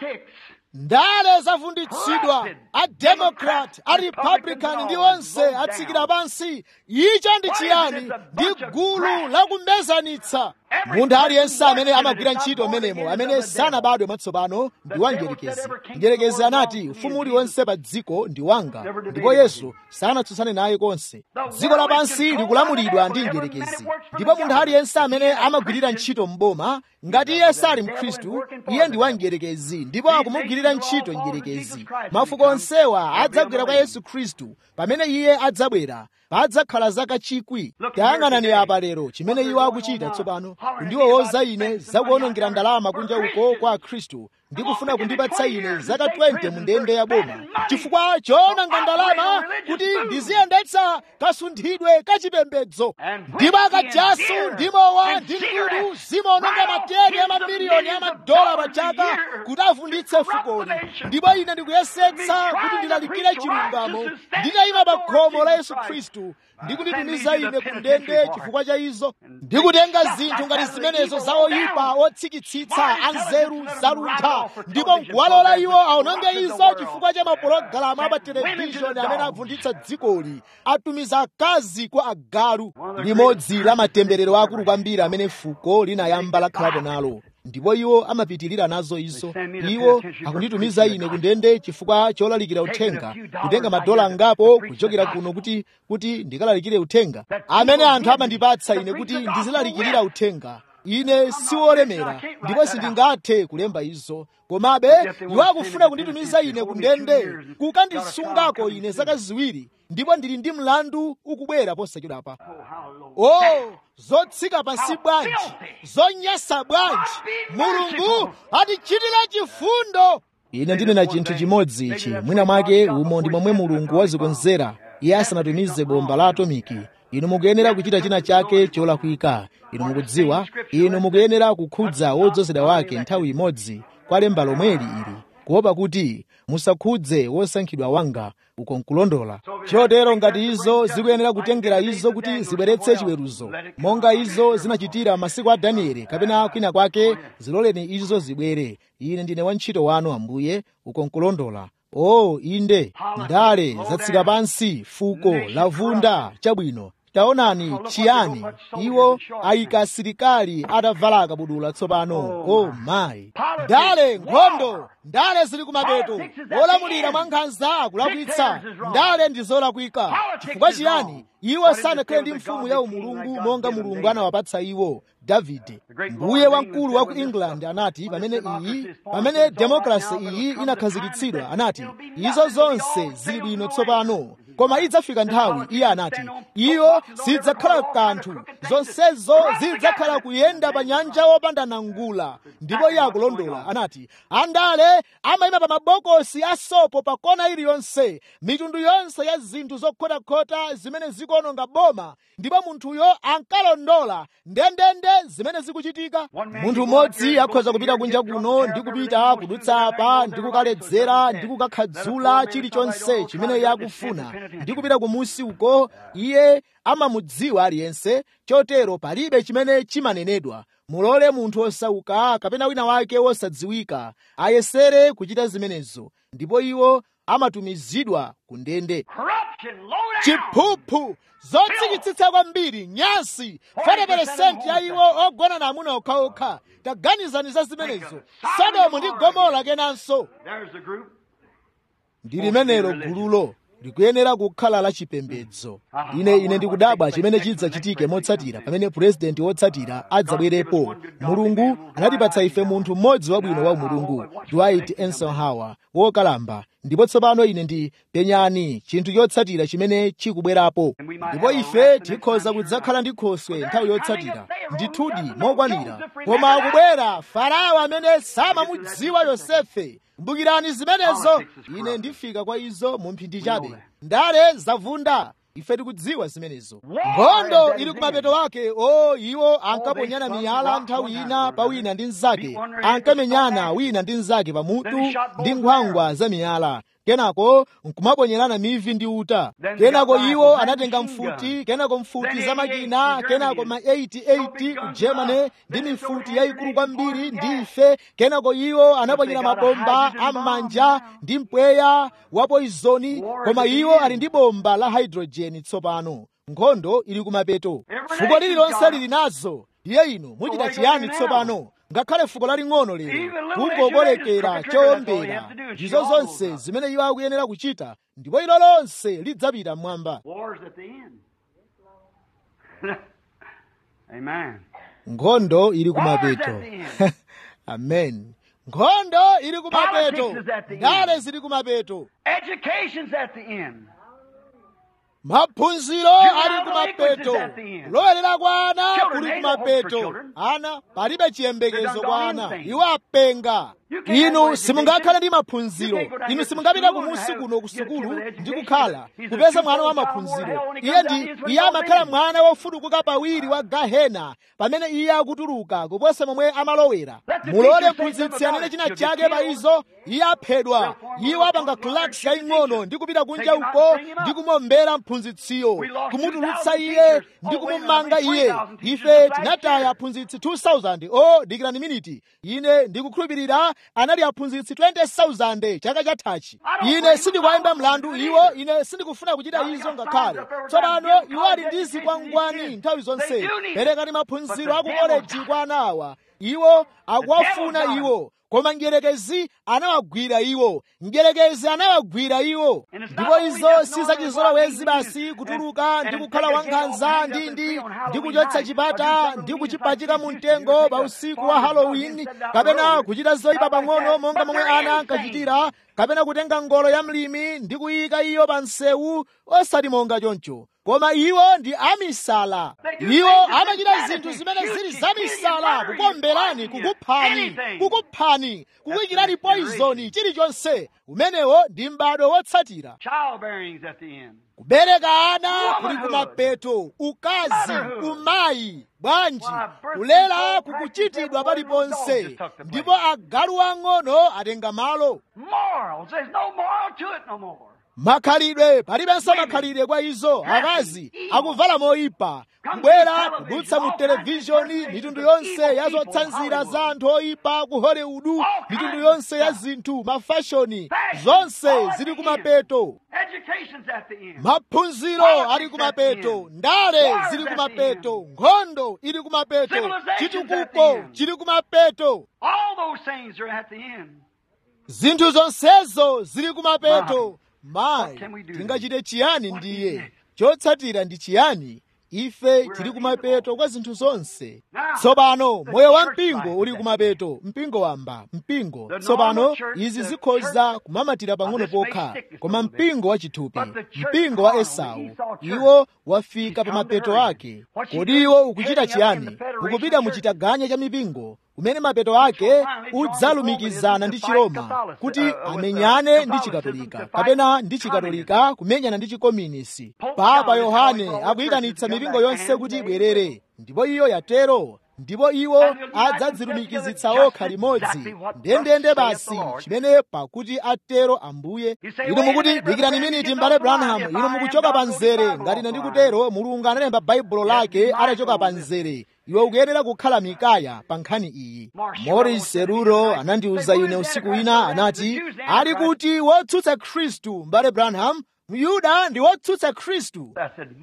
ndale zavunditsidwa ademokrat arepublican ndi onse atsikira pansi icho ndi chiyani ndi gulu lakumbezanitsa munthu aliyense amene amagwira ntchito menemo amene sanabadwe mwatsopano ndi wangerekezi mgerekezi anati ufumu uliwonse pa dziko ndi wanga ndipo yesu sanatsutsane naye konse dziko lapansi likulamulidwa ndi mgerekezi ndipo munthu aliyense amene amagwirira ntchito mboma ngati iye sali mkhristu iye ndi wangerekezi ndipo akumugwirira ntchito mgerekezi mafuko onsewa adzagwera kwa yesu khristu pamene iye adzabwera padzakhala zaka chikwi tayang'anani apa lero chimene iwo akuchita tsopano kundiwowoza ine zakuonongera ndalama kunja uko kwa akhristu ndi kufuna kundipatsa ine zaka 20 mu ndende ya boma chifukwa choonanga ndalama kuti ndiziyendetsa kasunthidwe kachipembedzo ndipo akajasu ndi mowa ndi mkudu zimaononga mateni a mamiliyoni a madola pa chaka kuti avunditse fukoli ndipo ine ndikuyesetsa kuti ndilalikire chilungamo nditayima pa khomo la yesu khristu ndikunditumiza ine ku ndende chifukwa cha izo ndikutenga zinthu ngati zimenezo za oyipa otsikitsitsa anzeru zaluntha ndipo nkuwalola iwo aononge izo chifukwa cha mapulogalamu apa televishoni amene avunditsa dzikoli atumiza akazi kwa agalu limodzi la matemberero akulu kwambiri amene fuko linayamba lakhalapo nalo ndipo iwo amapitirira nazo izo iwo akunditumiza ine kundende chifukwa cholalikira uthenga kutenga madola angapo kuchokera kuno kuti kuti ndikalalikire uthenga amene anthu amandipatsa ine kuti ndizilalikirira uthenga ine siwolemera ndipo sindingathe kulemba izo komabe iwo akufuna kunditumiza ine kundende kukandisungako ine zaka ziwiri ndipo ndili ndi mlandu ukubwera posachedwapa oh zotsika pansi bwanji zonyasa bwanji mulungu atichitire chifundo ine ndinena chinthu chimodzi ichi mwina mwake umo ndi momwe mulungu wazikonzera iye asanatumize bomba la atomiki inu mukuyenera kuchita china chake cholakwika inu mukudziwa inu mukuyenera kukhudza wodzozedwa wake nthawi imodzi kwa lemba lomweli ili kuopa kuti musakhudze wosankhidwa wanga uko nkulondola chotero ngati izo zikuyenera kutengera izo kuti zibweretse chiweruzo monga izo zinachitira masiku a danieli kapena kwina kwake ziloleni izo zibwere ine ndine wantchito wanu ambuye uko nkulondola o inde ndale zatsika pansi fuko lavunda chabwino taonani chiyani iwo ayika asilikali atavala akabudula tsopano o mayi ndale nkhondo ndale zili kumapeto olamulira mwa nkhanza akulakwitsa ndale ndi zolakwika chifukwa chiyani iwo sanakhale ndi mfumu ya umulungu monga mulungu anawapatsa iwo davide mbuye wamkulu wa ku england anati pamene iyi pamene demokrasi iyi inakhazikitsidwa anati izo zonse zili bwino tsopano koma idzafika nthawi iye anati iyo sidzakhala kanthu zonsezo zidzakhala kuyenda pa nyanja wopanda nangula ndipo iye akulondola anati andale amayima pa mabokosi a sopo pa kona iliyonse mitundu yonse ya zinthu zokhotakhota zimene zikuononga boma ndipo munthuyo ankalondola ndendende zimene zikuchitika munthu mmodzi akhoza kupita kunja kuno ndi kupita kudutsa apa ndi kukaledzera ndi kukakhadzula chilichonse chimene iye akufuna ndi kupita kumusi uko iye amamudziwa aliyense chotero palibe chimene chimanenedwa mulole munthu osauka kapena wina wake wosadziwika ayesere kuchita zimenezo ndipo iwo amatumizidwa ku ndende Corruption, low down. chiphuphu zotsikitsitsa kwambiri nyasi 40% ya iwo ogona na amuna okhaokha taganizani za zimenezo sodomu ndi gomora kenanso There's the group. ndi limenelo gululo likuyenera kukhala la chipembedzo ine ine ndikudabwa chimene chidzachitike motsatira pamene purezidenti wotsatira adzabwerepo mulungu anatipatsa ife munthu mmodzi wabwino wa mulungu dwight eisenhower wokalamba ndipo tsopano ine ndi penyani chinthu chotsatira chimene chikubwerapo ndipo ife tikhoza kudzakhala ndi khoswe nthawi yotsatira ndithudi mokwanira koma akubwera farao amene samamudziwa yosefe kumbukirani zimenezo ine ndifika kwa izo mu mphindi chabe ndale zavunda ife tikudziwa zimenezo nkhondo ili kumapeto wake o iwo ankaponyana miyala nthawi ina pa wina ndi mnzake ankamenyana wina ndi mnzake pamutu ndi nkhwangwa za miyala kenako nkumaponyerana mivi ndi uta kenako iwo anatenga mfuti kenako mfuti za makina kenako ma 88 ku germany ndi mifuti yayikulu kwambiri ndi ife kenako iwo anaponyera mabomba am'manja ndi mpweya wa poizoni koma iwo ali ndi bomba la hydrogen tsopano nkhondo ili kumapeto fuko lililonse lili nazo iye inu muchita chiyani tsopano ngakhale fuko laling'ono lero kungokolekera chowombera ndizo zonse zimene iwo akuyenera kuchita ndipo ilo lonse lidzapita mmwamba War's at the end. Amen. nkhondo ili kumapeto amen nkhondo ili kumapeto Politics is at the end. ndale zili kumapeto Education's at the end. maphunziro ali kumapeto kulowerera kwa ana kuli kumapeto ana palibe chiyembekezo kwa ana iwo apenga inu simungakhale ndi maphunziro inu simungapita kumusi kuno ku sukulu ndi kukhala kupeza mwana wa maphunziro iye ndi iye amakhala mwana wofudukuka pawiri wa gahena pamene iye akutuluka kuposa momwe amalowera mulole mphunzitsi anene china chake pa izo iye aphedwa iwo apanga klaks yaying'ono ndi kupita kunja uko ndi kumuombera mphunzitsiyo kumutulutsa iye ndi kumumanga iye ife tinataya aphunzitsi 2000 o dikirani miniti ine ndikukhulupirira anali aphunzitsi 20000 chaka chathachi ine sindikuyimba mlandu iwo ine sindikufuna kuchita izo ngakhale tsopano iwo ali ndi zikwangwani nthawi zonse perekani maphunziro aku koleji kwa anawa iwo akuwafuna iwo koma mdierekezi anawagwira iwo mdierekezi anawagwira iwo ndipo izo si zachizolowezi basi kutuluka ndi kukhala wankhanza ndi ndi ndi kuchotsa chipata ndi kuchipachika mu mtengo pa usiku wa halloween kapena kuchita zoyipa pang'ono monga momwe ana ankachitira kapena kutenga ngolo ya mlimi ndi kuyika iyo pa msewu osati monga choncho koma iwo ndi amisala iwo amachita zinthu zimene zili zamisala kukomberani kukuphani kukuphani kukuyikirani poizoni chilichonse umenewo ndi m'bado wotsatira Childbearing's at the end. kubereka ana kuli kumapeto ukazi umayi bwanji kulera kukuchitidwa paliponse ndipo agalu ang'ono atenga malo Morals. There's no moral to it no more. makhalidwe palibenso makhalidwe kwa izo akazi akuvala moyipa kubwera kudutsa mu televishoni mitundu yonse ya zotsanzira za anthu oyipa ku hollywood mitundu yonse ya zinthu mafashoni zonse zili kumapeto Education's at the end. maphunziro ali kumapeto ndale zili kumapeto nkhondo ili kumapeto chitukuko chili kumapeto All those things are at the end. zinthu zonsezo zili kumapeto mayi tingachite chiyani ndiye chotsatira ndi chiyani ife tili kumapeto kwa zinthu zonse tsopano moyo wa mpingo uli kumapeto mpingo wamba mpingo tsopano izi zikhoza kumamatira pang'ono pokha koma mpingo wa chithupi mpingo wa esau iwo wafika pa mapeto ake kodi iwo ukuchita chiyani ukupita mu chitaganya cha mipingo umene mapeto ake udzalumikizana ndi chiroma kuti amenyane ndi chikatolika kapena ndi chikatolika kumenyana ndi chikominisi papa yohane akuyitanitsa mipingo yonse kuti ibwerere ndipo iyo yatero ndipo iwo adzadzilumikizitsa okha limodzi ndendende basi chimene pakuti atero ambuye inu mukuti dikirani miniti mbale branham inu mukuchoka pa mzere ngati ine ndikutero mulungu analemba baibulo lake atachoka pa mzere iwe ukuyenera kukhala mikaya pa nkhani iyi morris seruro anandiwuza ine usiku wina anati ali kuti wotsutsa khristu mbale branham myuda ndi wotsutsa khristu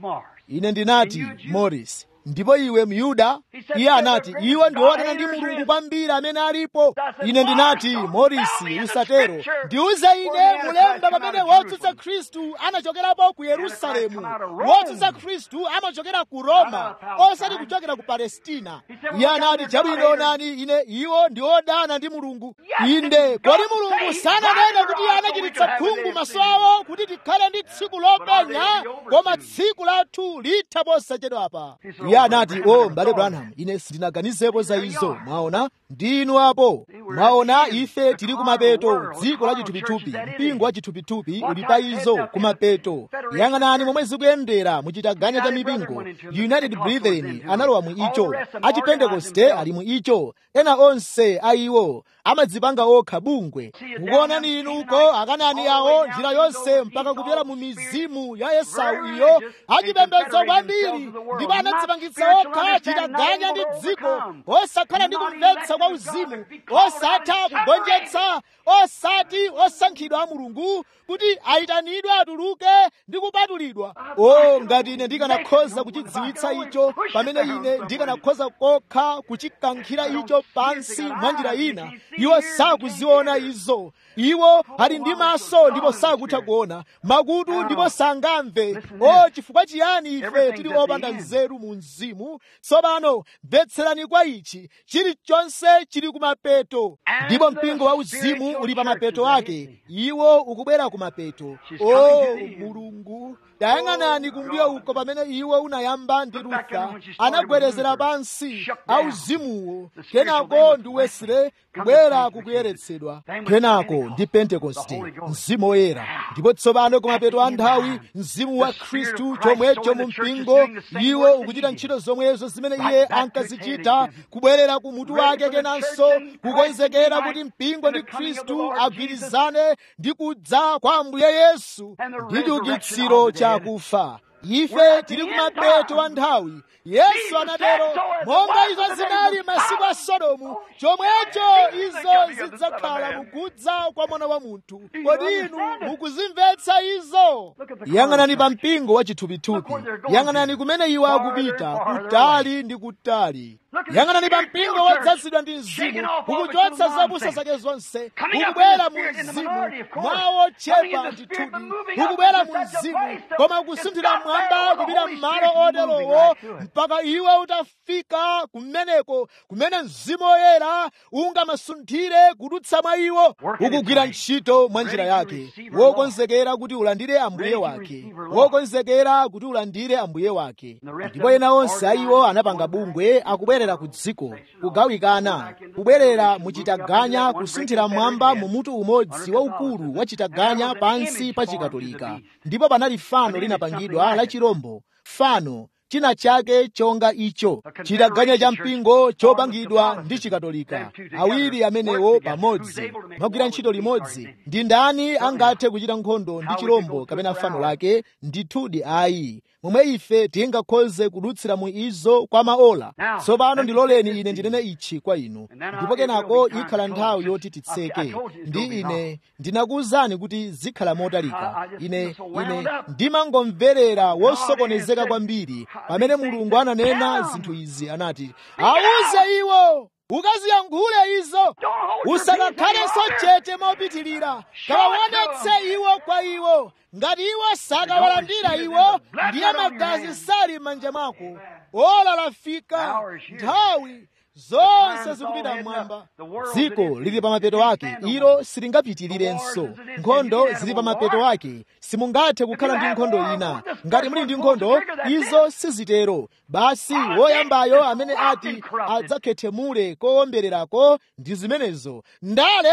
ine ndinati morris ndipo iwe myuda iye anati iwo ndi wodana ndi mulungu kwambiri amene alipo ine ndinati morisi usatero ndiuze ine mulemba pamene wotsutsa khristu anachokerapo ku yerusalemu wotsutsa khristu amachokera ku roma osati kuchokera ku palestina iye anati chabwino onani ine iwo ndi odana ndi mulungu inde kodi mulungu sananene kuti iye anachititsa khungu maso awo kuti tikhale ndi tsiku lopenya koma tsiku lathu litha posachedwapa iye anati o mbale branham ine sindinaganizepo za izo mwaona ndinu apo mwaona ife tili kumapeto dziko la chithupithupi mpingo wa chithupithupi uli pa izo kumapeto yang'anani momwe zikuyendera muchitaganya cha mipingo united brethren analowa mu icho achipentekoste ali mu icho ena onse a iwo amadzipanga okha bungwe mukuonani inu uko akanani awo njira yonse mpaka kupyera mu mizimu ya esau iyo achipembedzo kwambiri ndipo anadzipangitsa okha chitaganya ndi dziko osakhala ndi kumvetsa kwa uzimu osatha kugonjetsa osati osankhidwa a mulungu kuti ayitanidwe atuluke ndi kupatulidwa o ngati ine ndikanakhoza kuchidziwitsa icho pamene ine ndikanakhoza kokha kuchikankhira icho pansi mwa njira ina iwo sakuziona izo iwo ali ndi maso ndipo sakutha kuona makutu ndipo sangamve o chifukwa chiyani ife tili opanda nzeru mu mzimu tsopano mvetserani kwa ichi chilichonse chili kumapeto ndipo mpingo wa uzimu uli pa mapeto ake iwo ukubwera kumapeto o mulungu tayang'anani kumbuyo uko pamene iwo unayamba ndi Luther anagwerezera pansi auzimuwo kenako ndi Wesley kubwera kukuyeretsedwa kenako ndi pentekoste mzimu woyera ndipo tsopano kumapeto a nthawi mzimu wa khristu chomwecho mu mpingo iwo ukuchita ntchito zomwezo zimene iye ankazichita kubwerera ku mutu wake kenanso kukonzekera kuti mpingo ndi khristu agwirizane ndi kudza kwa ambuye yesu ndi chiukitsiro chakufa ife tili kumapeto a nthawi yesu anatero monga izo zinali masiku a sodomu chomwecho izo zidzakhala mukudza kwa mwana wa munthu kodi inu mukuzimvetsa izo yang'anani pa mpingo wa chithupithupi yang'anani kumene iwo akupita kutali ndi kutali yang'anani pa mpingo wodzazidwa ndi mzimu ukuchotsa zopusa zake zonse ukubwera mu mzimu mwawo chepa ndithudi ukubwera mu mzimu koma ukusunthira mmwamba kupita m'malo oterowo mpaka iwe utafika kumeneko kumene mzimu woyera ungamasunthire kudutsa mwa iwo ukugwira ntchito mwa njira yake wokonzekera kuti ulandire ambuye wake wokonzekera kuti ulandire ambuye wake ndipo ena onse a iwo anapanga bungwe akubwerera ku dziko kugawikana kubwerera muchitaganya kusunthira mmwamba mu mutu umodzi waukulu wa chitaganya pansi pa chikatolika ndipo panali fano linapangidwa la chirombo fano china chake chonga icho chitaganya cha mpingo chopangidwa ndi chikatolika awiri amenewo pamodzi magwira ntchito limodzi ndi ndani angathe kuchita nkhondo ndi chirombo kapena fano lake ndithudi ayi momwe ife tingakhoze kudutsira mu izo kwa maola tsopano ndiloleni ine ndinene ichi kwa inu ndipo kenako ikhala nthawi yoti titseke ndi ine ndinakuwuzani kuti zikhala motalika ine ine ndimangomverera wosokonezeka kwambiri pamene mulungu ananena zinthu izi anati awuze iwo ukaziyankhule izo usakakhalenso chete mopitilira kawaonetse iwo kwa iwo ngati iwo sakawalandira iwo ndiye magazi sali m'manja mwako ola lafika nthawi zonse zikupita mmwamba dziko lili pa mapeto ake ilo silingapitirirenso nkhondo zili pa mapeto ake simungathe kukhala ndi nkhondo ina ngati muli ndi nkhondo izo sizitero basi woyambayo amene ati adzakhethemule kowombererako ndi zimenezo ndale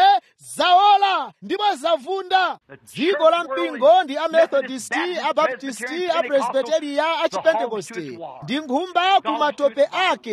zaola ndipo zavunda dziko la mpingo ndi amethodisti abaptisti apresbiteriya achipentekoste ndi nkhumba ku matope ake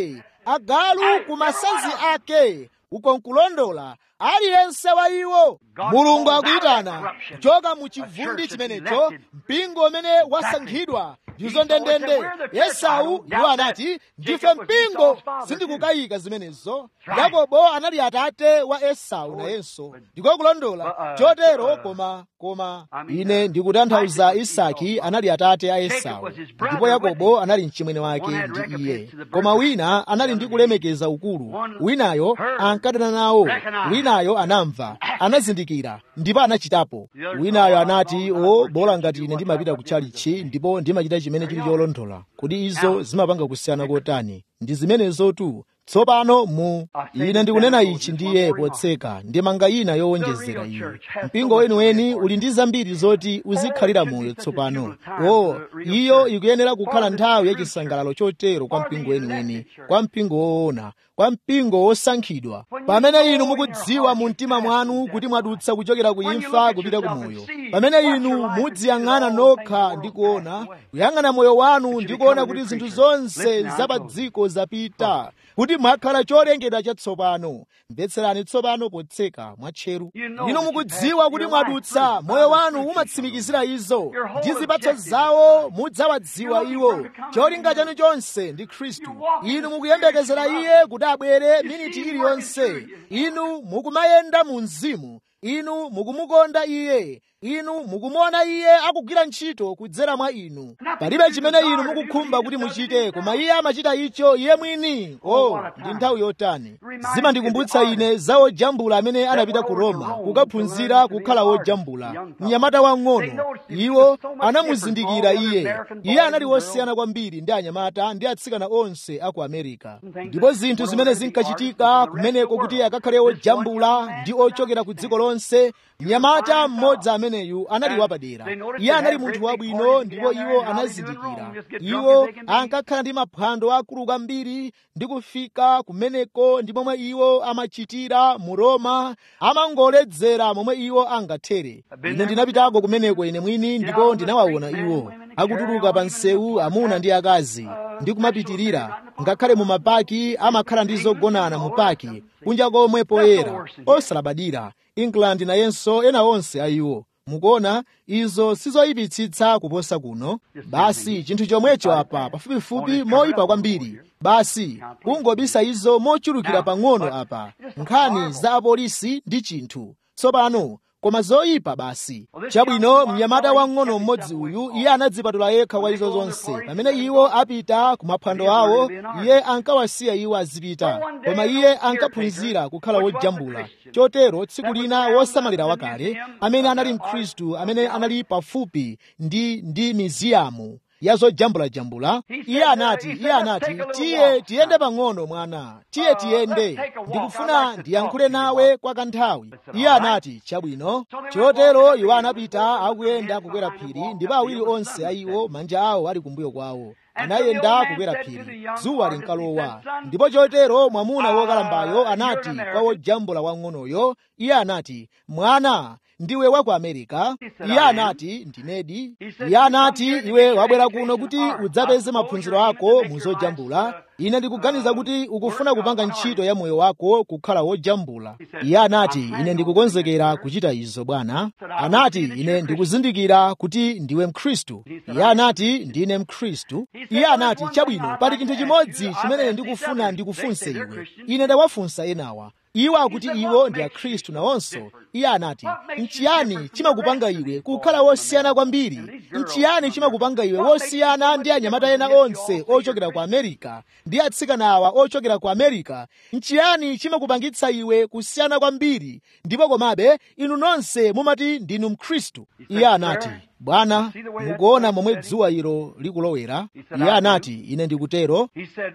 agalu ku masanzi ake uko nkulondola aliyense wa iwo mulungu akuyitana kuchoka mu chivundi chimenecho mpingo umene wasankhidwa ndizo ndendende esau iwo anati ndife mpingo sindikukayika zimenezo yakobo anali atate wa esau nayenso ndiko kulondola chotero koma koma ine ndikutanthauza isaki anali atate a esau ndipo yakobo anali mchimwene wake ndi iye koma wina anali ndi kulemekeza ukulu winayo ankadana nawo winayo anamva anazindikira ndipo anachitapo winayo anati o bola ngati ine ndimapita ku chalichi ndipo ndimachita chimene chili cholondola kodi izo zimapanga kusiyana kotani ndi zimenezotu tsopano mu ine ndikunena ichi ndiye potseka ndimanga ina yowonjezera iyo mpingo weniweni uli ndi zambiri zoti uzikhalira moyo tsopano o iyo ikuyenera kukhala nthawi yachisangalalo chotero kwa mpingo weniweni kwa mpingo woona kwa mpingo wosankhidwa pamene inu mukudziwa mu mtima mwanu kuti mwadutsa kuchokera ku imfa kupita ku moyo pamene inu mudziyang'ana nokha ndi kuona kuyang'ana moyo wanu ndi kuona kuti zinthu zonse za pa dziko zapita kuti mwakhala cholengedwa chatsopano mvetserani tsopano potseka mwatcheru inu mukudziwa kuti mwadutsa moyo wanu umatsimikizira izo ndi zipatso zawo mudzawadziwa iwo cholinga chanu chonse ndi khristu inu mukuyembekezera iye kuti abwere miniti iliyonse inu mukumayenda mu mzimu inu mukumukonda iye inu mukumuona iye akugwira ntchito kudzera mwa inu palibe chimene inu mukukhumba kuti muchite koma iye amachita icho iye mwini o ndi nthawi yotani zimandikumbutsa ine za ojambula amene anapita ku roma kukaphunzira kukhala wojambula mnyamata wang'ono iwo anamuzindikira iye iye anali wosiyana kwambiri ndi anyamata ndi atsikana onse aku amerika ndipo zinthu zimene zinkachitika kumeneko kuti akakhale ojambula ndi ochokera ku dziko lonse mnyamata mmodzi ameneyu anali wapadera iye anali munthu wabwino ndipo iwo anazindikira iwo ankakhala ndi maphwando akulu kwambiri ndi kufika kumeneko ndi momwe iwo amachitira mu roma amangoledzera momwe iwo angathere ine ndinapitako kumeneko ine mwini ndipo ndinawaona iwo akutuluka pa msewu amuna ndi akazi ndi kumapitirira ngakhale mu mapaki amakhala ndi zogonana mu paki kunja komwe poyera osalabadira england nayenso ena onse a iwo mukuona izo sizoyipitsitsa kuposa kuno basi chinthu chomwecho apa pafupifupi moyipa kwambiri basi kungobisa izo mochulukira pang'ono apa nkhani za apolisi ndi chinthu tsopano koma zoyipa basi chabwino mnyamata wang'ono mmodzi uyu iye anadzipatula yekha kwa izo zonse pamene iwo apita ku maphwando awo iye ankawasiya iwo azipita koma iye ankaphunzira kukhala wojambula chotero tsiku lina wosamalira wakale amene anali mkhristu amene anali pafupi ndi ndi miziyamu ya zojambulajambula iye anati iye anati tiye tiyende pang'ono mwana tiye tiyende ndikufuna ndiyankhule nawe kwa kanthawi iye anati chabwino chotero iwo anapita akuyenda kukwera phiri ndipo awiri onse a iwo manja awo ali kumbuyo kwawo anayenda kukwera phiri dzuwa linkalowa ndipo chotero mwamuna wokalambayo anati kwa wojambula wang'onoyo iye anati mwana ndiwe wa ku amerika iye anati ndinedi iye anati iwe wabwera kuno kuti udzapeze maphunziro ako mu zojambula ine ndikuganiza kuti ukufuna kupanga ntchito ya moyo wako kukhala wojambula iye anati ine ndikukonzekera kuchita izo bwana anati ine ndikuzindikira kuti ndiwe mkhristu iye anati ndine mkhristu iye anati chabwino pali chinthu chimodzi chimene ndikufuna ndikufunse iwe ine ndawafunsa enawa iwo akuti iwo ndi akhristu nawonso iye anati nchiyani chimakupanga iwe kukhala wosiyana kwambiri nchiyani chimakupanga iwe wosiyana ndi anyamata ena onse ochokera ku amerika ndi atsikana awa ochokera ku amerika nchiyani chimakupangitsa iwe kusiyana kwambiri ndipo komabe inu nonse mumati ndinu mkhristu iye anati bwana mukuona momwe dzuwa ilo likulowera iye anati ine ndikutero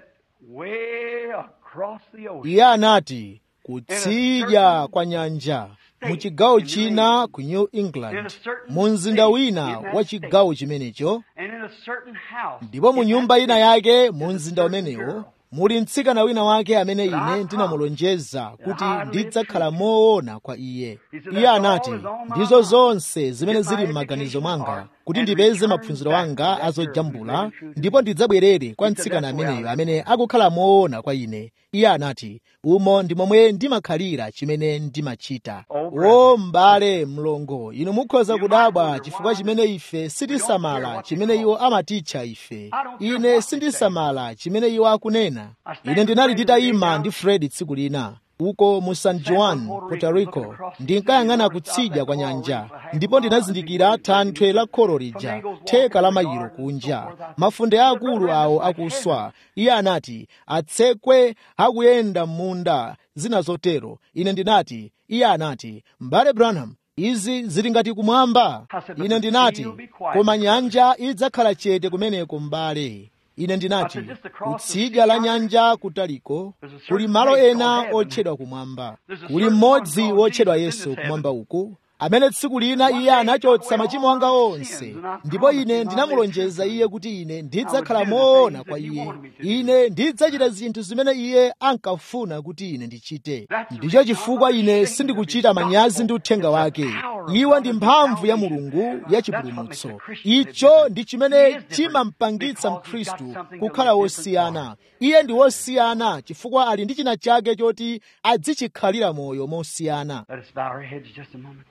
iye anati kutsidya kwa nyanja mu chigawo china ku new england mu mzinda wina wa chigawo chimenecho ndipo mu nyumba ina yake mu mzinda umenewo muli mtsikana wina wake amene ine ndinamulonjeza kuti ndidzakhala moona kwa iye iye anati ndizo zonse zimene zili m'maganizo mwanga kuti ndipeze maphunziro anga azojambula ndipo ndidzabwerere kwa mtsikana ameneyo amene akukhala moona kwa ine iye anati umo ndi momwe ndimakhalira chimene ndimachita o m'bale mlongo inu mukhoza kudabwa chifukwa chimene ife sitisamala chimene iwo amatitcha ife ine sindisamala chimene iwo akunena ine ndinali nditayima ndi fred tsiku lina uko mu san juan puerto rico ndinkayang'ana kutsidya kwa nyanja ndipo ndinazindikira thanthwe la kholo lija theka la mayiro kunja mafunde akulu awo akuswa iye anati atsekwe akuyenda m'munda zina zotero ine ndinati iye anati m'bale branham izi zili ngati kumwamba ine ndinati koma nyanja idzakhala chete kumeneko m'bale ine ndinati kutsidya la nyanja kutaliko kuli malo ena otchedwa kumwamba kuli mmodzi wotchedwa yesu kumwamba uku amene tsiku lina iye anachotsa machimo anga onse ndipo ine ndinamulonjeza iye kuti ine ndidzakhala moona kwa iye ine ndidzachita zinthu zimene iye ankafuna kuti ine ndichite ndicho chifukwa ine sindikuchita manyazi ndi uthenga wake iwo ndi mphamvu ya mulungu ya chipulumutso icho ndi chimene chimampangitsa mkhristu kukhala wosiyana iye ndi wosiyana chifukwa ali ndi china chake choti adzichikhalira moyo mosiyana Let us bow our heads just a moment.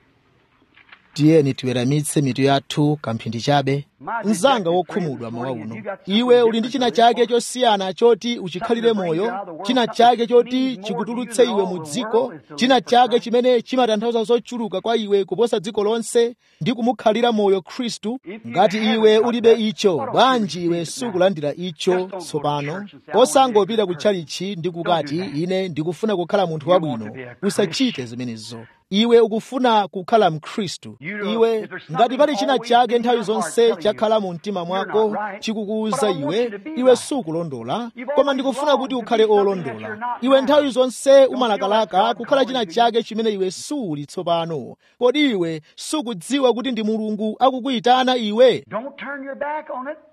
tiyeni tiweramitse mitu yathu kamphindi chabe mzanga wokhumudwa mawa uno iwe uli ndi china chake chosiyana choti uchikhalire moyo china chake choti chikutulutse iwe mu dziko china chake chimene chimatanthauza zochuluka kwa iwe kuposa dziko lonse ndi kumukhalira moyo khristu ngati iwe ulibe icho bwanji iwe sukulandira icho tsopano osangopita kutchalichi ndi kukati ine ndikufuna kukhala munthu wabwino usachite zimenezo iwe ukufuna kukhala mkhristu iwe ngati pali china chake nthawi zonse chakhala mu mtima mwako chikukuwuza iwe iwe sukulondola koma ndikufuna kuti ukhale olondola iwe nthawi zonse umalakalaka kukhala china chake chimene iwe suli tsopano kodi iwe sukudziwa kuti ndi mulungu akukuyitana iwe Don't turn your back on it.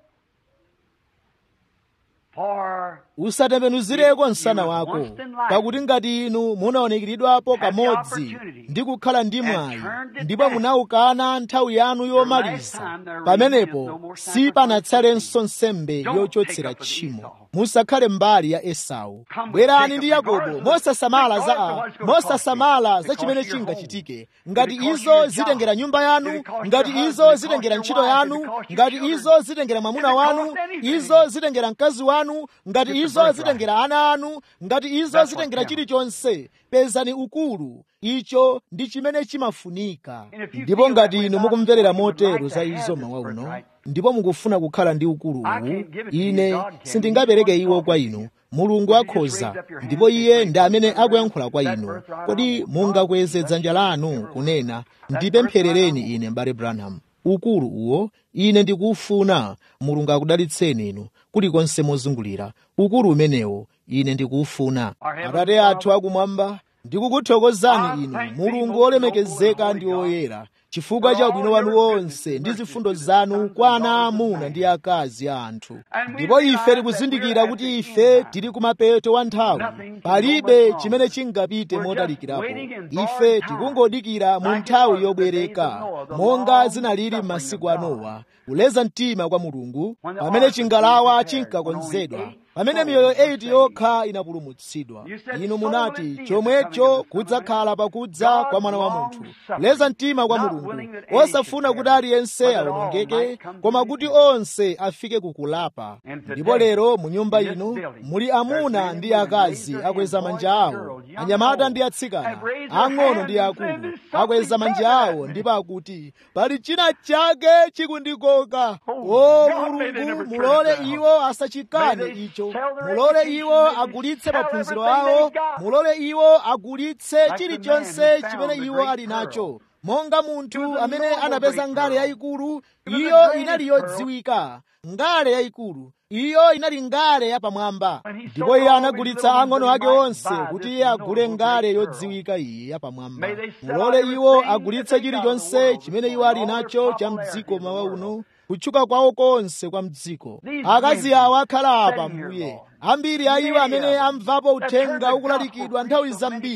For usatembenuzireko msana wako pakuti ngati inu munaonekeredwapo kamodzi ndi kukhala ndi mwayi ndipo munaukana nthawi yanu yomaliza pamenepo sipanatsalenso nsembe yochotsera tchimo musakhale mbali ya esau bwerani ndi yakobo mosasamala za a mosasamala za chimene chingachitike ngati izo zitengera nyumba yanu ngati izo zitengera ntchito yanu ngati izo zitengera mwamuna wanu izo zitengera mkazi wanu ngati izo zitengera ana anu ngati izo zitengera chilichonse pezani ukulu icho ndi chimene chimafunika ndipo ngati inu mukumverera motero za izo mawa uno ndipo mukufuna kukhala ndi ukulu uwu ine sindingapereke iwo kwa inu mulungu akhoza ndipo iye ndi amene akuyankhula kwa inu kodi mungakweze dzanja lanu kunena ndipempherereni ine mbale branham ukulu uwo ine ndikuufuna mulungu akudalitseni inu kulikonse mozungulira ukulu umenewo ine ndikuufuna atate athu akumwamba ndikukuthokozani inu mulungu olemekezeka ndi oyera chifukwa cha ubwino wanu wonse ndi zifundo zanu kwa ana aamuna ndi akazi a anthu ndipo ife tikuzindikira kuti ife tili kumapeto wa nthawi palibe chimene chingapite motalikirapo ife tikungodikira mu nthawi yobwereka monga zinalili m'masiku a nowa kuleza mtima kwa mulungu pamene chingalawa chinkakonzedwa pamene miyoyo 8 yokha inapulumutsidwa inu munati chomwecho kudzakhala pakudza kwa mwana wa munthu kuleza mtima kwa mulungu osafuna kuti aliyense awonongeke koma kuti onse afike kukulapa ndipo lero mu nyumba inu muli amuna ndi akazi akweza manja awo anyamata ndi atsikana ang'ono ndi akulu akweza manja awo ndipo akuti pali china chake chikundikoka o mulungu mulole iwo asachikane icho mulole iwo agulitse maphunziro awo mulole iwo agulitse chilichonse chimene iwo ali nacho monga munthu amene anapeza ngale yayikulu iyo inali yodziwika ngale yayikulu iyo inali ngale yapamwamba ndipo iye anagulitsa ang'ono ake onse kuti iye agule ngale yodziwika iyi yapamwamba mulole iwo agulitse chilichonse chimene iwo ali nacho cha mdziko mawa uno kutchuka kwawo konse kwa mdziko akazi awo akhala apa mbuye ambiri a iwo amene amvapo uthenga ukulalikidwa nthawi zambiri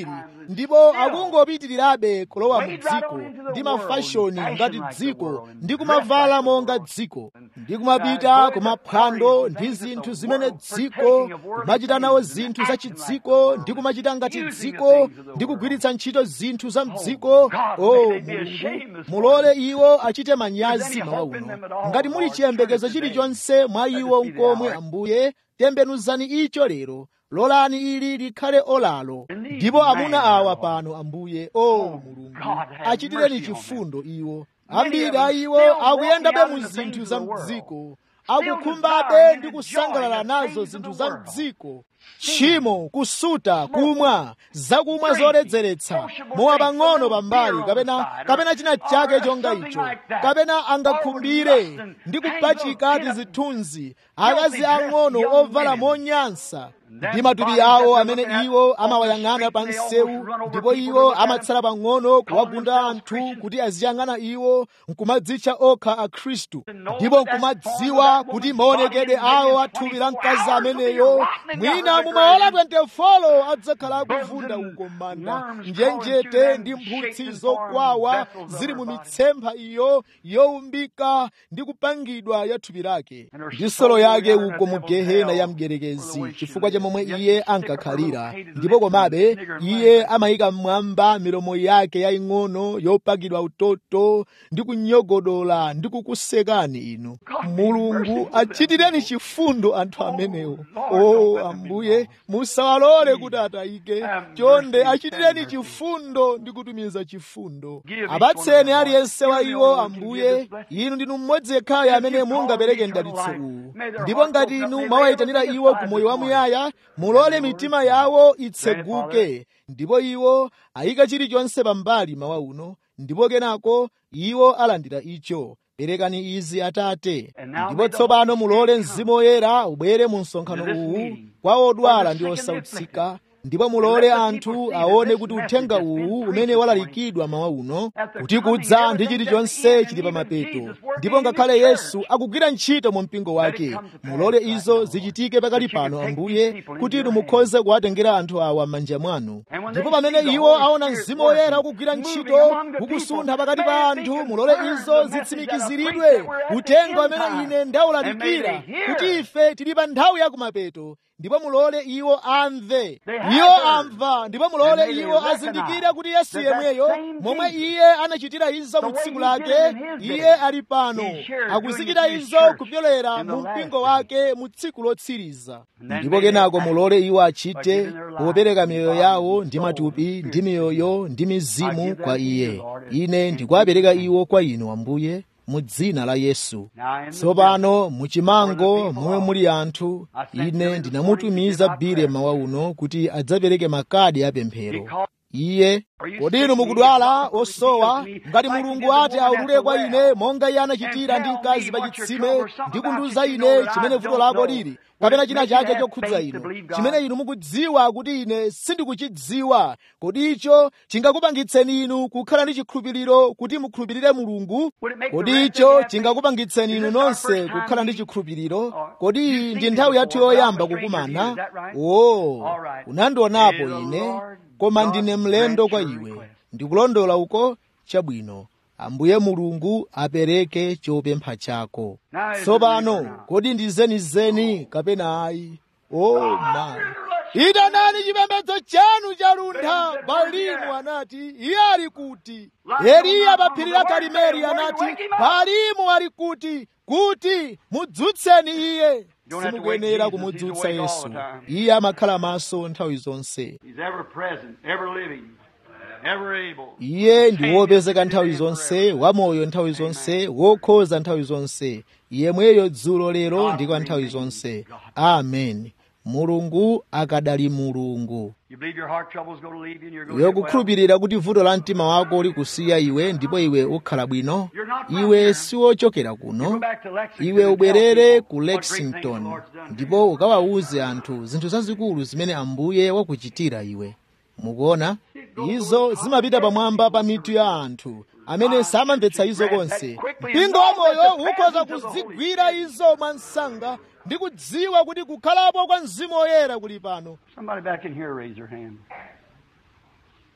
ndipo akungopitirirabe kulowa mu dziko ndi mafashoni ngati dziko ndi kumavala monga dziko ndi kumapita kumaphwando ndi zinthu zimene dziko kumachita nawo zinthu za chidziko ndi kumachita ngati dziko ndi kugwiritsa ntchito zinthu za mdziko o mulungu mulole iwo achite manyazi mawa uno ngati muli chiyembekezo chilichonse mwa iwo nkomwe ambuye tembenuzani icho lero lolani ili likhale olalo ndipo amuna awa pano ambuye o mulungu achitireni chifundo iwo ambiri a iwo akuyendabe mu zinthu za mdziko akukhumbabe ndi kusangalala nazo zinthu za mdziko tchimo kusuta kumwa zakumwa zoledzeretsa mowa pang'ono pambali kapena kapena china chake chonga icho kapena angakhumbire ndi kupachika tizithunzi akazi ang'ono ovala monyansa ndi matupi awo amene iwo amawayang'ana pa msewu ndipo iwo amatsala pang'ono kuwagunda anthu kuti aziyang'ana iwo nkumadzitcha okha akhristu ndipo nkumadziwa kuti maonekedwe awo athupi la mkazi ameneyo mwina mumaola 24 adzakhala akuvunda uko m'manda njenjete ndi mphutsi zokwawa zili mu mitsempha iyo yowumbika ndi kupangidwa ya thupi lake ndi solo yake uko mu gehena ya mgerekezi chifukwa cha momwe iye ankakhalira ndipo komabe iye amayika mmwamba milomo yake yaying'ono yopakidwa utoto ndi kunyogodola ndi kukusekani inu mulungu achitireni chifundo anthu amenewo o ambuye musawalole kuti atayike chonde achitireni chifundo ndi kutumiza chifundo apatseni aliyense wa iwo ambuye inu ndinu mmodzi yekhayo amene mungapereke mdalitso uwu ndipo ngati inu mwawayitanira iwo ku moyo wamuyaya mulole mitima yawo itseguke ndipo iwo ayika chilichonse pambali mawa uno ndipo kenako iwo alandira icho perekani izi atate ndipo tsopano mulole mzimu woyera ubwere mu msonkhano uwu kwa odwala ndi osautsika ndipo mulole anthu aone kuti uthenga uwu umene walalikidwa mawa uno kuti kudza ndi chilichonse chili pa mapeto ndipo ngakhale yesu akugwira ntchito mu mpingo wake mulole izo zichitike pakali pano ambuye kuti inu mukhoze kuwatengera anthu awa m'manja mwanu ndipo pamene iwo aona mzimu woyera ukugwira ntchito ukusuntha pakati pa anthu mulole izo zitsimikiziridwe uthenga amene ine ndawulalikira kuti ife tili pa nthawi ya kumapeto ndipo mulole iwo amve iwo amva ndipo mulole iwo azindikire kuti yesu yemweyo momwe iye anachitira izo mu tsiku lake iye ali pano akuzichita izo kupyolera mu mpingo wake mu tsiku lotsiriza ndipo kenako mulole iwo achite popereka miyoyo yawo ndi matupi ndi miyoyo ndi mizimu kwa iye ine ndikuwapereka iwo kwa inu ambuye mu dzina la yesu tsopano muchimango momwe muli anthu ine ndinamutumiza bile mawa uno kuti adzapereke makadi apemphero iye kodi inu mukudwala osowa ngati mulungu ati aulule kwa ine monga iye anachitira ndi mkazi pa chitsime ndi kundiuza ine chimene vuto lako lili kapena china chake chokhudza inu chimene inu mukudziwa kuti ine sindikuchidziwa kodi icho chingakupangitseni inu kukhala ndi chikhulupiriro kuti mukhulupirire mulungu kodi icho chingakupangitseni inu nonse kukhala ndi chikhulupiriro kodi iyi ndi nthawi yathu yoyamba kukumana o unandionapo ine koma ndine mlendo kwa iwe ndikulondola uko chabwino ambuye mulungu apereke chopempha chako tsopano kodi ndi zenizeni kapena ayi o mayi itanani chipembedzo chanu chaluntha balimu anati iye ali kuti eliya pa phiri la karimeli anati balimu ali kuti kuti mudzutseni iye simukuyenera kumudzutsa yesu iye amakhala maso nthawi zonse iye ndi wopezeka nthawi zonse wamoyo nthawi zonse wokhoza nthawi zonse yemweyo dzulo lero ndi kwa nthawi zonse amen mulungu akadali mulungu iwe kukhulupirira kuti vuto la mtima wako likusiya iwe ndipo iwe ukhala bwino iwe siwochokera kuno iwe ubwerere ku lexington ndipo ukawawuze anthu zinthu zazikulu zimene ambuye wakuchitira iwe mukuona izo zimapita pamwamba pa mitu ya anthu amene samamvetsa izo konse mpingo wa moyo ukhoza kuzigwira izo mwansanga ndi kudziwa kuti kukhalapo kwa mzimu woyera kuli pano Somebody back in here, raise your hand.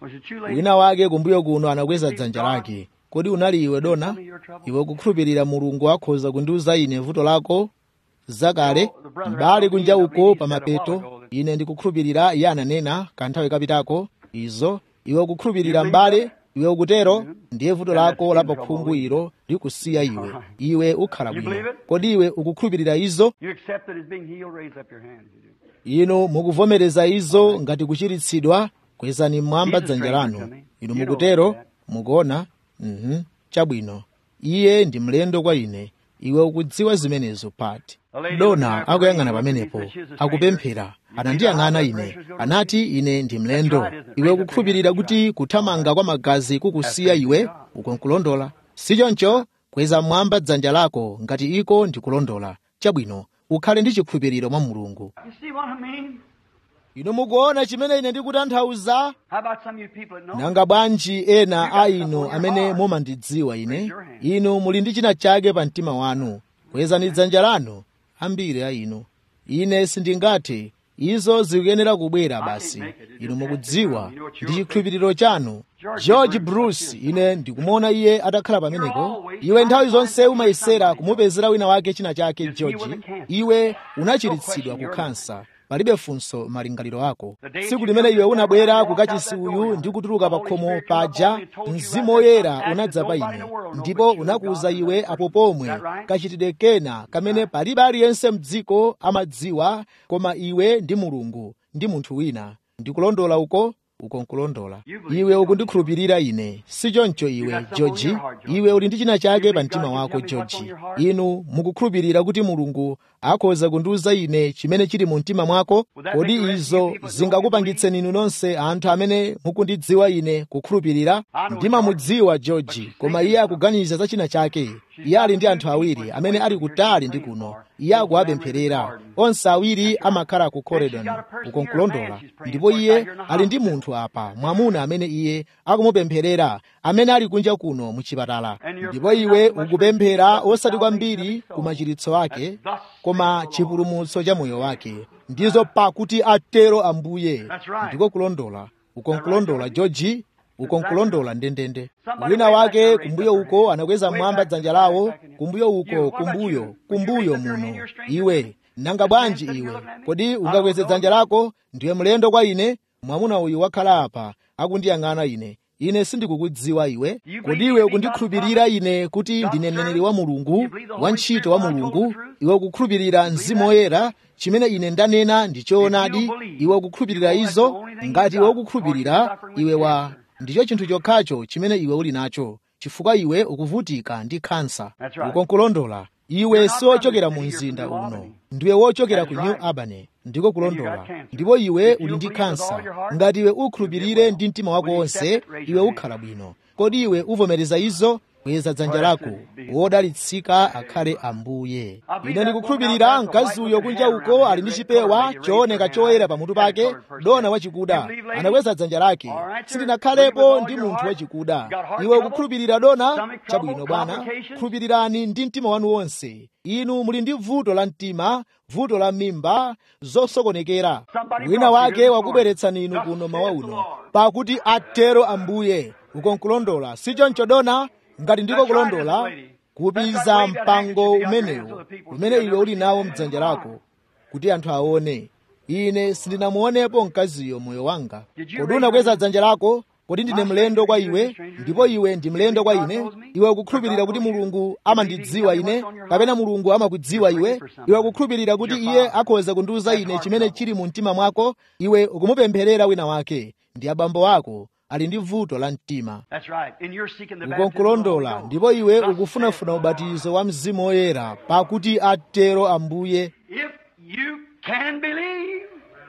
Was it you, lady? wina wake kumbuyo kuno anakweza dzanja lake kodi unali iwe dona iwe kukhulupirira mulungu akhoza kundiuza ine vuto lako zakale m'bale kunja uko pa mapeto ine ndikukhulupirira iye ananena kanthawi kapitako izo iwe kukhulupirira m'bale iwe ukutero ndiye vuto lako la pakhungu ilo likusiya iwe iwe ukhala bwino kodi iwe ukukhulupirira izo You accept it as being healed, raise up your hands. You do. inu mukuvomereza izo ngati kuchiritsidwa kwezani mmwamba dzanja lanu inu mukutero mukuona mhm chabwino iye ndi mlendo kwa ine iwe ukudziwa zimenezo pati dona akuyang'ana pamenepo akupemphera anandiyang'ana ine anati ine ndi mlendo iwe ukukhulupirira kuti kuthamanga kwa magazi kukusiya iwe ukonkulondola sichoncho kweza mmwamba dzanja lako ngati iko ndikulondola chabwino ukhale ndi chikhulupiriro mwa mulungu You see what I mean? inu mukuona chimene ine ndikutanthauza How about some of you people that know? nanga bwanji ena a inu amene mumandidziwa ine inu muli ndi china chake pa mtima wanu kwezani dzanja lanu ambiri a inu ine sindingathe izo zikuyenera kubwera basi inu mukudziwa ndi chikhulupiriro chanu george bruce ine ndikumuona iye atakhala pamenepo iwe nthawi zonse umayesera kumupezera wina wake china chake george iwe unachiritsidwa ku kansa palibe funso malingaliro ako tsiku limene iwe unabwera kukachisi uyu ndi kutuluka pa khomo paja mzimu woyera unadza pa ine ndipo unakuwuza iwe apo pomwe kachitidwe kena kamene palibe aliyense mdziko amadziwa koma iwe ndi mulungu ndi munthu wina ndikulondola uko uko nkulondola iwe ukundikhulupirira ine sichoncho iwe george iwe uli ndi china chake pa mtima wako george inu mukukhulupirira kuti mulungu akhoza kundiuza ine chimene chili mu mtima mwako kodi izo zingakupangitseni inu nonse anthu amene mukundidziwa ine kukhulupirira ndimamudziwa george koma iye akuganiza za china chake iye ali ndi anthu awiri amene ali kutali ndi kuno iye akuwapempherera onse awiri amakhala ku corridon uko nkulondola ndipo iye ali ndi munthu apa mwamuna amene iye akumupempherera amene ali kunja kuno mu chipatala ndipo iwe ukupemphera osati kwambiri ku machiritso ake koma chipulumutso cha moyo wake ndizo pakuti atero ambuye ndiko kulondola uko nkulondola george uko nkulondola ndendende wina wake kumbuyo uko anakweza mmwamba dzanja lawo kumbuyo uko kumbuyo kumbuyo muno iwe nanga bwanji iwe kodi ungakweze dzanja lako ndiwe mlendo kwa ine mwamuna uyu wakhala apa akundiyang'ana ine ine sindikukudziwa iwe kodi iwe ukundikhulupirira ine kuti ndine mneneri wa mulungu wantchito wa mulungu iwe ukukhulupirira mzimu woyera chimene ine ndanena ndi choonadi iwe ukukhulupirira izo ngati iwe ukukhulupirira iwe wa ndicho chinthu chokhacho chimene iwe uli nacho chifukwa iwe ukuvutika ndi khansa uko nkulondola iwe siwochokera mu mzinda uno ndiwe wochokera ku new albany ndiko kulondola ndipo iwe uli ndi khansa ngati iwe ukhulupirire ndi mtima wako wonse iwe ukhala bwino kodi iwe uvomereza izo kweza dzanja lako wodalitsika akhale ambuye ine ndikukhulupirira mkazi uyo kunja uko ali ndi chipewa chooneka choyera pamutu pake dona wachikuda anakweza dzanja lake sindinakhalepo ndi munthu wachikuda iwe ukukhulupirira dona chabwino bwana khulupirirani ndi mtima wanu wonse inu muli ndi vuto la mtima vuto la mimba zosokonekera wina wake wakubweretsani inu kuno mawa uno pakuti atero ambuye uko nkulondola sichoncho dona ngati ndiko kulondola kupiza mpango umenewo umene iwe uli nawo mdzanja lako kuti anthu aone ine sindinamuonepo mkaziyo moyo wanga kodi unakweza dzanja lako kodi ndine mlendo kwa iwe ndipo iwe ndi mlendo kwa ine iwe ukukhulupirira kuti mulungu amandidziwa ine kapena mulungu amakudziwa iwe iwe ukukhulupirira kuti iye akhoza kundiuza ine chimene chili mu mtima mwako iwe ukumupempherera wina wake ndi abambo ako ali ndi vuto la mtima That's right. And you're seeking the uko baptism of the nkulondola Holy Ghost. ndipo iwe Thus ukufunafuna saith the ubatizo wa mzimu woyera pakuti atero ambuye Lord. If you can believe.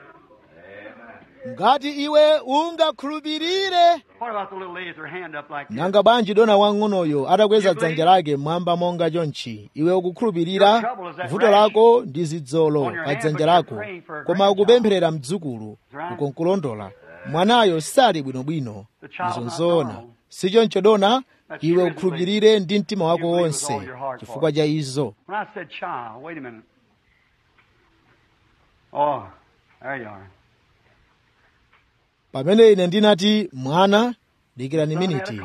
ngati iwe ungakhulupirire What about the little lady with her hand up like this? nanga bwanji dona wang'onoyo atakweza dzanja lake mmwamba monga chonchi iwe ukukhulupirira vuto lako ndi zidzolo pa dzanja lako koma ukupempherera mdzukulu uko nkulondola mwanayo sali bwinobwino izo nzoona sichoncho dona iwe ukhulupirire ndi mtima wako wonse chifukwa cha izo When I said child, wait a minute. Oh, there you are. pamene ine ndinati mwana dikirani miniti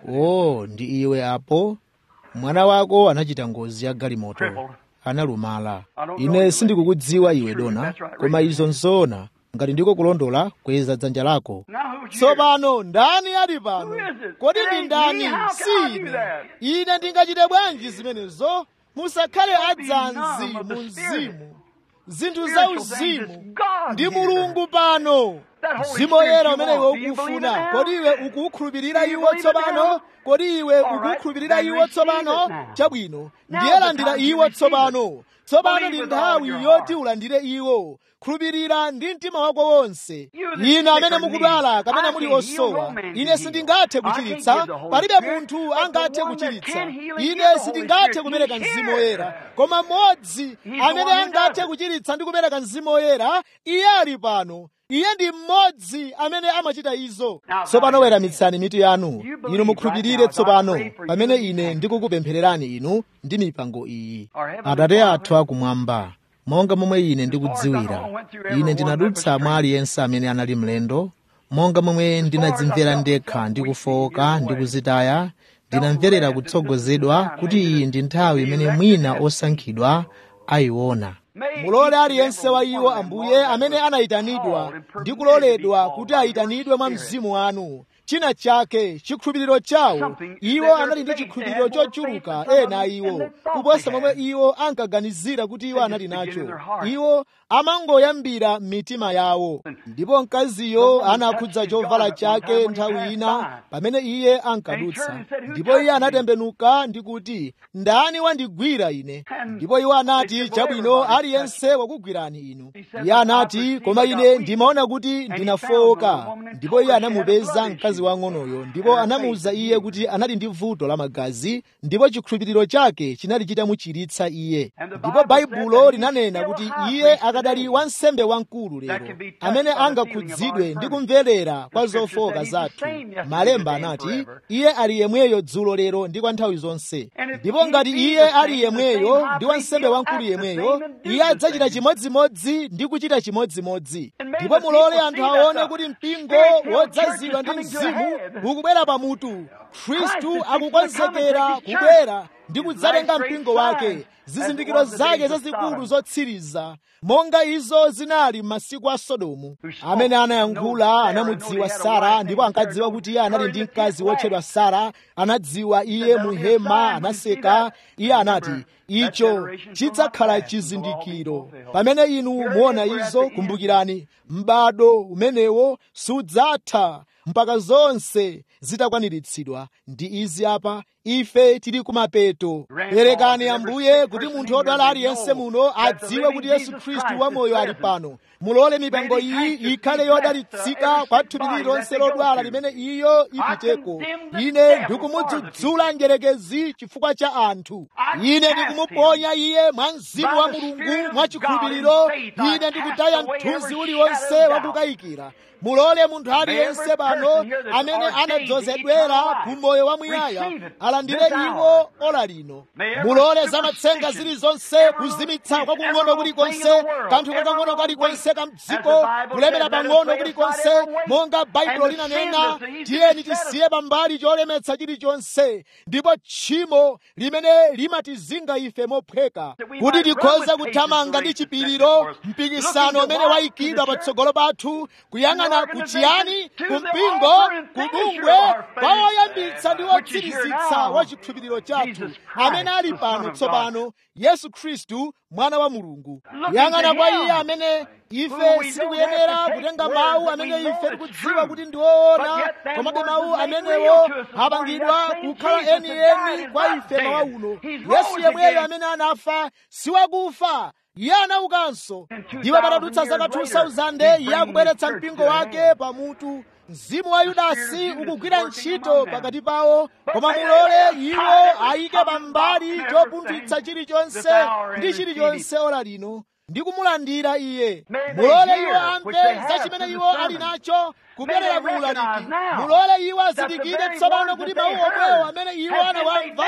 o ndi iwe apo mwana wako anachita ngozi ya galimoto analumala ine sindikukudziwa iwe dona koma izo nzoona ngati ndiko kulondola kweza dzanja lako tsopano ndani ali pano kodi ndi ndani si ine ine ndingachite bwanji zimenezo musakhale adzanzi mu mzimu zinthu za uzimu ndi mulungu pano mzimu woyera umene iwe ukufuna kodi iwe ukukhulupirira iwo tsopano kodi iwe ukukhulupirira iwo tsopano chabwino ndiye landira iwo tsopano tsopano ndi nthawi yoti ulandire iwo khulupirira ndi mtima wako wonse ine amene mukudwala kapena muli osowa ine sindingathe kuchiritsa palibe munthu angathe kuchiritsa ine sindingathe kupereka mzimu woyera koma mmodzi amene angathe kuchiritsa ndi kupereka mzimu woyera iye ali pano iye ndi mmodzi amene amachita izo tsopano weramitsani mitu yanu inu mukhulupirire tsopano pamene ine ndikukupemphererani inu ndi mipango iyi atate athu akumwamba monga momwe ine ndikudziwira ine ndinadutsa mwa aliyense amene anali mlendo monga momwe ndinadzimvera ndekha ndikufowoka ndikuzitaya ndinamverera kutsogozedwa kuti iyi ndi nthawi imene mwina osankhidwa ayiona mulole aliyense wa iwo ambuye amene anayitanidwa ndi kuloledwa kuti ayitanidwe mwa mzimu wanu china chake chikhulupiriro chawo iwo anali ndi chikhulupiriro chochuluka ena iwo kuposa momwe iwo ankaganizira kuti iwo anali nacho iwo amangoyambira m'mitima yawo ndipo mkaziyo anakhudza chovala chake nthawi ina pamene iye ankadutsa ndipo iye anatembenuka ndi kuti ndani wandigwira ine ndipo iwo anati chabwino aliyense wakugwirani inu iye anati koma ine ndimaona kuti ndinafowoka ndipo iye anamupeza mkazi wang'onoyo ndipo anamuwuza iye kuti anali ndi vuto la magazi ndipo chikhulupiriro chake chinali chitamuchiritsa iye ndipo baibulo linanena kuti iye akadali wansembe wamkulu lero amene angakhudzidwe ndi kumverera kwa zofowoka zathu malemba anati iye ali yemweyo dzulo lero ndi kwa nthawi zonse ndipo ngati iye ali yemweyo ndi wansembe wamkulu yemweyo iye adzachita chimodzimodzi ndi kuchita chimodzimodzi ndipo mulole anthu aone kuti mpingo wodzazidwa ndi mzimu ukubwera pamutu khristu akukonzekera kubwera ndi kudzatenga mpingo wake zizindikiro zake zazikulu zotsiriza monga izo zinali m'masiku a sodomu amene anayankhula anamudziwa sara ndipo ankadziwa kuti iye anali ndi mkazi wotchedwa sara anadziwa iye mu hema anaseka iye anati icho chidzakhala chizindikiro pamene inu muona izo kumbukirani m'bado umenewo sudzatha mpaka zonse zitakwaniritsidwa ndi izi apa ife tili kumapeto perekani ambuye kuti munthu wodwala aliyense muno adziwe kuti yesu khristu wamoyo ali pano mulole mipango iyi ikhale yodalitsika kwa thupi lililonse lodwala limene iyo ipiteko ine ndikumudzudzula njerekezi chifukwa cha anthu ine ndikumuponya iye mwa mzimu wa mulungu mwa chikhulupiriro ine ndikutaya mthunzi uliwonse wakukayikira mulole munthu aliyense pano amene anadzozedwera ku moyo wamuyaya alandire iwo ola lino mulole zamatsenga zilizonse kuzimitsa kwakung'ono kulikonse kanthu kakang'ono kalikonse ka mdziko kulemera pang'ono kulikonse monga baibulo linanena tiyeni tisiye pambali cholemetsa chilichonse ndipo tchimo limene limatizinga ife mophweka kuti tikhoze kuthamanga ndi chipiriro mpikisano umene wayikidwa patsogolo pathu kuyang'ana kuchiyani kumpingo kubungwe kwa woyambitsa ndi wotsirizitsa wa chikhulupiriro chathu amene ali pano tsopano yesu khristu mwana wa mulungu yang'ana kwa iye amene ife sitikuyenera kutenga mawu amene ife tikudziwa kuti ndi woona komabe mawu amenewo apangidwa kukhala enieni kwa ife mawa uno yesu yemweyo amene anafa siwakufa iye anaukanso ndipo patadutsa zaka 2000 iye akubweretsa mpingo wake pamutu mzimu wa yudasi ukugwira ntchito pakati pawo koma mulole iwo ayike pambali chopunthwitsa chilichonse ndi chilichonse ora lino ndi kumulandira iye mulole iwo amve za chimene iwo ali nacho kubwerera muulaliki mulole iwo azindikire tsopano kuti mawu omwewo amene iwo anawamva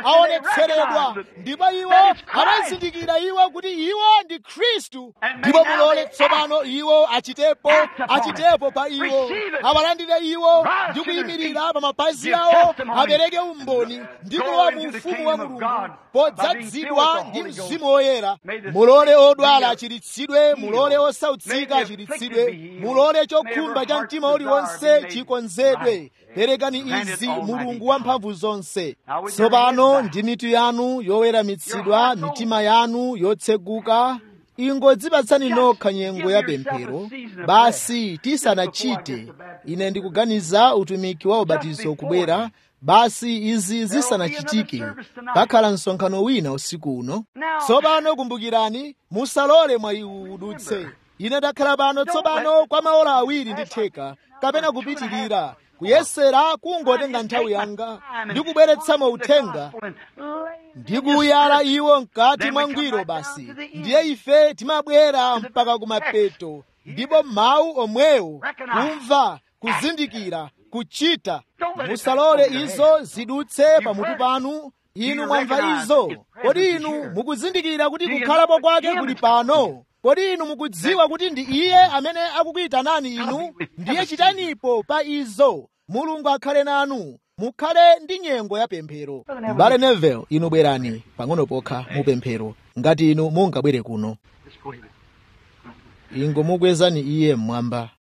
aonetseredwa ndipo iwo anazindikira iwo kuti iwo ndi khristu ndipo mulole tsopano iwo achitepo achitepo pa iwo awalandire iwo ndi kuyimirira pa mapazi awo apereke umboni ndi kulowa mu ufumu wa mulungu podzazidwa ndi mzimu woyera mulole odwala achiritsidwe mulole osautsika achiritsidwe mulole chokhumba cha mtima uliwonse chikonzedwe perekani izi mulungu wamphamvu zonse tsopano ndi mitu yanu yoweramitsidwa mitima yanu yotseguka ingodzipatsani nokha nyengo ya pemphero basi tisanachite ine ndikuganiza utumiki wa ubatizo kubwera basi izi zisanachitike pakhala msonkhano wina usiku uno tsopano kumbukirani musalole mwayi uwu udutse ine ndakhala pano tsopano kwa maola awiri ndi theka kapena kupitirira kuyesera kungotenga nthawi yanga ndi kubweretsamo uthenga ndi kuyala iwo mkati mwangwiro basi ndiye ife timabwera mpaka kumapeto ndipo mawu omwewo kumva kuzindikira kuchita musalole izo zidutse pamutu panu inu mwamva izo kodi inu mukuzindikira kuti kukhalapo kwake kuli pano kodi inu mukudziwa kuti ndi iye amene akukuyitanani inu ndiye chitanipo pa izo mulungu akhale nanu mukhale ndi nyengo ya pemphero mbale nevel inu bwerani pang'ono pokha mu pemphero ngati inu mungabwere kuno ingo mukwezani iye mmwamba